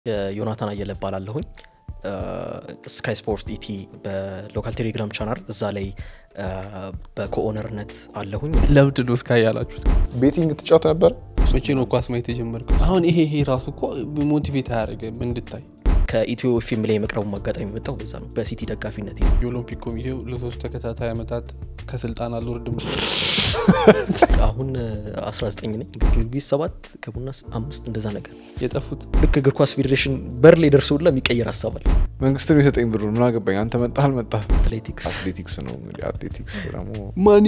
ዮናታን አየለ እባላለሁኝ ስካይ ስፖርት ኢቲ በሎካል ቴሌግራም ቻናል እዛ ላይ በኮኦነርነት አለሁኝ ለምንድን ነው እስካይ ያላችሁት? ቤቲንግ ትጫወት ነበር? መቼ ነው ኳስ ማየት የጀመርከው? አሁን ይሄ ይሄ ራሱ እኮ ሞቲቬት አያደርግም እንድታይ። ከኢትዮ ፊልም ላይ የመቅረቡ አጋጣሚ የመጣው በዛ ነው በሲቲ ደጋፊነት የኦሎምፒክ ኮሚቴው ለሶስት ተከታታይ ዓመታት ከስልጣን አልወርድም አሁን 19 ነኝ ጊዮርጊስ ሰባት ከቡና አምስት እንደዛ ነገር የጠፉት ልክ እግር ኳስ ፌዴሬሽን በር ላይ ደርሶ ሁላ የሚቀየር ሀሳብ አለ መንግስት ነው የሰጠኝ ብሩ ምን አገባኝ አንተ መጣህ አልመጣህ አትሌቲክስ አትሌቲክስ ነው እንግዲህ አትሌቲክስ ደግሞ ማኒ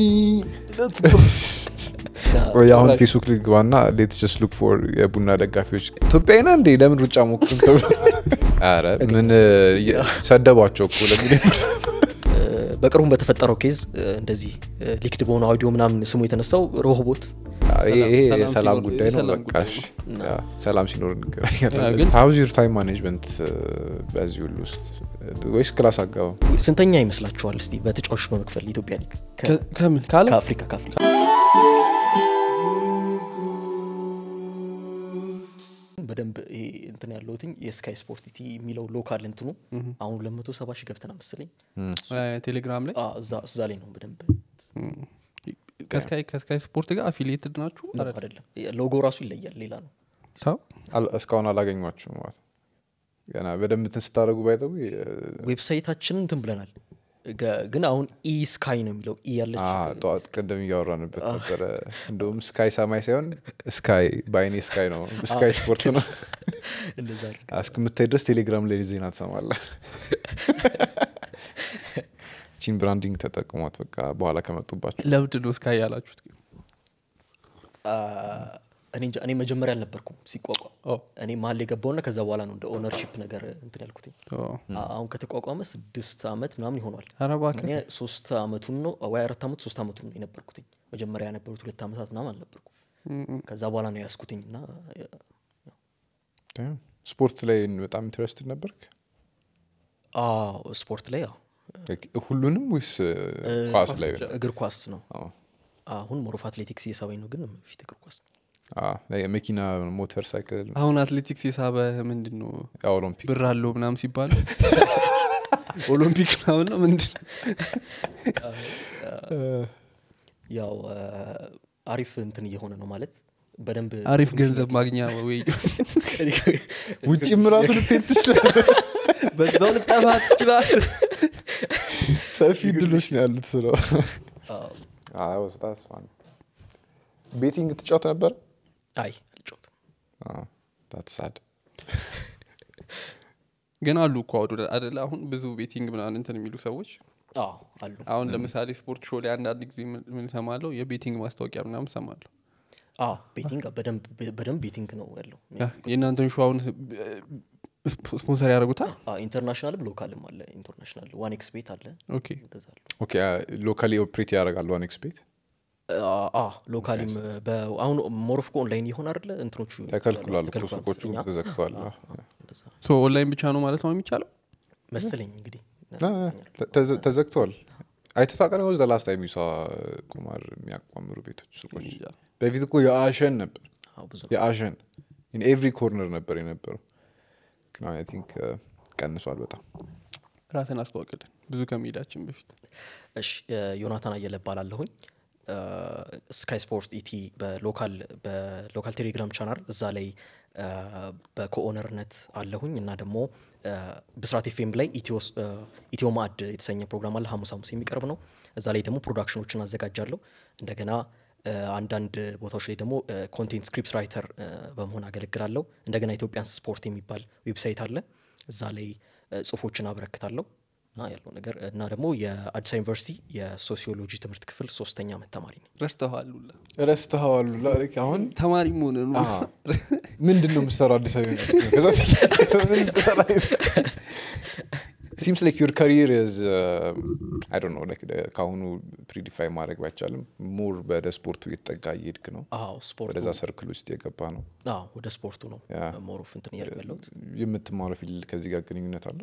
ወይ አሁን ፌስቡክ ልግባና ሌት ጀስት ሉክ ፎር የቡና ደጋፊዎች ኢትዮጵያዊ ነህ እንዴ ለምን ሩጫ ሞክርም ተብሎ ኧረ ምን ሰደቧቸው እኮ ለሚል በቅርቡም በተፈጠረው ኬዝ እንደዚህ ሊክድ በሆነ አውዲዮ ምናምን ስሙ የተነሳው ሮሆቦት ይሄ ሰላም የሰላም ሲኖር- ጉዳይ ነው የሰላም በቃ ጉዳይ እሺ። ነው። ያ፣ ሰላም ሲኖር ያ፣ እንገናኛለን ግን- ሀውዝ ዩር ታይም ማኔጅመንት በዚህ ሁሉ ውስጥ ወይስ ክላስ አጋባም ስንተኛ ይመስላችኋል እስቲ በተጫዋቾች በመክፈል ኢትዮጵያ ሊግ ከ- ከ- ከምን ካለ ከአፍሪካ ከአፍሪካ በደንብ ይሄ እንትን ያለሁትኝ የስካይ ስፖርት ኢቲ የሚለው ሎካል እንትኑ አሁን 270 ሺህ ገብተና መሰለኝ ቴሌግራም ላይ አ፣ እዛ እዛ ላይ ነው በደንብ ከስካይ ከስካይ ስፖርት ጋር አፊሊየትድ ናችሁ ነው አይደለም ሎጎ ራሱ ይለያል ሌላ ነው ሰው አል- እስካሁን አላገኟችሁም ማለት ነው። ገና በደንብ እንትን ስታደረጉ ባይጠቡ ዌብሳይታችንን እንትን ብለናል ገ- ግን አሁን ኢ ስካይ ነው የሚለው ኢ ያለች ጠዋት ቅድም እያወራንበት ነበረ እንደውም ስካይ ሰማይ ሳይሆን ስካይ በአይኔ ስካይ ነው ስካይ ስፖርት ነው እንደዛ አድርገን እስክምታይ ድረስ ቴሌግራም ላይ ዜና ትሰማለ ቺን ብራንዲንግ ተጠቅሟት በቃ በኋላ ከመጡባቸው ለምንድን ነው እስካይ ያላችሁት? ግን? አ፣ እኔ እንጃ፣ እኔ መጀመሪያ አልነበርኩም ሲቋቋም ኦ፣ እኔ መሀል የገባውና ከዛ በኋላ ነው እንደ ኦነርሺፕ ነገር እንትን ያልኩትኝ ኦ። አ- አሁን ከተቋቋመ ስድስት አመት ምናምን ይሆኗል ኧረ እባክህ እኔ ሶስት አመቱን ነው ወይ አራት አመት ሶስት አመቱን ነው የነበርኩትኝ መጀመሪያ የነበሩት ሁለት አመታት ምናምን አልነበርኩም ም- ም። ከዛ በኋላ ነው ያስኩትኝ እና Damn. ስፖርት ላይ በጣም ኢንትረስትድ ነበርክ አዎ ስፖርት ላይ ያው ሁሉንም ወይስ ኳስ ላይ እግር ኳስ ነው አዎ። አሁን ሞሮፍ አትሌቲክስ እየሳበኝ ነው ግን ፊት እግር ኳስ ነው አዎ፣ ላይ መኪና ሞተር ሳይክል አሁን አትሌቲክስ የሳበ ምንድን ነው ኦሎምፒክ ብር አለው ምናምን ሲባል ኦሎምፒክ ምናምን ነው ምንድን ነው? ያው አ፣ አሪፍ እንትን እየሆነ ነው ማለት በደንብ አሪፍ ገንዘብ ማግኛ ወይ ውጭም ራሱ ልትሄድ ትችላለህ በዛው ልጠፋ ትችላል ሰፊ ድሎች ነው ያሉት ስለው አዎ። ቤቲንግ ትጫወት ነበር አይ አልጫወትም ሳድ ግን አሉ እኮ አውዱ አደለ አሁን ብዙ ቤቲንግ ምናምን እንትን የሚሉ ሰዎች አዎ አሉ አሁን ለምሳሌ ስፖርት ሾው ላይ አንዳንድ ጊዜ ምን- ምን ሰማለሁ የቤቲንግ ማስታወቂያ ምናምን ሰማለሁ አዎ ቤቲንግ በደንብ በደንብ ቤቲንግ ነው ያለው ያ፣ የእናንተን ሾው አሁን ስፖ- ስፖንሰር ያደርጉታል አዎ፣ ኢንተርናሽናልም ሎካልም አለ ኢንተርናሽናል ዋን ኤክስ ቤት አለ ኦኬ እንደዛ አለ ኦኬ ሎካሊ ኦፕሬት ያደርጋሉ ዋን ኤክስ ቤት አ- አ ሎካሊም በ- አሁን ሞሮፍኮ ኦንላይን ይሆን አይደለ እንትኖቹ ተከልክሏል እኮ ተከልክሏል ሱቆቹ መሰለኝ። ተዘግተዋል አዎ፣ አዎ። አዎ፣ እንደዛ ሶ ኦንላይን ብቻ ነው ማለት ነው የሚቻለው መሰለኝ እንግዲህ አ- አ- ተዘ- ተዘግተዋል አይተህ ታውቃለህ ወይስ ላስት ታይም ይሷ ቁማር የሚያቋምሩ ቤቶች ሱቆች እንጃ። በፊት እኮ የአሸን ነበር አዎ፣ ብዙ የአሸን ኤቭሪ ኮርነር ነበር የነበረው ግን አይ ቲንክ ቀንሷል በጣም ራስን አስተዋቅልን ብዙ ከመሄዳችን በፊት እሺ ዮናታን አየለ እባላለሁኝ ስካይ ስፖርት ኢቲ በሎካል በሎካል ቴሌግራም ቻናል እዛ ላይ አ፣ በኮኦነርነት አለሁኝ እና ደግሞ አ፣ ብስራት ኤፍኤም ላይ ኢትዮስ- አ፣ ኢትዮ ማዕድ የተሰኘ ፕሮግራም አለ ሐሙስ ሐሙስ የሚቀርብ ነው እዛ ላይ ደግሞ ፕሮዳክሽኖችን አዘጋጃለሁ እንደገና አ፣ አንዳንድ ቦታዎች ላይ ደግሞ ኮንቴንት ስክሪፕት ራይተር አ፣ በመሆን አገለግላለሁ እንደገና ኢትዮጵያን ስፖርት የሚባል ዌብሳይት አለ እዛ ላይ አ፣ ጽሁፎችን አበረክታለሁ እና ያለው ነገር እና ደግሞ የአዲስ አበባ ዩኒቨርሲቲ የሶሲዮሎጂ ትምህርት ክፍል ሶስተኛ ዓመት ተማሪ ነኝ። ረስተዋል ሁላ ረስተዋሉ አሁን ተማሪ መሆን ነው አዎ። ምንድን ነው የምትሰራው አዲስ አበባ ዩኒቨርሲቲ ነው? ከዛ ምን ትሰራ? ሲምስ ላይክ ዩር ካሪር ዝ አይ ዶንት ኖ ላይክ ከአሁኑ ፕሪዲፋይ ማድረግ ባይቻልም ሞር ወደ ስፖርቱ እየተጠጋ እየሄድክ ነው አዎ ስፖርቱ ወደዛ ሰርክል ውስጥ የገባ ነው አዎ ወደ ስፖርቱ ነው ያ። ሞሮፍ እንትን እያልኩ ያለሁት። የምትማረው ፊልድ ከዚህ ጋር ግንኙነት አለው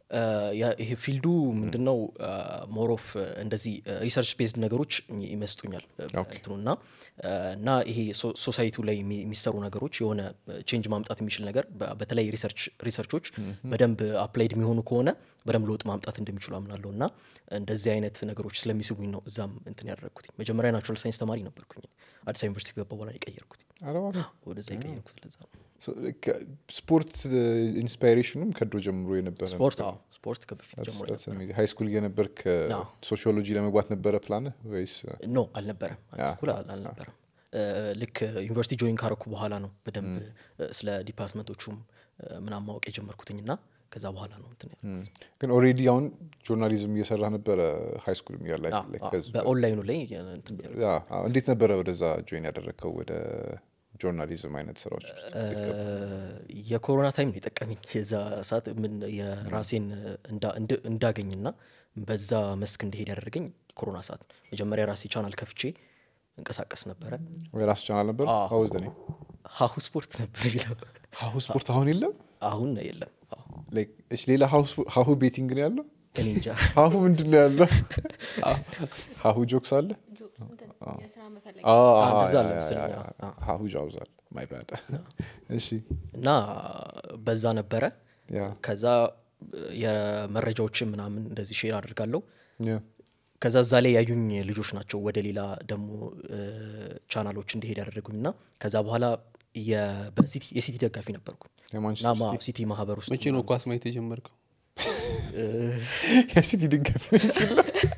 አ፣ ያ- ይሄ ፊልዱ ምንድነው ሞሮፍ እንደዚህ ሪሰርች ቤዝድ ነገሮች ይ- ይመስጡኛል እንትኑ እና አ፣ እና ይሄ ሶሳይቲው ላይ የሚ- የሚሰሩ ነገሮች የሆነ ቼንጅ ማምጣት የሚችል ነገር በ- በተለይ ሪሰርች ሪሰርቾች በደንብ አፕላይድ የሚሆኑ ከሆነ በደንብ ለውጥ ማምጣት እንደሚችሉ አምናለሁ እና እንደዚህ አይነት ነገሮች ስለሚስቡኝ ነው እዛም እንትን ያደረግኩት መጀመሪያ ናቹራል ሳይንስ ተማሪ ነበርኩኝ አዲስ አበባ ዩኒቨርሲቲ ከገባ በኋላ ነው የቀየርኩት ኧረ እባክህ። ወደዛ የቀየርኩት ለዛ ነው So, ከ- ስፖርት ኢንስፓይሬሽኑም ከድሮ ጀምሮ የነበረ ስፖርት አዎ ስፖርት ከበፊት ጀምሮ ሃይ ስኩል የነበርክ አዎ። ሶሺዮሎጂ ለመግባት ነበረ ፕላን ወይስ ኖ አልነበረም ያ። ስኩል አል- አልነበረም እ፣ ልክ ዩኒቨርሲቲ ጆይን ካረኩ በኋላ ነው በደንብ እ፣ ስለ ዲፓርትመንቶቹም እ፣ ምናምን ማወቅ የጀመርኩትኝ ና ከዛ በኋላ ነው እንትን ያልኩት። ም፣ ግን ኦልሬዲ አሁን ጆርናሊዝም እየሰራ ነበረ ሃይ ስኩል እያለ አዎ፣ አዎ፣ በኦንላይኑ ላይ የ- እንትን ያልኩት። ያ፣ አዎ። እንዴት ነበረ ወደዛ ጆይን ያደረግከው ወደ ጆርናሊዝም አይነት ስራዎች ውስጥ እንዴት ገባ? የኮሮና ታይም ነው የጠቀመኝ የዛ ሰዓት ምን የራሴን እንዳ- እንድ- እንዳገኝና በዛ መስክ እንዲሄድ ያደረገኝ ኮሮና ሰዓት ነው። መጀመሪያ ራሴ ቻናል ከፍቼ እንቀሳቀስ ነበረ ወይ ራሱ ቻናል ነበር አዎ። ሀውዝ ኔ ሀሁ ስፖርት ነበር ይለው ሀሁ ስፖርት አሁን የለም አሁን የለም አዎ። Like, እሺ ሌላ ሀሁ- ሀሁ ቤቲንግ ነው ያለው እኔ እንጃ ሀሁ ምንድን ነው ያለው ሀሁ ጆክስ አለ ጆክስ እንትን የስራ መፈለግ አዎ፣ አዎ፣ አዎ፣ እንደዛ ያ፣ አለ ያ፣ መሰለኝ፣ ያ፣ አዎ። ያ። ሀሁ ጃውዝ አለ ማይ ባድ እሺ እና በዛ ነበረ ያ ከዛ የመረጃዎችን ምናምን እንደዚህ ሼር አድርጋለሁ ያ ከዛ እዛ ላይ ያዩኝ ልጆች ናቸው ወደ ሌላ ደግሞ እ፣ ቻናሎች እንዲሄድ ያደረጉኝ እና ከዛ በኋላ የ- በሲቲ- የሲቲ ደጋፊ ነበርኩ እና የማንቸስተር ማ- ሲቲ ማህበር ውስጥ መቼ ነው ኳስ ማየት የጀመርከው የሲቲ ድጋፍ ሲል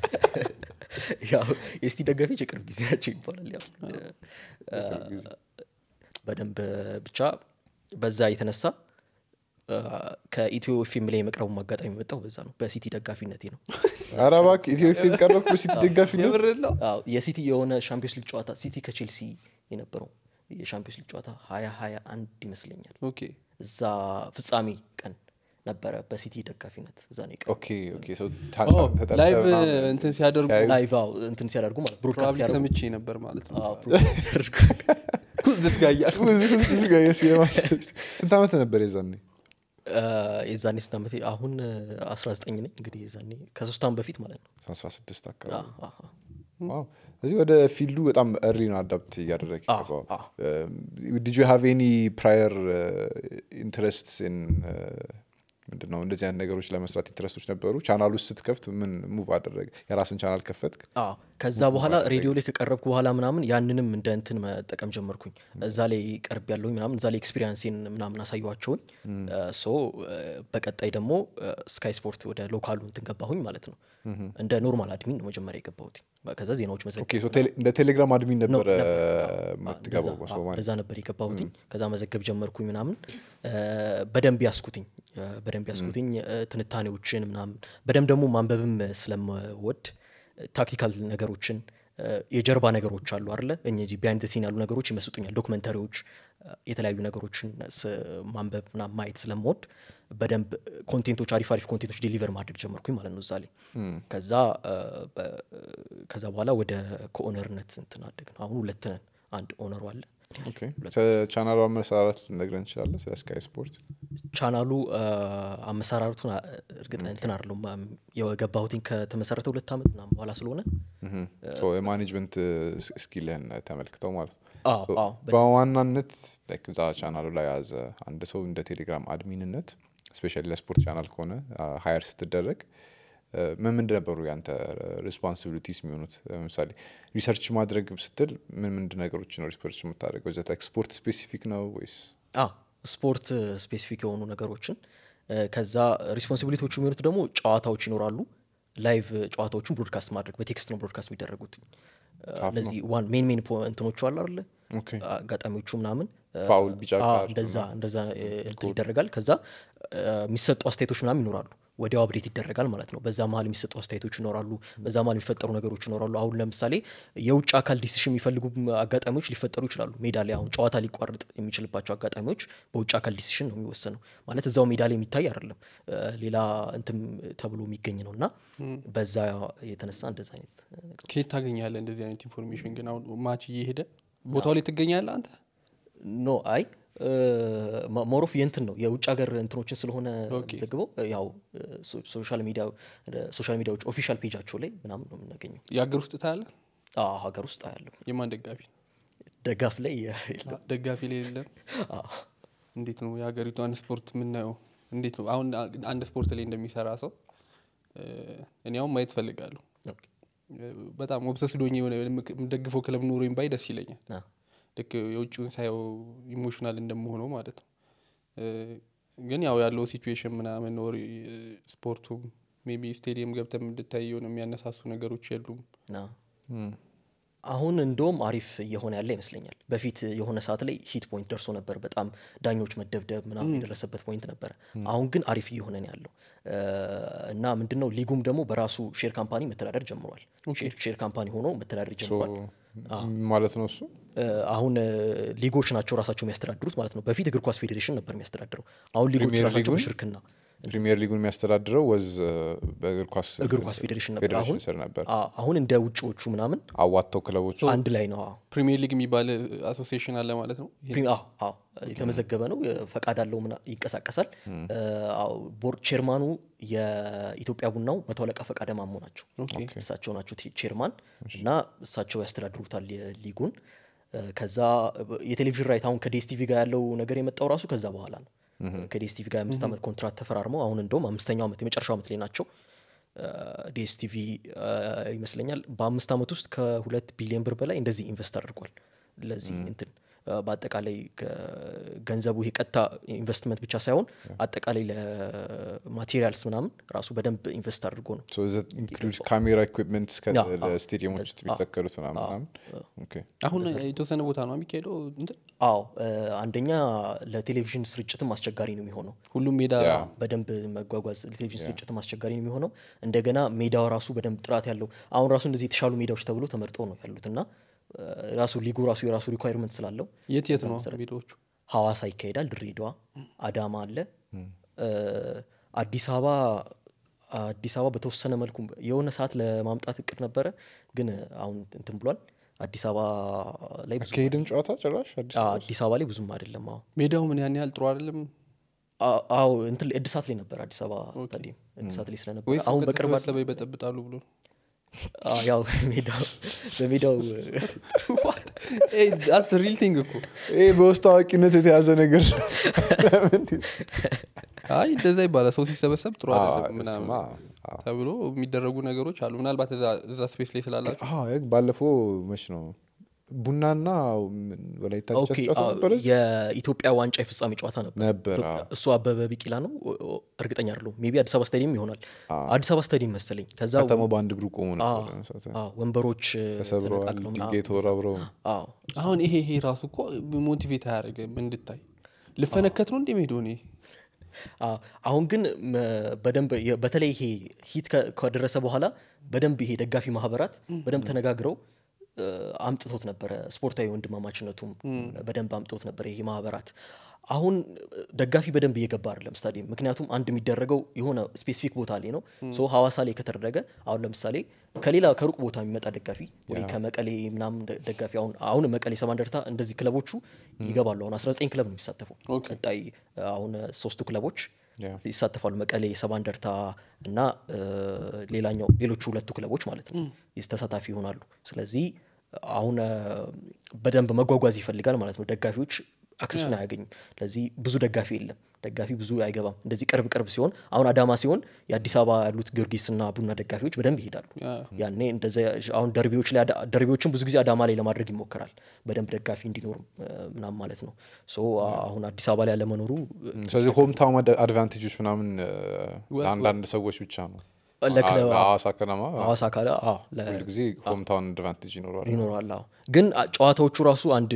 ያው የሲቲ ደጋፊዎች የቅርብ ጊዜ ናቸው ይባላል ያው እ፣ በደንብ ብቻ በዛ የተነሳ እ፣ ከኢትዮ ፊልም ላይ የመቅረቡ አጋጣሚ የመጣው በዛ ነው በሲቲ ደጋፊነቴ ነው ኧረ እባክህ ኢትዮ ኤፍ ኤም ቀረብኩ ሲቲ ደጋፊ ነው የምር ነው አዎ የሲቲ የሆነ ሻምፒዮንስ ሊግ ጨዋታ ሲቲ ከቼልሲ የነበረው የሻምፒዮንስ ሊግ ጨዋታ ሀያ ሀያ አንድ ይመስለኛል ኦኬ እዛ ፍጻሜ ቀን ነበረ በሲቲ ደጋፊነት እዛ ነው የቀረው። ኦኬ ኦኬ ሰው ታ- ኦ፣ ተጠርተህ ላይቭ ምናምን እንትን ሲያደርጉ ሲያዩ- ላይቭ አዎ እንትን ሲያደርጉ ማለት ብሮድካስት ፕሮባብሊ ሲያደርጉ ሰምቼ ነበር ማለት ነው አዎ፣ ብሮድካስት ሲያደርጉ ዝትጋያል እዚህ ውስጥ እዚህ ጋር የስ- የማንቸስተር- ስንት ዓመት ነበር የዛኔ እ፣ የዛኔ ስንት ዓመቴ አሁን አስራ ዘጠኝ ነኝ እንግዲህ የዛኔ ከሶስት ዓመት በፊት ማለት ነው 16 አካባቢ አዎ፣ አዎ፣ አዎ። ዋው እዚህ ወደ ፊልዱ በጣም እርሊ ነው አዳፕት እያደረግ አዎ፣ አዎ። ዲድ ዩ ሃቭ ኤኒ ፕራየር ኢንትረስት ምንድን ነው እንደዚህ አይነት ነገሮች ለመስራት ኢንትረስቶች ነበሩ ቻናል ውስጥ ስትከፍት ምን ሙቭ አደረገ የራስን ቻናል ከፈትክ አዎ ከዛ በኋላ ሬዲዮ ላይ ከቀረብኩ በኋላ ምናምን ያንንም እንደ እንትን መጠቀም ጀመርኩኝ እዛ ላይ ቀርብ ያለሁኝ ምናምን እዛ ላይ ኤክስፒሪንሴን ምናምን አሳየኋቸውኝ ሶ በቀጣይ ደግሞ ስካይ ስፖርት ወደ ሎካሉ እንትን ገባሁኝ ማለት ነው እንደ ኖርማል አድሚን ነው መጀመሪያ የገባሁት ከዛ ዜናዎች መዘገብ ኦኬ ሶ ቴሌ- እንደ ቴሌግራም አድሚን ነው ነበረ ነበር። የምትገባው እንደዛ- ሰው አዎ፣ ማለት እንደዛ ነበር የገባሁትኝ ከዛ መዘገብ ጀመርኩኝ ምናምን እ፣ በደንብ ያስኩትኝ እ፣ በደንብ ያስኩትኝ እ፣ ትንታኔዎችን ምናምን በደንብ ደግሞ ማንበብም ስለምወድ ታክቲካል ነገሮችን እ፣ የጀርባ ነገሮች አሉ አለ እነዚህ ቢሃይንድ ሲን ያሉ ነገሮች ይመስጡኛል ዶክመንተሪዎች እ፣ የተለያዩ ነገሮችን ስ- ማንበብ ምናምን ማየት ስለምወድ በደንብ ኮንቴንቶች አሪፍ አሪፍ ኮንቴንቶች ዴሊቨር ማድረግ ጀመርኩኝ ማለት ነው እዛ ላይ ከዛ እ፣ በ- ከዛ በኋላ ወደ ከኦነርነት እንትን አደግን አሁን ሁለት ነን አንድ ኦነሩ አለ ኦኬ ቻናሉ አመሰራረት ነግረን እንችላለን ስለ ስካይ ስፖርት ቻናሉ አ፣ አመሰራረቱን አ- እርግጥ እንትን አይደለሁም አም፣ የገባሁትኝ ከተመሰረተ ሁለት ዓመት ምናምን በኋላ ስለሆነ ሶ የማኔጅመንት ስኪልህን ተመልክተው ማለት ነው አዎ So, አዎ በ- በዋናነት like እዛ ቻናሉ ላይ ያዘ አንድ ሰው እንደ ቴሌግራም አድሚንነት ስፔሻሊ ለስፖርት ቻናል ከሆነ ሀየር ስትደረግ አ፣ ምን ምንድ ነበሩ ያንተ ሪስፖንሲቢሊቲስ የሚሆኑት ለምሳሌ ሪሰርች ማድረግ ስትል ምን ምንድ ነገሮች ነው ሪሰርች የምታደርገው ዘ ስፖርት ስፔሲፊክ ነው ወይስ አ ስፖርት ስፔሲፊክ የሆኑ ነገሮችን እ፣ ከዛ ሪስፖንሲቢሊቲዎቹ የሚሆኑት ደግሞ ጨዋታዎች ይኖራሉ ላይቭ ጨዋታዎቹን ብሮድካስት ማድረግ በቴክስት ነው ብሮድካስት የሚደረጉት እ፣ እነዚህ ዋን ሜን ሜን እንትኖቹ አሉ አይደለ ኦኬ አጋጣሚዎቹ ምናምን እ፣ ፋውል ቢጫ አዎ፣ ካርድ እንደዛ እንደዛ እ፣ እንትን ይደረጋል ከዛ እ፣ የሚሰጡ አስተያየቶች ምናምን ይኖራሉ ወዲያው አብዴት ይደረጋል ማለት ነው በዛ መሀል የሚሰጡ አስተያየቶች ይኖራሉ በዛ መሀል የሚፈጠሩ ነገሮች ይኖራሉ አሁን ለምሳሌ የውጭ አካል ዲሲሽን የሚፈልጉ አጋጣሚዎች ሊፈጠሩ ይችላሉ ሜዳ ላይ አሁን ጨዋታ ሊቋረጥ የሚችልባቸው አጋጣሚዎች በውጭ አካል ዲሲሽን ነው የሚወሰነው ማለት እዛው ሜዳ ላይ የሚታይ አይደለም እ፣ ሌላ እንትም ተብሎ የሚገኝ ነው እና በዛ የተነሳ እንደዛ አይነት ነገር ከየት ታገኛለህ እንደዚህ አይነት ኢንፎርሜሽን ግን አሁን ማች እየሄደ ቦታው ላይ ትገኛለህ አንተ ኖ አይ ሞሮፍ የእንትን ነው የውጭ ሀገር እንትኖችን ስለሆነ ኦኬ። ዘግበው ያው ሶ- ሶሻል ሚዲያ ሶሻል ሚዲያዎች ኦፊሻል ፔጃቸው ላይ ምናምን ነው የምናገኘው የሀገር ውስጥ ታያለ አዎ፣ ሀገር ውስጥ አያለሁ የማን ደጋፊ ደጋፍ ላይ የለም ደጋፊ ላይ የለም አዎ። እንዴት ነው የሀገሪቷን ስፖርት የምናየው እንዴት ነው አሁን አንድ ስፖርት ላይ እንደሚሰራ ሰው እ፣ እኔ አሁን ማየት ፈልጋለሁ ኦኬ። በጣም ኦብሰስድ ሆኜ የሆነ የምደግፈው ክለብ ኖሮኝ ባይ ደስ ይለኛል አዎ። ልክ የውጭውን ሳየው ኢሞሽናል እንደመሆነው ማለት ነው እ፣ ግን ያው ያለው ሲቹዌሽን ምናምን ወር ስፖርቱም ሜቢ ስቴዲየም ገብተም እንድታይ የሆነ የሚያነሳሱ ነገሮች የሉም ና አሁን እንደውም አሪፍ እየሆነ ያለ ይመስለኛል። በፊት የሆነ ሰዓት ላይ ሂት ፖይንት ደርሶ ነበር። በጣም ዳኞች መደብደብ ምናምን የደረሰበት ፖይንት ነበረ። አሁን ግን አሪፍ እየሆነ ነው ያለው እ፣ እና ምንድነው ሊጉም ደግሞ በራሱ ሼር ካምፓኒ መተዳደር ጀምሯል። ሼር- ሼር ካምፓኒ ሆኖ መተዳደር ጀምሯል። ማለት ነው እሱ እ፣ አሁን እ፣ ሊጎች ናቸው ራሳቸው የሚያስተዳድሩት ማለት ነው። በፊት እግር ኳስ ፌዴሬሽን ነበር የሚያስተዳድረው። አሁን ሊጎች ፕሪሚየር ራሳቸው ሊጉን? በሽርክና ፕሪሚየር ሊጉን የሚያስተዳድረው ወዝ በእግር ኳስ እግር ኳስ ፌዴሬሽን ነበር። ፌዴሬሽን አሁን ስር ነበር አ- አሁን እንደ ውጭዎቹ ምናምን አዋጥተው ክለቦች አንድ ላይ ነው አዎ። ፕሪሚየር ሊግ የሚባል አሶሲዬሽን አለ ማለት ነው ፕሪም- አዎ፣ አዎ፣ የተመዘገበ ነው የ- ፈቃድ አለው ምና ይንቀሳቀሳል አዎ፣ ቦርድ ቼርማኑ የኢትዮጵያ ቡናው መቶ አለቃ ፈቃደ ማሞ ናቸው ኦኬ እሳቸው ናቸው ቲ- ቼርማን እና እሳቸው ያስተዳድሩታል የሊጉን እ፣ ከዛ ብ- የቴሌቪዥን ራይት አሁን ከዲኤስቲቪ ጋር ያለው ነገር የመጣው ራሱ ከዛ በኋላ ነው ከዲኤስቲቪ ጋር የአምስት ዓመት ኮንትራት ተፈራርመው አሁን እንደውም አምስተኛው ዓመት የመጨረሻው ዓመት ላይ ናቸው ዲኤስቲቪ ይመስለኛል በአምስት ዓመት ውስጥ ከሁለት ቢሊዮን ብር በላይ እንደዚህ ኢንቨስት አድርጓል ለዚህ እንትን አ፣ በአጠቃላይ ከ- ገንዘቡ ይሄ ቀጥታ ኢንቨስትመንት ብቻ ሳይሆን አጠቃላይ ለማቴሪያልስ ምናምን ራሱ በደንብ ኢንቨስት አድርጎ ነው ኢንክሉድ ካሜራ ኢኩፕመንት ያ፣ አዎ። ለስቴዲየሞች ውስጥ የሚተከሉት ምናምን ምናምን ኦኬ። አሁን የተወሰነ ቦታ ነው የሚካሄደው እንትን አዎ እ፣ አንደኛ ለቴሌቪዥን ስርጭትም አስቸጋሪ ነው የሚሆነው ሁሉም ሜዳ ያ። በደንብ መጓጓዝ ለቴሌቪዥን ስርጭትም አስቸጋሪ ነው የሚሆነው እንደገና ሜዳው ራሱ በደንብ ጥራት ያለው አሁን ራሱ እንደዚህ የተሻሉ ሜዳዎች ተብሎ ተመርጠው ነው ያሉት እና እ፣ ራሱ ሊጉ ራሱ የራሱ ሪኳይርመንት ስላለው የት የት ነው ሜዳዎቹ ሐዋሳ ይካሄዳል ድሬዳዋ አዳማ አለ እ፣ አዲስ አበባ አዲስ አበባ በተወሰነ መልኩ የሆነ ሰዓት ለማምጣት እቅድ ነበረ ግን አሁን እንትን ብሏል አዲስ አበባ ላይ ብዙ አካሄድም ጨዋታ ጭራሽ አዲስ አ- አበባ አዲስ አበባ ላይ ብዙም አይደለም አዎ ሜዳው ምን ያን ያህል ጥሩ አይደለም አ- አዎ እንትን ላይ- እድሳት ላይ ነበር አዲስ አበባ ስታዲየም እድሳት ላይ ስለነበር ወይስ አሁን በቅርብ በተሰበሰበ ይበጠብጣሉ ብሎ አ፣ ያው ሜዳው በሜዳው ሪል ቲንግ እኮ ይሄ በውስጥ አዋቂነት የተያዘ ነገር አይ እንደዛ ይባላል ሰው ሲሰበሰብ ጥሩ አዎ፣ አይደለም ምናምን እሱማ፣ አዎ። ተብሎ የሚደረጉ ነገሮች አሉ ምናልባት እዛ- እዛ ስፔስ ላይ ስላላቸው አዎ፣ ይሄ ባለፈው መች ነው ቡናና ምን ወላይታ ዲቻ ኦኬ ተጫውተው አዎ፣ ነበር እዚህ? የኢትዮጵያ ዋንጫ የፍጻሜ ጨዋታ ነበር ነበር ኢትዮጵያ- አዎ። እሱ አበበ ቢቂላ ነው ኦ- ኦ- እርግጠኛ አይደለሁም ሜቢ አዲስ አበባ ስታዲየም ይሆናል አዲስ አበባ ስታዲየም መሰለኝ ከዛ ከተማው በአንድ እግሩ ቆሞ አዎ፣ ነበር አዎ፣ ወንበሮች እ፣ ተሰብረዋል ተነቃቅለው ምናምን። ድንጋይ ተወራብረው አዎ አሁን ይሄ ይሄ ራሱ እኮ ሞቲቬት አያደርግም እንድታይ ልፈነከት ነው እንዴ ሜዶ እኔ አዎ፣ አሁን ግን መ- በደንብ የ- በተለይ ይሄ ሂት ከ- ከደረሰ በኋላ በደንብ ይሄ ደጋፊ ማህበራት በደንብ ተነጋግረው እ፣ አምጥቶት ነበረ ስፖርታዊ ወንድማማችነቱም በደንብ አምጥቶት ነበረ ይሄ ማህበራት አሁን እ፣ ደጋፊ በደንብ እየገባ አይደለም ስታዲየም ምክንያቱም አንድ የሚደረገው የሆነ ስፔሲፊክ ቦታ ላይ ነው ሶ ሀዋሳ ላይ ከተደረገ አሁን ለምሳሌ ከሌላ ከሩቅ ቦታ የሚመጣ ደጋፊ ወይ ከመቀሌ ምናምን ደ- ደጋፊ አሁን አሁን መቀሌ ሰባ እንደርታ እንደዚህ ክለቦቹ ይገባሉ አሁን 19 ክለብ ነው የሚሳተፈው ቀጣይ እ፣ አሁን እ፣ ሶስቱ ክለቦች ያ። ይሳተፋሉ መቀሌ ሰባ እንደርታ እና እ፣ ሌላኛው ሌሎቹ ሁለቱ ክለቦች ማለት ነው ይስ- ተሳታፊ ይሆናሉ ስለዚህ አሁን እ፣ በደንብ መጓጓዝ ይፈልጋል ማለት ነው ደጋፊዎች አክሰሱን አያገኙም ለዚህ ብዙ ደጋፊ የለም ደጋፊ ብዙ አይገባም እንደዚህ ቅርብ ቅርብ ሲሆን አሁን አዳማ ሲሆን የአዲስ አበባ ያሉት ጊዮርጊስና ቡና ደጋፊዎች በደንብ ይሄዳሉ ያ። ያኔ እንደዚ አሁን ደርቢዎች ላይ አዳ- ደርቢዎችን ብዙ ጊዜ አዳማ ላይ ለማድረግ ይሞከራል በደንብ ደጋፊ እንዲኖርም እ፣ ምናምን ማለት ነው ሶ አሁን አዲስ አበባ ላይ ያለመኖሩ እ፣ ስለዚህ ሆም ታውን አድቫንቴጆች ምናምን እ፣ ለአንዳንድ ሰዎች ብቻ ነው ለክለብ- ሐዋሳ ከነማ ሐዋሳ ካለ አዎ ለ- ሁል ጊዜ ሆም ታውን አድቫንቴጅ ይኖረዋል ይኖረዋል አዎ ግን አ- ጨዋታዎቹ ራሱ አንድ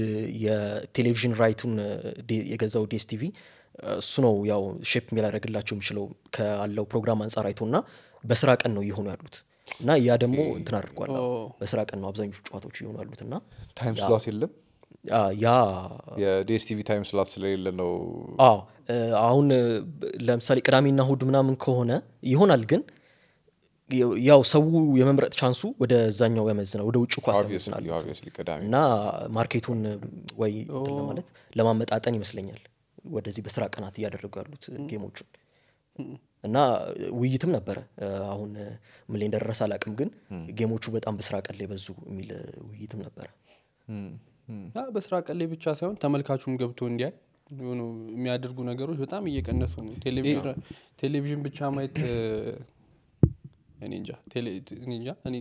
የቴሌቪዥን ራይቱን እ፣ ዴ- የገዛው ዴስ ቲቪ እሱ ነው ያው ሼፕ ሊያደርግላቸው የሚችለው ካለው ፕሮግራም አንጻር አይቶ እና በስራ ቀን ነው እየሆኑ ያሉት እና ያ ደግሞ እንትን አድርጓል አዎ። በስራ ቀን ነው አብዛኞቹ ጨዋታዎች እየሆኑ ያሉት እና ታይም ስላት የለም አ፣ ያ የዲኤስቲቪ ታይም ስላት ስለሌለ ነው አዎ እ፣ አሁን እ፣ ብ- ለምሳሌ ቅዳሜና እሁድ ምናምን ከሆነ ይሆናል ግን ያው ሰው የመምረጥ ቻንሱ ወደዛኛው ያመዝናል ወደ ውጭ ኳስ Obviously, ያመዝናል obviously ቅዳሜ እና ማርኬቱን ወይ እንትን ለማለት ለማመጣጠን ይመስለኛል ወደዚህ በስራ ቀናት እያደረጉ ያሉት ጌሞቹን እና ውይይትም ነበረ እ፣ አሁን እ፣ ምን ላይ እንደደረሰ አላቅም ግን ጌሞቹ በጣም በስራ ቀን ላይ በዙ የሚል እ፣ ውይይትም ነበረ ያ በስራ ቀን ላይ ብቻ ሳይሆን ተመልካቹም ገብቶ እንዲያይ የሆኑ የሚያደርጉ ነገሮች በጣም እየቀነሱ ነው። ቴሌቪዥን ቴሌቪዥን ብቻ ማየት እ፣ እኔ እንጃ ቴሌ- እኔ እንጃ እኔ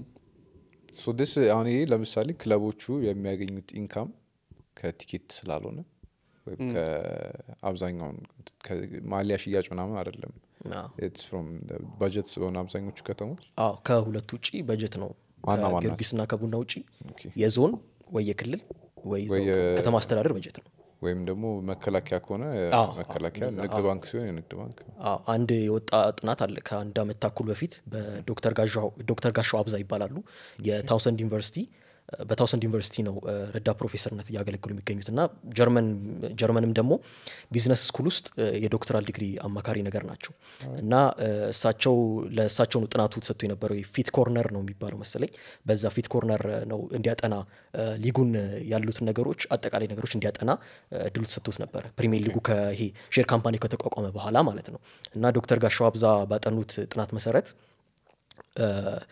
ሶ ስ አሁን ይሄ ለምሳሌ ክለቦቹ የሚያገኙት ኢንካም ከቲኬት ስላልሆነ ወይም ከአብዛኛውን ማሊያ ሽያጭ ምናምን አይደለም አዎ። ኢትስ ፍሮም ባጀት ስለሆነ አብዛኞቹ ከተሞች አዎ ከሁለቱ ውጪ በጀት ነው ዋና ዋና ከጊዮርጊስና ከቡና ውጪ ኦኬ። የዞን ወይ የክልል ወይ ወይ እዛው የ- ከተማ አስተዳደር በጀት ነው ወይም ደግሞ መከላከያ ከሆነ አዎ፣ መከላከያ እንደዛ፣ ንግድ አዎ። ባንክ ሲሆን የንግድ ባንክ አዎ አንድ የወጣ ጥናት አለ ከአንድ አመት ተኩል በፊት በዶክተር ጋሻው ዶክተር ጋሻው አብዛ ይባላሉ የታውሰንድ ዩኒቨርሲቲ እ፣ በታውሰንድ ዩኒቨርሲቲ ነው እ፣ ረዳት ፕሮፌሰርነት እያገለገሉ የሚገኙት እና ጀርመን ጀርመንም ደግሞ ቢዝነስ ስኩል ውስጥ እ፣ የዶክተራል ዲግሪ አማካሪ ነገር ናቸው እና እ፣ እሳቸው ለእሳቸው ነው ጥናቱ ተሰጥቶ የነበረው ፊት ኮርነር ነው የሚባለው መሰለኝ በዛ ፊት ኮርነር ነው እንዲያጠና እ፣ ሊጉን እ፣ ያሉትን ነገሮች አጠቃላይ ነገሮች እንዲያጠና እ፣ እድሉ ተሰጥቶት ነበረ ፕሪሚየር ሊጉ ከይሄ ሼር ካምፓኒ ከተቋቋመ በኋላ ማለት ነው እና ዶክተር ጋሻው አብዛ ባጠኑት ጥናት መሰረት እ፣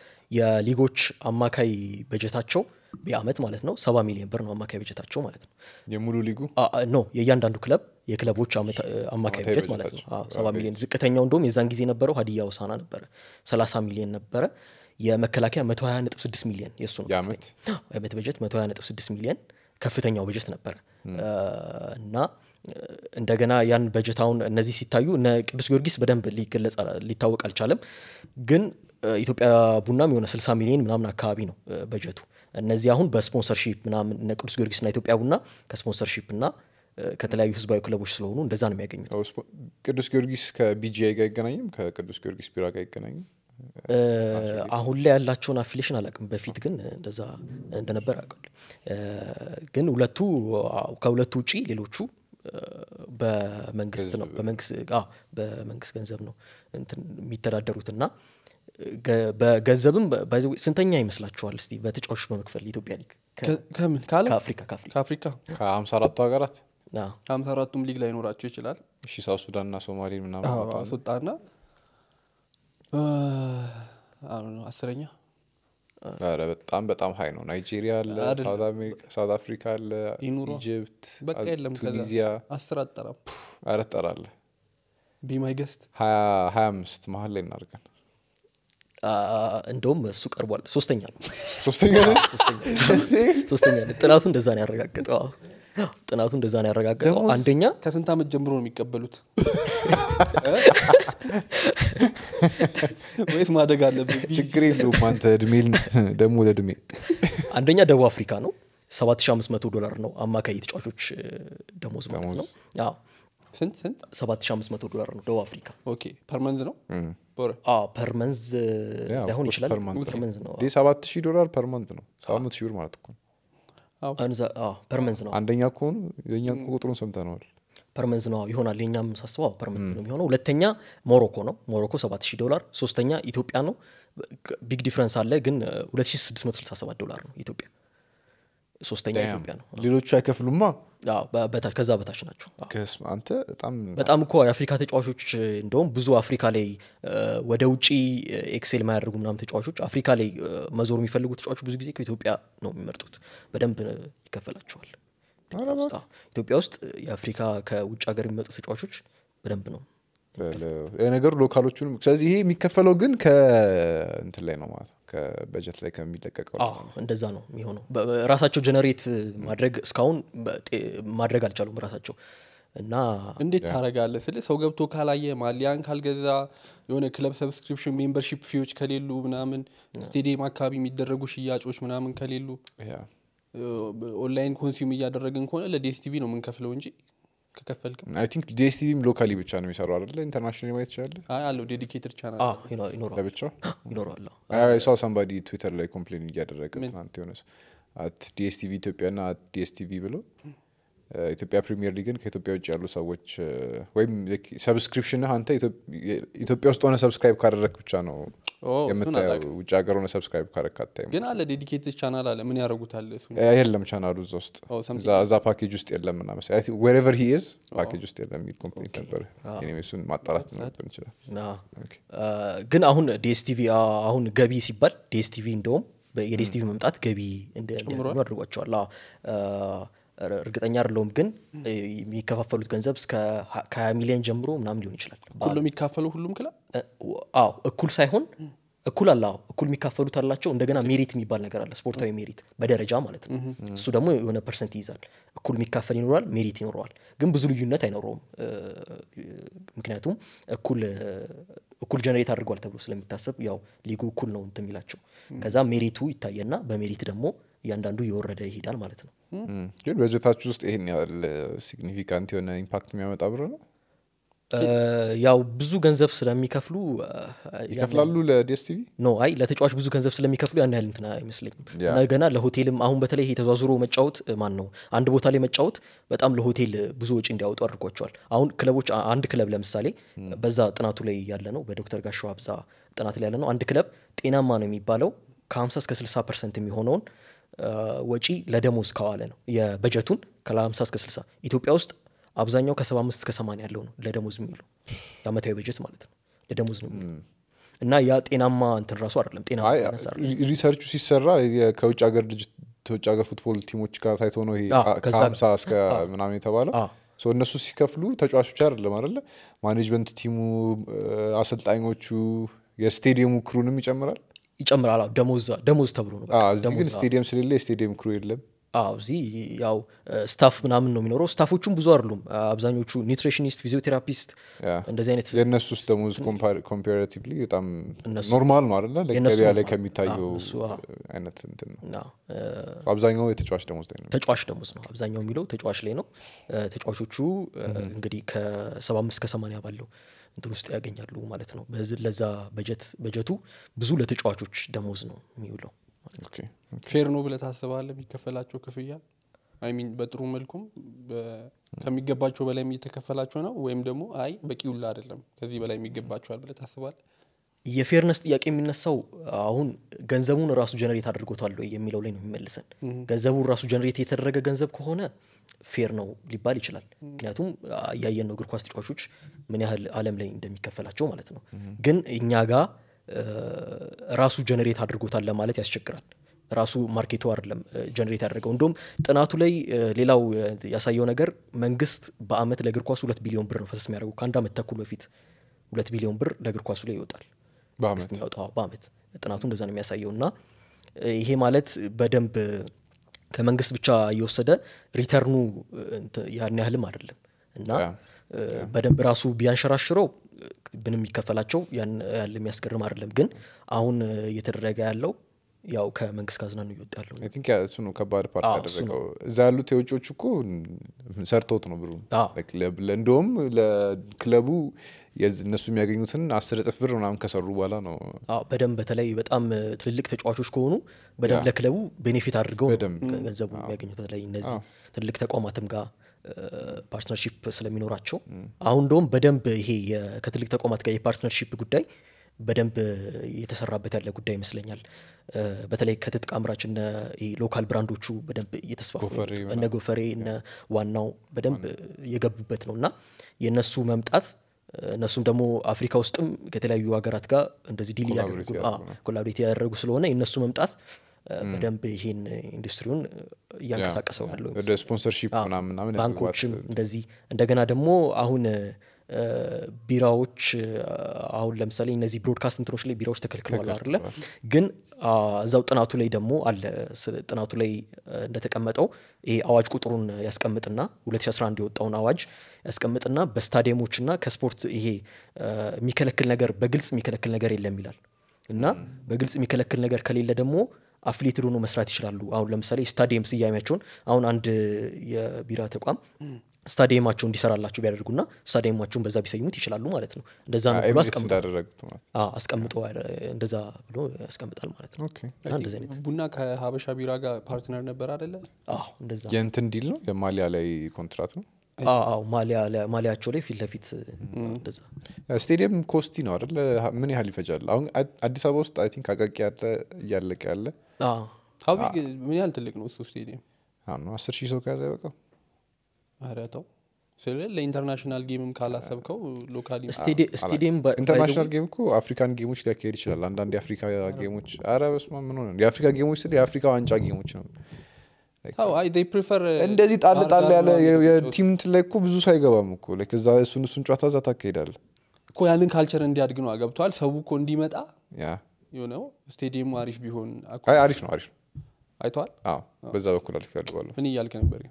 የሊጎች አማካይ በጀታቸው በአመት ማለት ነው ሰባ ሚሊዮን ብር ነው አማካይ በጀታቸው ማለት ነው የሙሉ ሊጉ አ- አ- ኖ የእያንዳንዱ ክለብ የክለቦች አመታ- አማካይ አመታዊ በጀት ማለት ነው በጀታቸው። አዎ፣ ሰባ ሚሊዮን ዝቅተኛው እንደውም የዛን ጊዜ የነበረው ሀዲያ ውሳና ነበረ ሰላሳ ሚሊዮን ነበረ የመከላከያ መቶ ሀያ ነጥብ ስድስት ሚሊዮን የእሱ ነው የአመት? ከፍተኛ። አዎ፣ የአመት በጀት መቶ ሀያ ነጥብ ስድስት ሚሊዮን ከፍተኛው በጀት ነበረ እ፣ እና እ፣ እንደገና ያን በጀታውን እነዚህ ሲታዩ እነ ቅዱስ ጊዮርጊስ በደንብ ሊገለጽ አላ- ሊታወቅ አልቻለም ግን እ፣ ኢትዮጵያ ቡናም የሆነ 60 ሚሊዮን ምናምን አካባቢ ነው እ፣ በጀቱ እነዚህ አሁን በስፖንሰርሺፕ ምናምን እነ ቅዱስ ጊዮርጊስና ኢትዮጵያ ቡና ከስፖንሰርሺፕ እና እ፣ ከተለያዩ ህዝባዊ ክለቦች ስለሆኑ እንደዛ ነው የሚያገኙት ያው ስፖ- ቅዱስ ጊዮርጊስ ከቢጂአይ ጋር አይገናኝም ከቅዱስ ጊዮርጊስ ቢራ ጋር አይገናኝም እ፣ አሁን ላይ ያላቸውን አፊሌሽን አላውቅም በፊት ግን እንደዛ እንደነበር አውቃለሁ እ፣ ግን ሁለቱ አዎ፣ ከሁለቱ ውጪ ሌሎቹ እ፣ በመንግስት ነው በመንግስት አዎ፣ በመንግስት ገንዘብ ነው እንትን የሚተዳደሩት እና ገ- በገንዘብም በ- by the way ስንተኛ ይመስላችኋል እስቲ በተጫዋቾች በመክፈል ኢትዮጵያ ሊግ ከ- ከ- ከምን ካለ ከአፍሪካ ከአፍሪካ ከአፍሪካ ከሀምሳ አራቱ ሀገራት አዎ። ከሀምሳ አራቱም ሊግ ላይኖራቸው ይችላል እሺ ሳውት ሱዳን እና ሶማሌን ምናምን አዎ፣ ማውጣት ነው። አስወጣና እ፣ አይ ዶንት ኖ፣ አስረኛ ኧረ በጣም በጣም ሀይ ነው ናይጄሪያ አለ አይደለም። ሳውት አሜሪካ ሳውት አፍሪካ አለ ይኑሯ። ኢጅፕት በቃ አል- የለም ከዛ ቱኒዚያ አስር አጠራም ኧረ ጠራለ ቢማይ ገስት ሀያ ሀያ አምስት መሀል ላይ እናድርገን አ፣ እንደውም እሱ ቀርቧል ሶስተኛ ነው ሶስተኛ ላይ ሶስተኛ ነው ጥናቱ እንደዛ ነው ያረጋገጠው አዎ። ጥናቱ እንደዛ ነው ያረጋገጠው ደሞዝ አንደኛ ከስንት ዓመት ጀምሮ ነው የሚቀበሉት ወይስ ማደግ አለብን ችግር የለውም አንተ እድሜ ደግሞ ለእድሜ አንደኛ ደቡብ አፍሪካ ነው 7500 ዶላር ነው አማካይ የተጫዋቾች እ፣ ደሞዝ ማለት ነው አዎ ስንት ስንት 7500 ዶላር ነው ደቡብ አፍሪካ ኦኬ ፐርመንዝ ነው በወር አዎ ፐርመንዝ ያ, of ላይሆን course, ይችላል per month ነው። ፐርመንዝ ነው ይህ ሰባት ሺህ ዶላር ፐር መንት ነው ሰባት መቶ ሺህ ብር ማለት እኮ ነው። አንዛ- አዎ ፐርመንዝ ነው አንደኛ ከሆኑ የእኛን ቁጥሩን ሰምተነዋል ፐርመንዝ ነው ይሆናል የኛም ሳስበው አዎ፣ ፐርመንዝ ነው የሚሆነው ሁለተኛ ሞሮኮ ነው ሞሮኮ 7000 ዶላር ሶስተኛ ኢትዮጵያ ነው ቢግ ዲፍረንስ አለ ግን እ፣ 2667 ዶላር ነው ኢትዮጵያ ሶስተኛ Damn. ኢትዮጵያ ነው ሌሎቹ አይከፍሉማ አዎ፣ በ- በታች- ከዛ በታች ናቸው አዎ። ከስ- አንተ በጣም በጣም እኮ የአፍሪካ ተጫዋቾች እ፣ እንደውም ብዙ አፍሪካ ላይ እ፣ ወደ ውጪ እ፣ ኤክሴል የማያደርጉ ምናምን ተጫዋቾች አፍሪካ ላይ እ፣ መዞር የሚፈልጉ ተጫዋቾች ብዙ ጊዜ ከኢትዮጵያ ነው የሚመርጡት በደንብ እ፣ ይከፈላቸዋል ኢትዮጵያ ውስጥ አዎ። ኢትዮጵያ ውስጥ እ፣ የአፍሪካ ከውጭ ሀገር የሚመጡ ተጫዋቾች በደንብ ነው ነገሩ ሎካሎቹንም ስለዚህ ይሄ የሚከፈለው ግን ከእንትን ላይ ነው ማለት ነው ከበጀት ላይ ከሚለቀቀው ላይ አዎ እንደዛ ነው የሚሆነው በ- በ- ራሳቸው ጀነሬት ማድረግ እስካሁን በጤ- ማድረግ አልቻሉም ራሳቸው እና እንዴት ታረጋለህ ስል ሰው ገብቶ ካላየ ማሊያን ካልገዛ የሆነ ክለብ ሰብስክሪፕሽን ሜምበርሺፕ ፊዎች ከሌሉ ምናምን ስቴዲየም አካባቢ የሚደረጉ ሽያጮች ምናምን ከሌሉ ያ ኦንላይን ኮንሱም እያደረግን ከሆነ ለዲኤስቲቪ ነው የምንከፍለው እንጂ ከከፈልክም አይ ቲንክ ዲኤስቲቪም ሎካሊ ብቻ ነው የሚሰሩ አይደለ ኢንተርናሽናል ማየት ይችላል አይ አለው ዴዲኬትድ ቻናል አዎ ይኖ- ይኖረዋል ለብቻው ይኖረዋል አዎ። ሰው ሳምባዲ ትዊተር ላይ ኮምፕሌን እያደረገ ትናንት የሆነ ሰው አት ዲኤስቲቪ ኢትዮጵያ ና አት ዲኤስቲቪ ብሎ እ፣ ኢትዮጵያ ፕሪሚየር ሊግን ከኢትዮጵያ ውጭ ያሉ ሰዎች እ፣ ወይም ሰብስክሪፕሽንህ አንተ ኢትዮ- ኢትዮጵያ ውስጥ ሆነ ሰብስክራይብ ካደረግ ብቻ ነው ኦ፣ እሱን የምታየው አላውቅም። ውጭ ሀገር ሆነ ሰብስክራይብ ካረክ አታይም ግን አለ ዴዲኬትድ ቻናል አለ ምን ያደረጉታል እሱ ያ የለም ቻናሉ እዛ ውስጥ ኦ፣ something እዛ- እዛ ፓኬጅ ውስጥ የለም እና መሰለኝ ዌሬቨር ሂ ኢዝ ፓኬጅ ውስጥ የለም የሚል ኮምፕሌንት ነበር ኤኒዌይ እሱን ማጣራት ሊኖርብን ይችላል አዎ። ኦኬ። አ፣ ግን አሁን ዲኤስቲቪ አሁን ገቢ ሲባል ዲኤስቲቪ እንደውም በ- የዲኤስቲቪ መምጣት ገቢ እንደ- እንዲያገኙ አድርጓቸዋል አዎ። አ፣ ር- እርግጠኛ አይደለሁም ግን እ፣ የሚከፋፈሉት ገንዘብ እስከ ሀ- ከሀያ ሚሊዮን ጀምሮ ምናምን ሊሆን ይችላል ሁሉ የሚካፈለው ሁሉም ክለብ እ፣ አዎ እኩል ሳይሆን እኩል አለ አዎ እኩል የሚካፈሉት አላቸው እንደገና ሜሪት የሚባል ነገር አለ ስፖርታዊ ሜሪት በደረጃ ማለት ነው እሱ ደግሞ የሆነ ፐርሰንት ይይዛል እኩል የሚካፈል ይኖራል ሜሪት ይኖረዋል ግን ብዙ ልዩነት አይኖረውም እ፣ ምክንያቱም እኩል እ፣ እኩል ጀነሬት አድርጓል ተብሎ ስለሚታሰብ ያው ሊጉ እኩል ነው እንትን የሚላቸው ከዛ ሜሪቱ ይታየና በሜሪት ደግሞ እያንዳንዱ እየወረደ ይሄዳል ማለት ነው እም፣ ግን በጀታችሁ ውስጥ ይሄን ያህል ሲግኒፊካንት የሆነ ኢምፓክት የሚያመጣ ብር ነው እ፣ ያው ብዙ ገንዘብ ስለሚከፍሉ እ፣ ያን ይከፍላሉ ለዲኤስቲቪ ኖ አይ ለተጫዋች ብዙ ገንዘብ ስለሚከፍሉ ያን ያህል እንትን አይመስለኝም ያ። እንደገና ለሆቴልም አሁን በተለይ ይሄ ተዟዙሮ መጫወት እ፣ ማን ነው አንድ ቦታ ላይ መጫወት በጣም ለሆቴል እ፣ ብዙ ወጪ እንዲያወጡ አድርጓቸዋል አሁን ክለቦች አ- አንድ ክለብ ለምሳሌ በዛ ጥናቱ ላይ ያለ ነው በዶክተር ጋሻው አብዛ ጥናት ላይ ያለ ነው አንድ ክለብ ጤናማ ነው የሚባለው ከ50 እስከ 60 ፐርሰንት የሚሆነውን እ፣ ወጪ ለደሞዝ ከዋለ ነው የበጀቱን ከ50 እስከ 60 ኢትዮጵያ ውስጥ አብዛኛው ከ75 እስከ 80 ያለው ነው ለደሞዝ የሚውለው የአመታዊ በጀት ማለት ነው ለደሞዝ ነው የሚውለው እና ያ ጤናማ እንትን ራሱ አይደለም ጤናማ አይ ቢዝነስ አይደለም። ሪ- ሪሰርቹ ሲሰራ የ- ከውጭ ሀገር ድርጅት ከውጭ ሀገር ፉትቦል ቲሞች ጋር ታይቶ ነው ይሄ አዎ፣ ከ- ከዛ- ከሀምሳ እስከ ምናምን የተባለው አዎ። ሶ እነሱ ሲከፍሉ ተጫዋቾች አይደለም አይደለ ማኔጅመንት ቲሙ እ፣ አሰልጣኞቹ የስቴዲየሙ ክሩንም ይጨምራል ይጨምራል አዎ፣ ደሞዝ ደሞዝ ተብሎ ነው በቃ። አዎ፣ እዚህ ግን ደሞዝ፣ አዎ። ስቴዲየም ስለሌለ የስቴዲየም ክሩ የለም አዎ እዚህ ያው ስታፍ ምናምን ነው የሚኖረው ስታፎቹም ብዙ አይደሉም አብዛኞቹ ኒውትሪሽኒስት ፊዚዮቴራፒስት ያ። እንደዚህ አይነት የእነሱ ውስጥ ደሞዝ ኮምፓራቲቭሊ በጣም እነሱ- ኖርማል ነው አይደለ የእነሱ ገበያ ላይ ኖርማል። ከሚታየው አዎ፣ እሱ፣ አዎ። አይነት እንትን ነው እና እ፣ አብዛኛው የተጫዋች ደሞዝ ላይ ነው ተጫዋች ደሞዝ ነው አብዛኛው የሚለው ተጫዋች ላይ ነው እ፣ ተጫዋቾቹ እ፣ እንግዲህ ከሰባ አምስት ከሰማኒያ ባለው እንትን ውስጥ ያገኛሉ ማለት ነው በዚ- ለዛ በጀት በጀቱ ብዙ ለተጫዋቾች ደሞዝ ነው የሚውለው ኦኬ። ፌር ነው ብለህ ታስባለህ የሚከፈላቸው ክፍያ አይ ሚን በጥሩ መልኩም በ- ከሚገባቸው በላይ እየተከፈላቸው ነው ወይም ደግሞ አይ በቂ ውላ አይደለም ከዚህ በላይ የሚገባቸዋል ብለህ ታስባለህ የፌርነስ ጥያቄ የሚነሳው አሁን ገንዘቡን ራሱ ጀነሬት አድርጎታል ወይ የሚለው ላይ ነው የሚመልሰን ገንዘቡን ራሱ ጀነሬት የተደረገ ገንዘብ ከሆነ ፌር ነው ሊባል ይችላል ምክንያቱም አ፣ እያየን ነው እግር ኳስ ተጫዋቾች ምን ያህል አለም ላይ እንደሚከፈላቸው ማለት ነው ግን እኛ ጋር እ፣ ራሱ ጀነሬት አድርጎታል ለማለት ያስቸግራል ራሱ ማርኬቱ አይደለም ጀነሬት ያደረገው እንደውም ጥናቱ ላይ እ፣ ሌላው እ፣ ያሳየው ነገር መንግስት በአመት ለእግር ኳሱ ሁለት ቢሊዮን ብር ነው ፈሰስ የሚያደርገው ከአንድ አመት ተኩል በፊት ሁለት ቢሊዮን ብር ለእግር ኳሱ ላይ ይወጣል በአመት መንግስት የሚያወጣው በአመት ጥናቱ እንደዛ ነው የሚያሳየው እና እ፣ ይሄ ማለት በደንብ ከመንግስት ብቻ እየወሰደ ሪተርኑ እ፣ እንትን ያን ያህልም አይደለም እና ያ። እ፣ በደንብ ራሱ ቢያንሸራሽረው እ፣ ምንም የሚከፈላቸው ያን ያህል የሚያስገርም አይደለም ግን አሁን እ፣ እየተደረገ ያለው ያው ከመንግስት ካዝና ነው እየወጣ ያለው አይ ቲንክ ያ እሱ ነው ከባድ ፓርት አዎ፣ እሱ ያደረገው እዛ ያሉት የውጮች እኮ ሰርተውት ነው ብሩ አዎ። እንደውም ለክለቡ የዝ- እነሱ የሚያገኙትን አስር እጥፍ ብር ምናምን ከሰሩ በኋላ ነው አዎ በደንብ በተለይ በጣም እ፣ ትልልቅ ተጫዋቾች ከሆኑ በደንብ ያ። ለክለቡ ቤኔፊት አድርገው ነው በደንብ። ገንዘቡ የሚያገኙት በተለይ እነዚህ ትልልቅ ተቋማትም ጋር ፓርትነርሺፕ ስለሚኖራቸው አሁን እንደውም በደንብ ይሄ የ- ከትልቅ ተቋማት ጋር የፓርትነርሺፕ ጉዳይ በደንብ እየተሰራበት ያለ ጉዳይ ይመስለኛል እ፣ በተለይ ከትጥቅ አምራች እነ ይሄ ሎካል ብራንዶቹ በደንብ እየተስፋፉ ነው ጎፈሬ የመጡት። እነ ጎፈሬ እነ ዋናው በደንብ እየገቡበት ነው እና የእነሱ መምጣት እነሱም ደግሞ አፍሪካ ውስጥም ከተለያዩ ሀገራት ጋር እንደዚህ ዲል ኮላቦሬት እያደረጉ ያደርጉ ነው። ኮላቦሬት ያደረጉ ስለሆነ የእነሱ መምጣት እ፣ በደንብ ይሄን ኢንዱስትሪውን እያንቀሳቀሰው ያለው ወደ ስፖንሰርሺፕ አዎ፣ ምናምን ምናምን ባንኮችም የመግባት እንደዚህ እንደገና ደግሞ አሁን እ፣ ቢራዎች እ፣ አሁን ለምሳሌ እነዚህ ብሮድካስት እንትኖች ላይ ቢራዎች ተከልክለዋል አይደለ ግን አ፣ እዛው ጥናቱ ላይ ደግሞ አለ ስ- ጥናቱ ላይ እ፣ እንደተቀመጠው ይሄ አዋጅ ቁጥሩን ያስቀምጥና 2011 የወጣውን አዋጅ ያስቀምጥና በስታዲየሞችና ከስፖርት ይሄ እ፣ የሚከለክል ነገር በግልጽ የሚከለክል ነገር የለም ይላል እና በግልጽ የሚከለክል ነገር ከሌለ ደግሞ አፍሌትድ ሆኖ መስራት ይችላሉ አሁን ለምሳሌ ስታዲየም ስያሜያቸውን አሁን አንድ የቢራ ተቋም ስታዲየማቸው እንዲሰራላቸው ቢያደርጉና ስታዲየማቸውን በዛ ቢሰይሙት ይችላሉ ማለት ነው እንደዛ ነው ብሎ ኤሚሬትስ አስቀምጧል እንዳደረጉት ማለት አዎ፣ አስቀምጦ ያለ- እንደዛ ብሎ ያስቀምጣል ማለት ነው ኦኬ እና እንደዚህ አይነት ቡና ከሀበሻ ቢራ ጋር ፓርትነር ነበር አደለ አዎ እንደዛ የእንትን ዲል ነው የማሊያ ላይ ኮንትራት ነው አዎ አዎ፣ ማሊያ ማሊያቸው ላይ ፊት ለፊት እንደዛ ስቴዲየም ኮስቲ ነው አይደለ ምን ያህል ይፈጃል አሁን አ- አዲስ አበባ ውስጥ አይ ቲንክ አቃቂ ያለ እያለቀ ያለ አዎ። ሀዊ ምን ያህል ትልቅ ነው እሱ ስቴዲየም አሁን ነው አስር ሺህ ሰው ከያዘ አይበቃም ኧረ ተው ስለ ለኢንተርናሽናል ጌምም ካላሰብከው ሎካሊ ስቴዲ- ስቴዲየም ባ- ኢንተርናሽናል ጌም እኮ አፍሪካን ጌሞች ሊያካሄድ ይችላል አንዳንድ የአፍሪካ ጌሞች አረ በስመ አብ ምን ሆነ የአፍሪካ ጌሞች ስል የአፍሪካ ዋንጫ ጌሞች ነው ተው አይ they prefer እንደዚህ ጣል ባህር ጣል ዳር ያለ ምናምን የ- የሚጫወቱ የቲም እንትን ላይ እኮ ብዙ ሰው አይገባም እኮ like እዛ እሱን እሱን ጨዋታ እዛ ታካሄዳለ እኮ ያንን ካልቸር እንዲያድግ ነው ገብቷል ሰው እኮ እንዲመጣ ያ የሆነው ስቴዲየሙ አሪፍ ቢሆን አኮ አይ አሪፍ ነው አሪፍ ነው አይተዋል አዎ በዛ በኩል አልፍ ያልባለሁ ምን እያልክ ነበር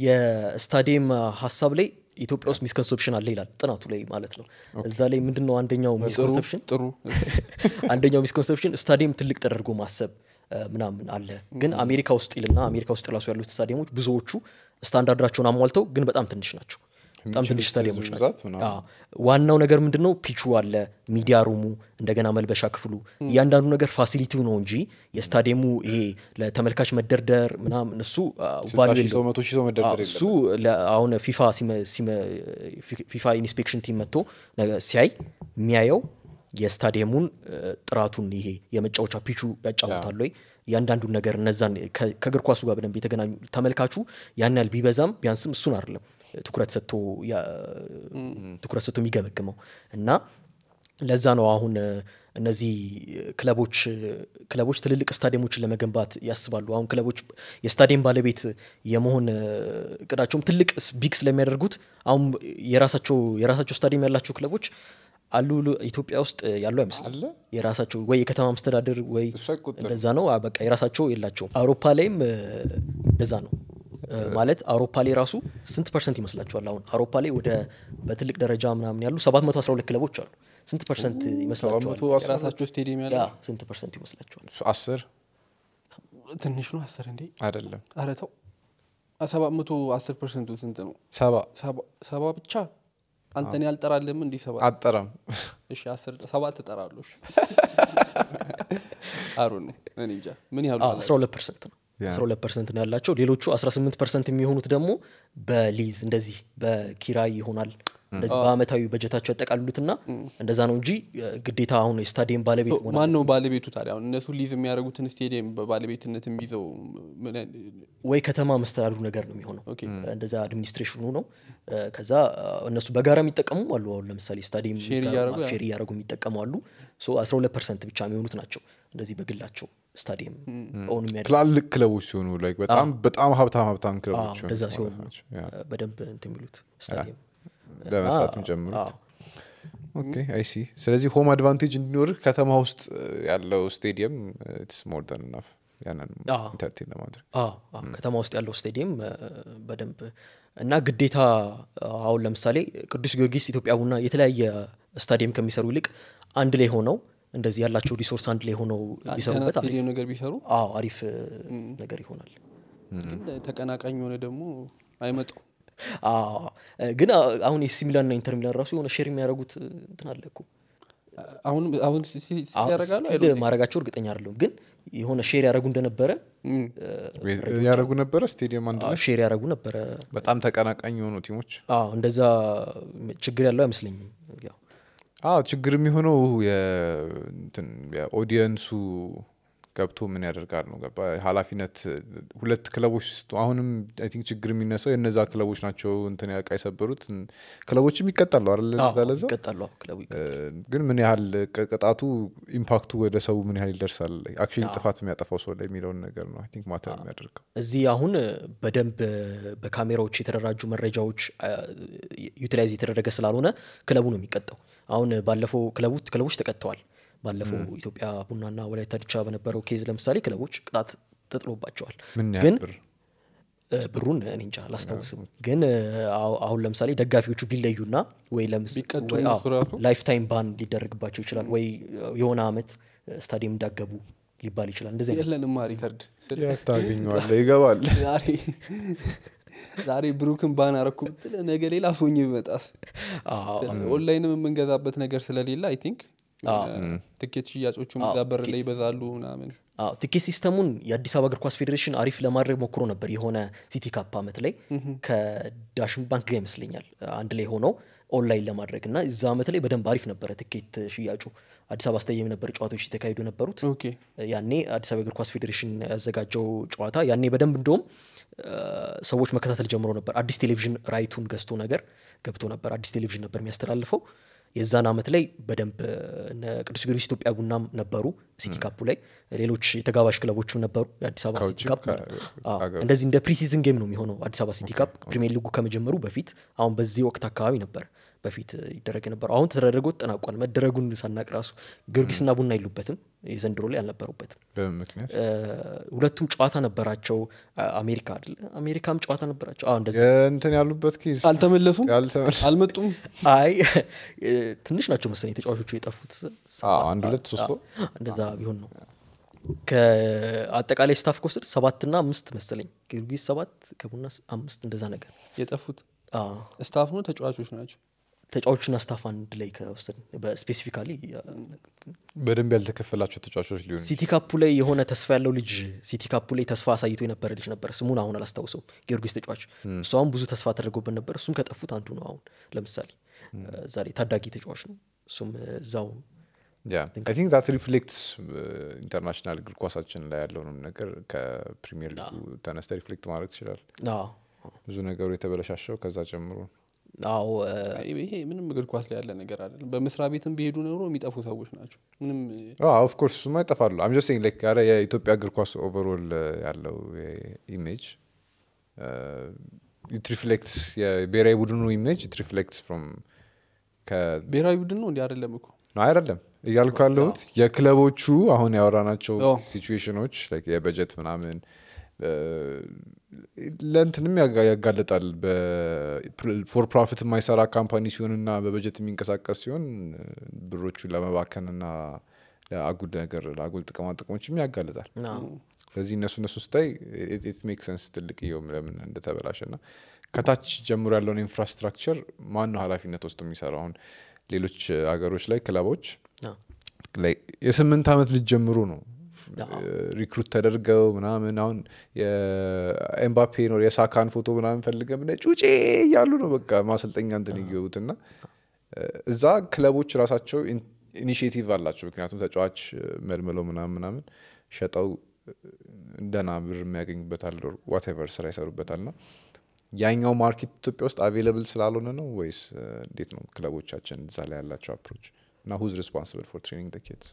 የስታዲየም ሀሳብ ላይ ኢትዮጵያ ውስጥ ሚስኮንሰፕሽን አለ ይላል ጥናቱ ላይ ማለት ነው እዛ ላይ ምንድን ነው አንደኛው ሚስኮንሰፕሽን ጥሩ አንደኛው ሚስኮንሰፕሽን ስታዲየም ትልቅ ተደርጎ ማሰብ እ፣ ምናምን አለ ግን አሜሪካ ውስጥ ይልና አሜሪካ ውስጥ ራሱ ያሉት ስታዲየሞች ብዙዎቹ ስታንዳርዳቸውን አሟልተው ግን በጣም ትንሽ ናቸው በጣም ትንሽ ስታዲየሞች ናቸው ብዛት ምናምን። አዎ። ዋናው ነገር ምንድን ነው ፒቹ አለ ሚዲያ ሩሙ እንደገና መልበሻ ክፍሉ እያንዳንዱ ነገር ፋሲሊቲው ነው እንጂ የስታዲየሙ ይሄ ለተመልካች መደርደር ምናምን እሱ ስልሳ ቫሉ ሺህ ሰው መቶ ሺህ ሰው መደርደር እሱ ለ- አሁን ፊፋ ሲመ- ሲመ- ፊ- ፊፋ ኢንስፔክሽን ቲም መጥቶ ነገ- ሲያይ የሚያየው የስታዲየሙን እ፣ ጥራቱን ይሄ የመጫወቻ ፒቹ ያጫውታሉ ወይ እያንዳንዱን ነገር እነዛን ከ- ከእግር ኳሱ ጋር በደንብ የተገናኙ ተመልካቹ ያን ያህል ቢበዛም ቢያንስም እሱን አይደለም ትኩረት ሰጥቶ ያ- ትኩረት ሰጥቶ የሚገመግመው እና ለዛ ነው አሁን እ፣ እነዚህ ክለቦች ክለቦች ትልልቅ ስታዲየሞችን ለመገንባት ያስባሉ። አሁን ክለቦች የስታዲየም ባለቤት የመሆን እ፣ እቅዳቸውም ትልቅ ስ- ቢግ ስለሚያደርጉት አሁን የራሳቸው የራሳቸው ስታዲየም ያላቸው ክለቦች አሉ ሉ- ኢትዮጵያ ውስጥ ያሉ አይመስልም። አለ? የራሳቸው ወይ የከተማ መስተዳደር ወይ እሱ አይቆጠርም። እንደዛ ነው። አ፣ በቃ የራሳቸው የላቸውም። አውሮፓ ላይም እ፣ እንደዛ ነው እ፣ ማለት አውሮፓ ላይ ራሱ ስንት ፐርሰንት ይመስላችኋል? አሁን አውሮፓ ላይ ወደ በትልቅ ደረጃ ምናምን ያሉ 712 ክለቦች አሉ። ስንት ፐርሰንት ይመስላችኋል? 712 የራሳቸው ስቴዲየም ያለ ያ ስንት ፐርሰንት ይመስላችኋል? አስር ትንሽ ነው አስር እንዴ አይደለም ኧረ ተው ሰባት መቶ አስር ፐርሰንቱ ስንት ነው ሰባ ሰባ- ሰባ ብቻ አንተን ያልጠራልም እንዲህ ሰባ አጠራም እሺ አስር ሰባት እጠራለሁ እሺ። አሩ ነው እኔ እንጃ ምን ያህሉ አዎ፣ 12 ፐርሰንት ነው። ያ። 12 ፐርሰንት ነው ያላቸው። ሌሎቹ 18 ፐርሰንት የሚሆኑት ደግሞ በሊዝ እንደዚህ በኪራይ ይሆናል። እንደዚህ በአመታዊ በጀታቸው ያጠቃልሉትና እንደዛ ነው እንጂ እ፣ ግዴታ አሁን የስታዲየም ባለቤት መሆን ማን ነው ባለቤቱ ታዲያ አሁን እነሱ ሊዝ የሚያደርጉትን ስቴዲየም በባለቤትነት የሚይዘው ምን አይነት- ወይ ከተማ መስተዳድሩ ነገር ነው የሚሆነው። ኦኬ። እንደዛ አድሚኒስትሬሽኑ ነው። እ፣ ከዛ እ፣ እነሱ በጋራ የሚጠቀሙ አሉ። አሁን ለምሳሌ ስታዲየም ሼር ጋር እያደረጉ ያ- ሼር እያደረጉ የሚጠቀሙ አሉ። ሶ 12 ፐርሰንት ብቻ የሚሆኑት ናቸው እንደዚህ በግላቸው ስታዲየም ኦን የሚያደርጉ ትላልቅ ክለቦች ሲሆኑ like በጣም በጣም ሀብታም ሀብታም አዎ፣ ክለቦች ሲሆኑ እንደዛ ማለት ሲሆኑ ናቸው። ያ። እ፣ በደንብ እንትን የሚሉት ስታዲየም ለመስራት እና- የሚጀምሩት አዎ። ኦኬ አይ ሲ ስለዚህ ሆም አድቫንቴጅ እንዲኖርህ ከተማ ውስጥ እ፣ ያለው ስቴዲየም ኢትስ ሞር ዳን ናፍ ያንን አዎ። ኢንተርቴን ለማድረግ አዎ አዎ፣ ከተማ ውስጥ ያለው ስቴዲየም እ፣ በደንብ እና ግዴታ አሁን ለምሳሌ ቅዱስ ጊዮርጊስ፣ ኢትዮጵያ ቡና የተለያየ ስታዲየም ከሚሰሩ ይልቅ አንድ ላይ ሆነው እንደዚህ ያላቸው ሪሶርስ አንድ ላይ ሆነው ቢሰሩበት አሪፍ ስቴዲየም ነገር ቢሰሩ አዎ አሪፍ እ፣ ነገር ይሆናል። ግን ተቀናቃኝ የሆነ ደግሞ አይመጣው አዎ እ፣ ግን አ- አሁን የሲ ሚላን እና ኢንተር ሚላን ራሱ የሆነ ሼር የሚያደርጉት እ፣ እንትን አለ እኮ አሁን አሁን ሲ- ሲ- ሲ- አዎ፣ ያደርጋሉ ስቲል አይደለም? ማድረጋቸው እርግጠኛ አይደለሁም፣ ግን የሆነ ሼር ያደረጉ እንደነበረ እም። ያደረጉ ነበረ ስቴዲየም አንድ ላይ ሼር ያደረጉ ነበረ። በጣም ተቀናቃኝ የሆኑ ቲሞች አዎ እንደዛ ችግር ያለው አይመስለኝም። ያው አዎ ችግር የሚሆነው የ- እንትን የኦዲየንሱ ገብቶ ምን ያደርጋል ነው ገባ ኃላፊነት ሁለት ክለቦች ስ- አሁንም አይ ቲንክ ችግር የሚነሳው የእነዛ ክለቦች ናቸው እንትን ያቃ የሰበሩት ክለቦችም ይቀጣሉ አይደለ አዎ፣ ለዛ ለዛ ይቀጣሉ። አዎ፣ ክለቡ ይቀጣል። እ፣ ግን ምን ያህል ቅ- ቅጣቱ ኢምፓክቱ ወደ ሰው ምን ያህል ይደርሳል አክቹዋሊ ጥፋት የሚያጠፋው ሰው ላይ የሚለውን ነገር ነው አይ ቲንክ ማተር የሚያደርገው እዚህ አሁን በደንብ በካሜራዎች የተደራጁ መረጃዎች ዩቲላይዝ የተደረገ ስላልሆነ ክለቡ ነው የሚቀጣው። አሁን ባለፈው ክለቡ ክለቦች ተቀጥተዋል። ባለፈው ኢትዮጵያ ቡናና ወላይታ ዲቻ በነበረው ኬዝ ለምሳሌ ክለቦች ቅጣት ተጥሎባቸዋል። ምን ግን ያህል ብር እ፣ ብሩን እኔ እንጃ አላስታውስም። ግን እ፣ አሁ- አሁን ለምሳሌ ደጋፊዎቹ ቢለዩና ወይ ቢቀጡ ለምስ እነሱ ራሱ? ላይፍ ታይም ባን ሊደረግባቸው ይችላል ወይ የሆነ አመት ስታዲየም እንዳገቡ ሊባል ይችላል። እንደዚህ አይነት የለንማ ሪከርድ ስል ታገኘዋለ ይገባል ዛሬ ዛሬ ብሩክን ባን አረኩ ብትል ነገ ሌላ ሶኝ ብመጣስ አዎ፣ ኦንላይንም የምንገዛበት ነገር ስለሌለ አይ ቲንክ የሆነ ትኬት ሽያጮቹም አዎ፣ እዛ በር ላይ ትኬት ይበዛሉ ምናምን አዎ ቲኬት ሲስተሙን የአዲስ አበባ እግር ኳስ ፌዴሬሽን አሪፍ ለማድረግ ሞክሮ ነበር። የሆነ ሲቲ ካፕ አመት ላይ ከዳሽን ባንክ ጋር ይመስለኛል አንድ ላይ ሆነው ኦንላይን ለማድረግ እና እዛ አመት ላይ በደንብ አሪፍ ነበረ ቲኬት ሽያጩ። አዲስ አበባ ስታዲየም ነበር ጨዋታዎች የተካሄዱ የነበሩት። ኦኬ ያኔ አዲስ አበባ እግር ኳስ ፌዴሬሽን ያዘጋጀው ጨዋታ ያኔ በደንብ እንደውም አ፣ ሰዎች መከታተል ጀምሮ ነበር። አዲስ ቴሌቪዥን ራይቱን ገዝቶ ነገር ገብቶ ነበር። አዲስ ቴሌቪዥን ነበር የሚያስተላልፈው። የዛን አመት ላይ በደንብ እነ ቅዱስ ጊዮርጊስ ኢትዮጵያ ቡናም ነበሩ ሲቲ ካፑ ላይ፣ ሌሎች የተጋባዥ ክለቦችም ነበሩ። የአዲስ አበባ ሲቲ ከውጭም ካፕ ከ- ማለት ነው። አዎ፣ ከሀገር እንደዚህ እንደ ፕሪሲዝን ጌም ነው የሚሆነው አዲስ አበባ ሲቲ ካፕ ፕሪሚየር ሊጉ ከመጀመሩ በፊት አሁን በዚህ ወቅት አካባቢ ነበር በፊት ይደረግ የነበረው። አሁን ተደረገ ተጠናቋል። መደረጉን ሳናቅ ራሱ ጊዮርጊስና ቡና የሉበትም፣ የዘንድሮ ላይ አልነበሩበትም። በምን ምክንያት እ፣ ሁለቱም ጨዋታ ነበራቸው። አ- አሜሪካ አይደለ? አሜሪካም ጨዋታ ነበራቸው። አዎ እንደዛ። እንትን ያሉበት ኬዝ አልተመለሱም ያልተመለ- አልመጡም አይ እ፣ ትንሽ ናቸው መሰለኝ ተጫዋቾቹ የጠፉት። አዎ፣ አንድ ሁለት ሶስት ሰው እንደዛ ቢሆን ነው። ከአጠቃላይ ስታፍ ከወስድ ሰባትና አምስት መሰለኝ ጊዮርጊስ ሰባት ከቡና ስ- አምስት እንደዛ ነገር የጠፉት አዎ። ስታፍ ነው ተጫዋቾች ናቸው ተጫዋቾችና ስታፍ አንድ ላይ ከወሰድ በስፔሲፊካሊ በደንብ ያልተከፈላቸው ተጫዋቾች ሊሆኑ ሲቲ ካፑ ላይ የሆነ ተስፋ ያለው ልጅ ሲቲ ካፑ ላይ ተስፋ አሳይቶ የነበረ ልጅ ነበር። ስሙን አሁን አላስታውሰውም። ጊዮርጊስ ተጫዋች እሱ አሁን ብዙ ተስፋ ተደርጎበት ነበር። እሱም ከጠፉት አንዱ ነው። አሁን ለምሳሌ እዛ ላይ ታዳጊ ተጫዋች ነው። እሱም እዛው አይ ቲንክ ዛት ሪፍሌክትስ ኢንተርናሽናል እግር ኳሳችን ላይ ያለውንም ነገር ከፕሪሚየር ሊጉ ተነስተ ሪፍሌክት ማድረግ ትችላል። አዎ ብዙ ነገሩ የተበለሻሸው ከዛ ጨምሮ አዎ እ፣ አይ፣ ይሄ ምንም እግር ኳስ ላይ ያለ ነገር አይደለም በመስሪያ ቤትም ቢሄዱ ኖሮ የሚጠፉ ሰዎች ናቸው ምንም ኦፍኮርስ እሱማ ይጠፋሉ። አም ጀስት ሴይንግ ላይክ ኧረ የኢትዮጵያ እግር ኳስ ኦቨርኦል ያለው ኢሜጅ ኢት ሪፍሌክትስ የብሔራዊ ቡድኑ ኢሜጅ ኢት ሪፍሌክትስ ፍሮም ብሔራዊ ቡድን ነው እንዲህ አይደለም እኮ ነው አይደለም እያልኩ ያለሁት የክለቦቹ አሁን ያወራናቸው አዎ። ሲቹዌሽኖች like የበጀት ምናምን እ፣ ለእንትንም ያጋ- ያጋልጣል ፎር ፕሮፊት የማይሰራ ካምፓኒ ሲሆንና በበጀት የሚንቀሳቀስ ሲሆን እ፣ ብሮቹን ለመባከንና ለአጉል ነገር ለአጉል ጥቅማ ጥቅሞችም ያጋልጣል አዎ። ስለዚህ እነሱ እነሱ ስታይ ኢት ሜክ ሰንስ ትልቅ የውም ለምን እንደተበላሸ ና ከታች ጀምሮ ያለውን ኢንፍራስትራክቸር ማን ነው ኃላፊነት ወስዶ የሚሰራው አሁን ሌሎች ሀገሮች ላይ ክለቦች አዎ። ላይ የስምንት ዓመት ልጅ ጀምሮ ነው አዎ። ሪክሩት ተደርገው ምናምን አሁን የኤምባፔ ነው የሳካን ፎቶ ምናምን ፈልገ ብነ ጩጬ እያሉ ነው በቃ ማሰልጠኛ እንትን ይገቡት እና እዛ ክለቦች ራሳቸው ኢኒሽቲቭ አላቸው ምክንያቱም ተጫዋች መልምለው ምናምን ምናምን ሸጠው እንደና ብር የሚያገኙበታል ዋቴቨር ስራ ይሰሩበታል ና ያኛው ማርኬት ኢትዮጵያ ውስጥ አቬለብል ስላልሆነ ነው ወይስ እ፣ እንዴት ነው ክለቦቻችን እዛ ላይ ያላቸው አፕሮች እና ሁዝ ሪስፖንስብል ፎር ትሬኒንግ ኪድስ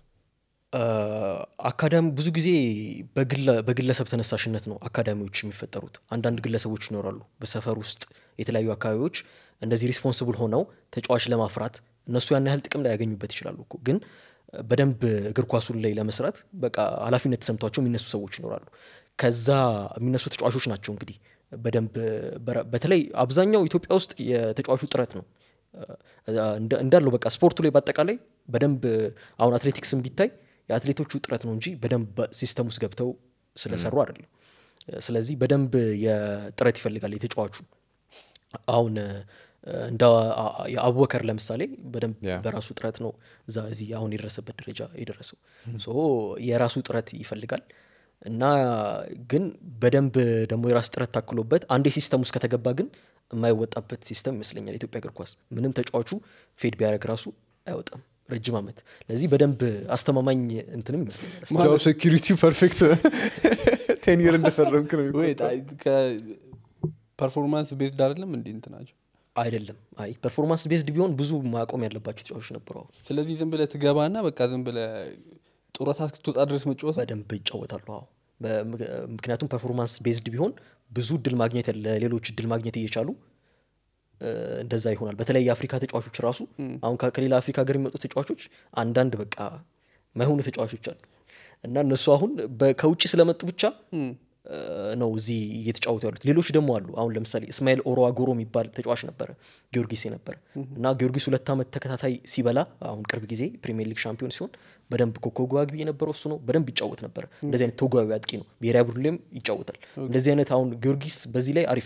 አካዳሚ ብዙ ጊዜ በግለ- በግለሰብ ተነሳሽነት ነው አካዳሚዎች የሚፈጠሩት። አንዳንድ ግለሰቦች ይኖራሉ በሰፈር ውስጥ የተለያዩ አካባቢዎች እንደዚህ ሪስፖንስብል ሆነው ተጫዋች ለማፍራት እነሱ ያን ያህል ጥቅም ላይ ያገኙበት ይችላሉ እኮ ግን በደንብ እግር ኳሱን ላይ ለመስራት በቃ ኃላፊነት ተሰምቷቸው የሚነሱ ሰዎች ይኖራሉ። ከዛ የሚነሱ ተጫዋቾች ናቸው እንግዲህ በደንብ በረ- በተለይ አብዛኛው ኢትዮጵያ ውስጥ የተጫዋቹ ጥረት ነው እንደ- እንዳለው በቃ ስፖርቱ ላይ በአጠቃላይ በደንብ አሁን አትሌቲክስም ቢታይ የአትሌቶቹ ጥረት ነው እንጂ በደንብ ሲስተም ውስጥ ገብተው ስለሰሩ አይደለም። ስለዚህ በደንብ የጥረት ይፈልጋል የተጫዋቹ አሁን እ፣ እንደ አ- አ- የአቡበከር ለምሳሌ በደንብ ያ። በራሱ ጥረት ነው እዛ እዚህ አሁን የደረሰበት ደረጃ የደረሰው ሶ የራሱ ጥረት ይፈልጋል እና ግን በደንብ ደግሞ የራስ ጥረት ታክሎበት አንዴ ሲስተም ውስጥ ከተገባ ግን የማይወጣበት ሲስተም ይመስለኛል የኢትዮጵያ እግር ኳስ ምንም ተጫዋቹ ፌድ ቢያደርግ ራሱ አይወጣም ረጅም ዓመት ለዚህ በደንብ አስተማማኝ እንትንም ይመስለኛል ጆብ ሴኪሪቲ ፐርፌክት ቴን ይር እንደፈረምክ ነው የሚቆጠረው። ፐርፎርማንስ ቤዝድ አይደለም እንዲ እንትናቸው አይደለም አይ ፐርፎርማንስ ቤዝድ ቢሆን ብዙ ማቆም ያለባቸው ተጫዋቾች ነበሩ አሁን ስለዚህ ዝም ብለ ትገባና በቃ ዝም ብለ ጡረታ እስክትወጣ ድረስ መጫወት በደንብ ይጫወታሉ አዎ በምክ- ምክንያቱም ፐርፎርማንስ ቤዝድ ቢሆን ብዙ እድል ማግኘት ለሌሎች እድል ማግኘት እየቻሉ እ፣ እንደዛ ይሆናል በተለይ የአፍሪካ ተጫዋቾች ራሱ አሁን ከ- ከሌላ አፍሪካ ሀገር የሚመጡ ተጫዋቾች አንዳንድ በቃ ማይሆኑ ተጫዋቾች አሉ እና እነሱ አሁን በ- ከውጭ ስለመጡ ብቻ እ፣ ነው እዚህ እየተጫወቱ ያሉት ሌሎች ደግሞ አሉ አሁን ለምሳሌ እስማኤል ኦሮ አጎሮ የሚባል ተጫዋች ነበረ ጊዮርጊስ የነበረ እና ጊዮርጊስ ሁለት ዓመት ተከታታይ ሲበላ አሁን ቅርብ ጊዜ ፕሪሚየር ሊግ ሻምፒዮን ሲሆን በደንብ ኮከብ ግብ አግቢ የነበረው እሱ ነው በደንብ ይጫወት ነበረ እንደዚህ አይነት ተጓቢ አጥቂ ነው ብሔራዊ ቡድን ላይም ይጫወታል እንደዚህ አይነት አሁን ጊዮርጊስ በዚህ ላይ አሪፍ ነው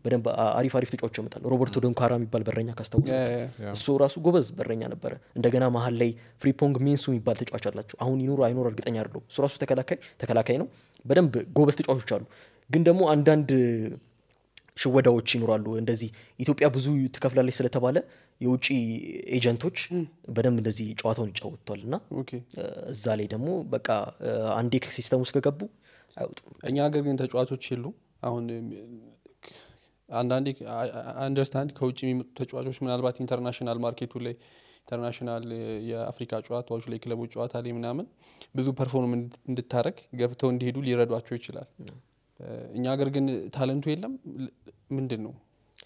በደንብ አ- አሪፍ አሪፍ ተጫዋቾች ያመጣል ሮበርቶ ዶንካራ የሚባል በረኛ ካስታውሳችሁ ያ- እሱ ራሱ ጎበዝ በረኛ ነበረ እንደገና መሀል ላይ ፍሪፖንግ ሚንሱ የሚባል ተጫዋች አላቸው አሁን ይኑሩ አይኑር እርግጠኛ አይደለሁም እሱ ራሱ ተከላካይ ተከላካይ ነው በደንብ ጎበዝ ተጫዋቾች አሉ ግን ደግሞ አንዳንድ ሽወዳዎች ይኖራሉ እንደዚህ ኢትዮጵያ ብዙ ትከፍላለች ስለተባለ የውጭ ኤጀንቶች በደንብ እንደዚህ ጨዋታውን ይጫወቷል እና ኦኬ እ፣ እዛ ላይ ደግሞ በቃ እ፣ አንዴ ሲስተም ውስጥ ከገቡ አይወጡም እኛ ሀገር ግን ተጫዋቾች የሉ አሁን እም፣ አንዳንዴ አንደርስታንድ ከውጭ የሚመጡ ተጫዋቾች ምናልባት ኢንተርናሽናል ማርኬቱ ላይ ኢንተርናሽናል የአፍሪካ ጨዋታዎች ላይ ክለቦች ጨዋታ ላይ ምናምን ብዙ ፐርፎርም እንድታረግ ገብተው እንዲሄዱ ሊረዷቸው ይችላል እ፣ እኛ ሀገር ግን ታለንቱ የለም ል- ምንድን ነው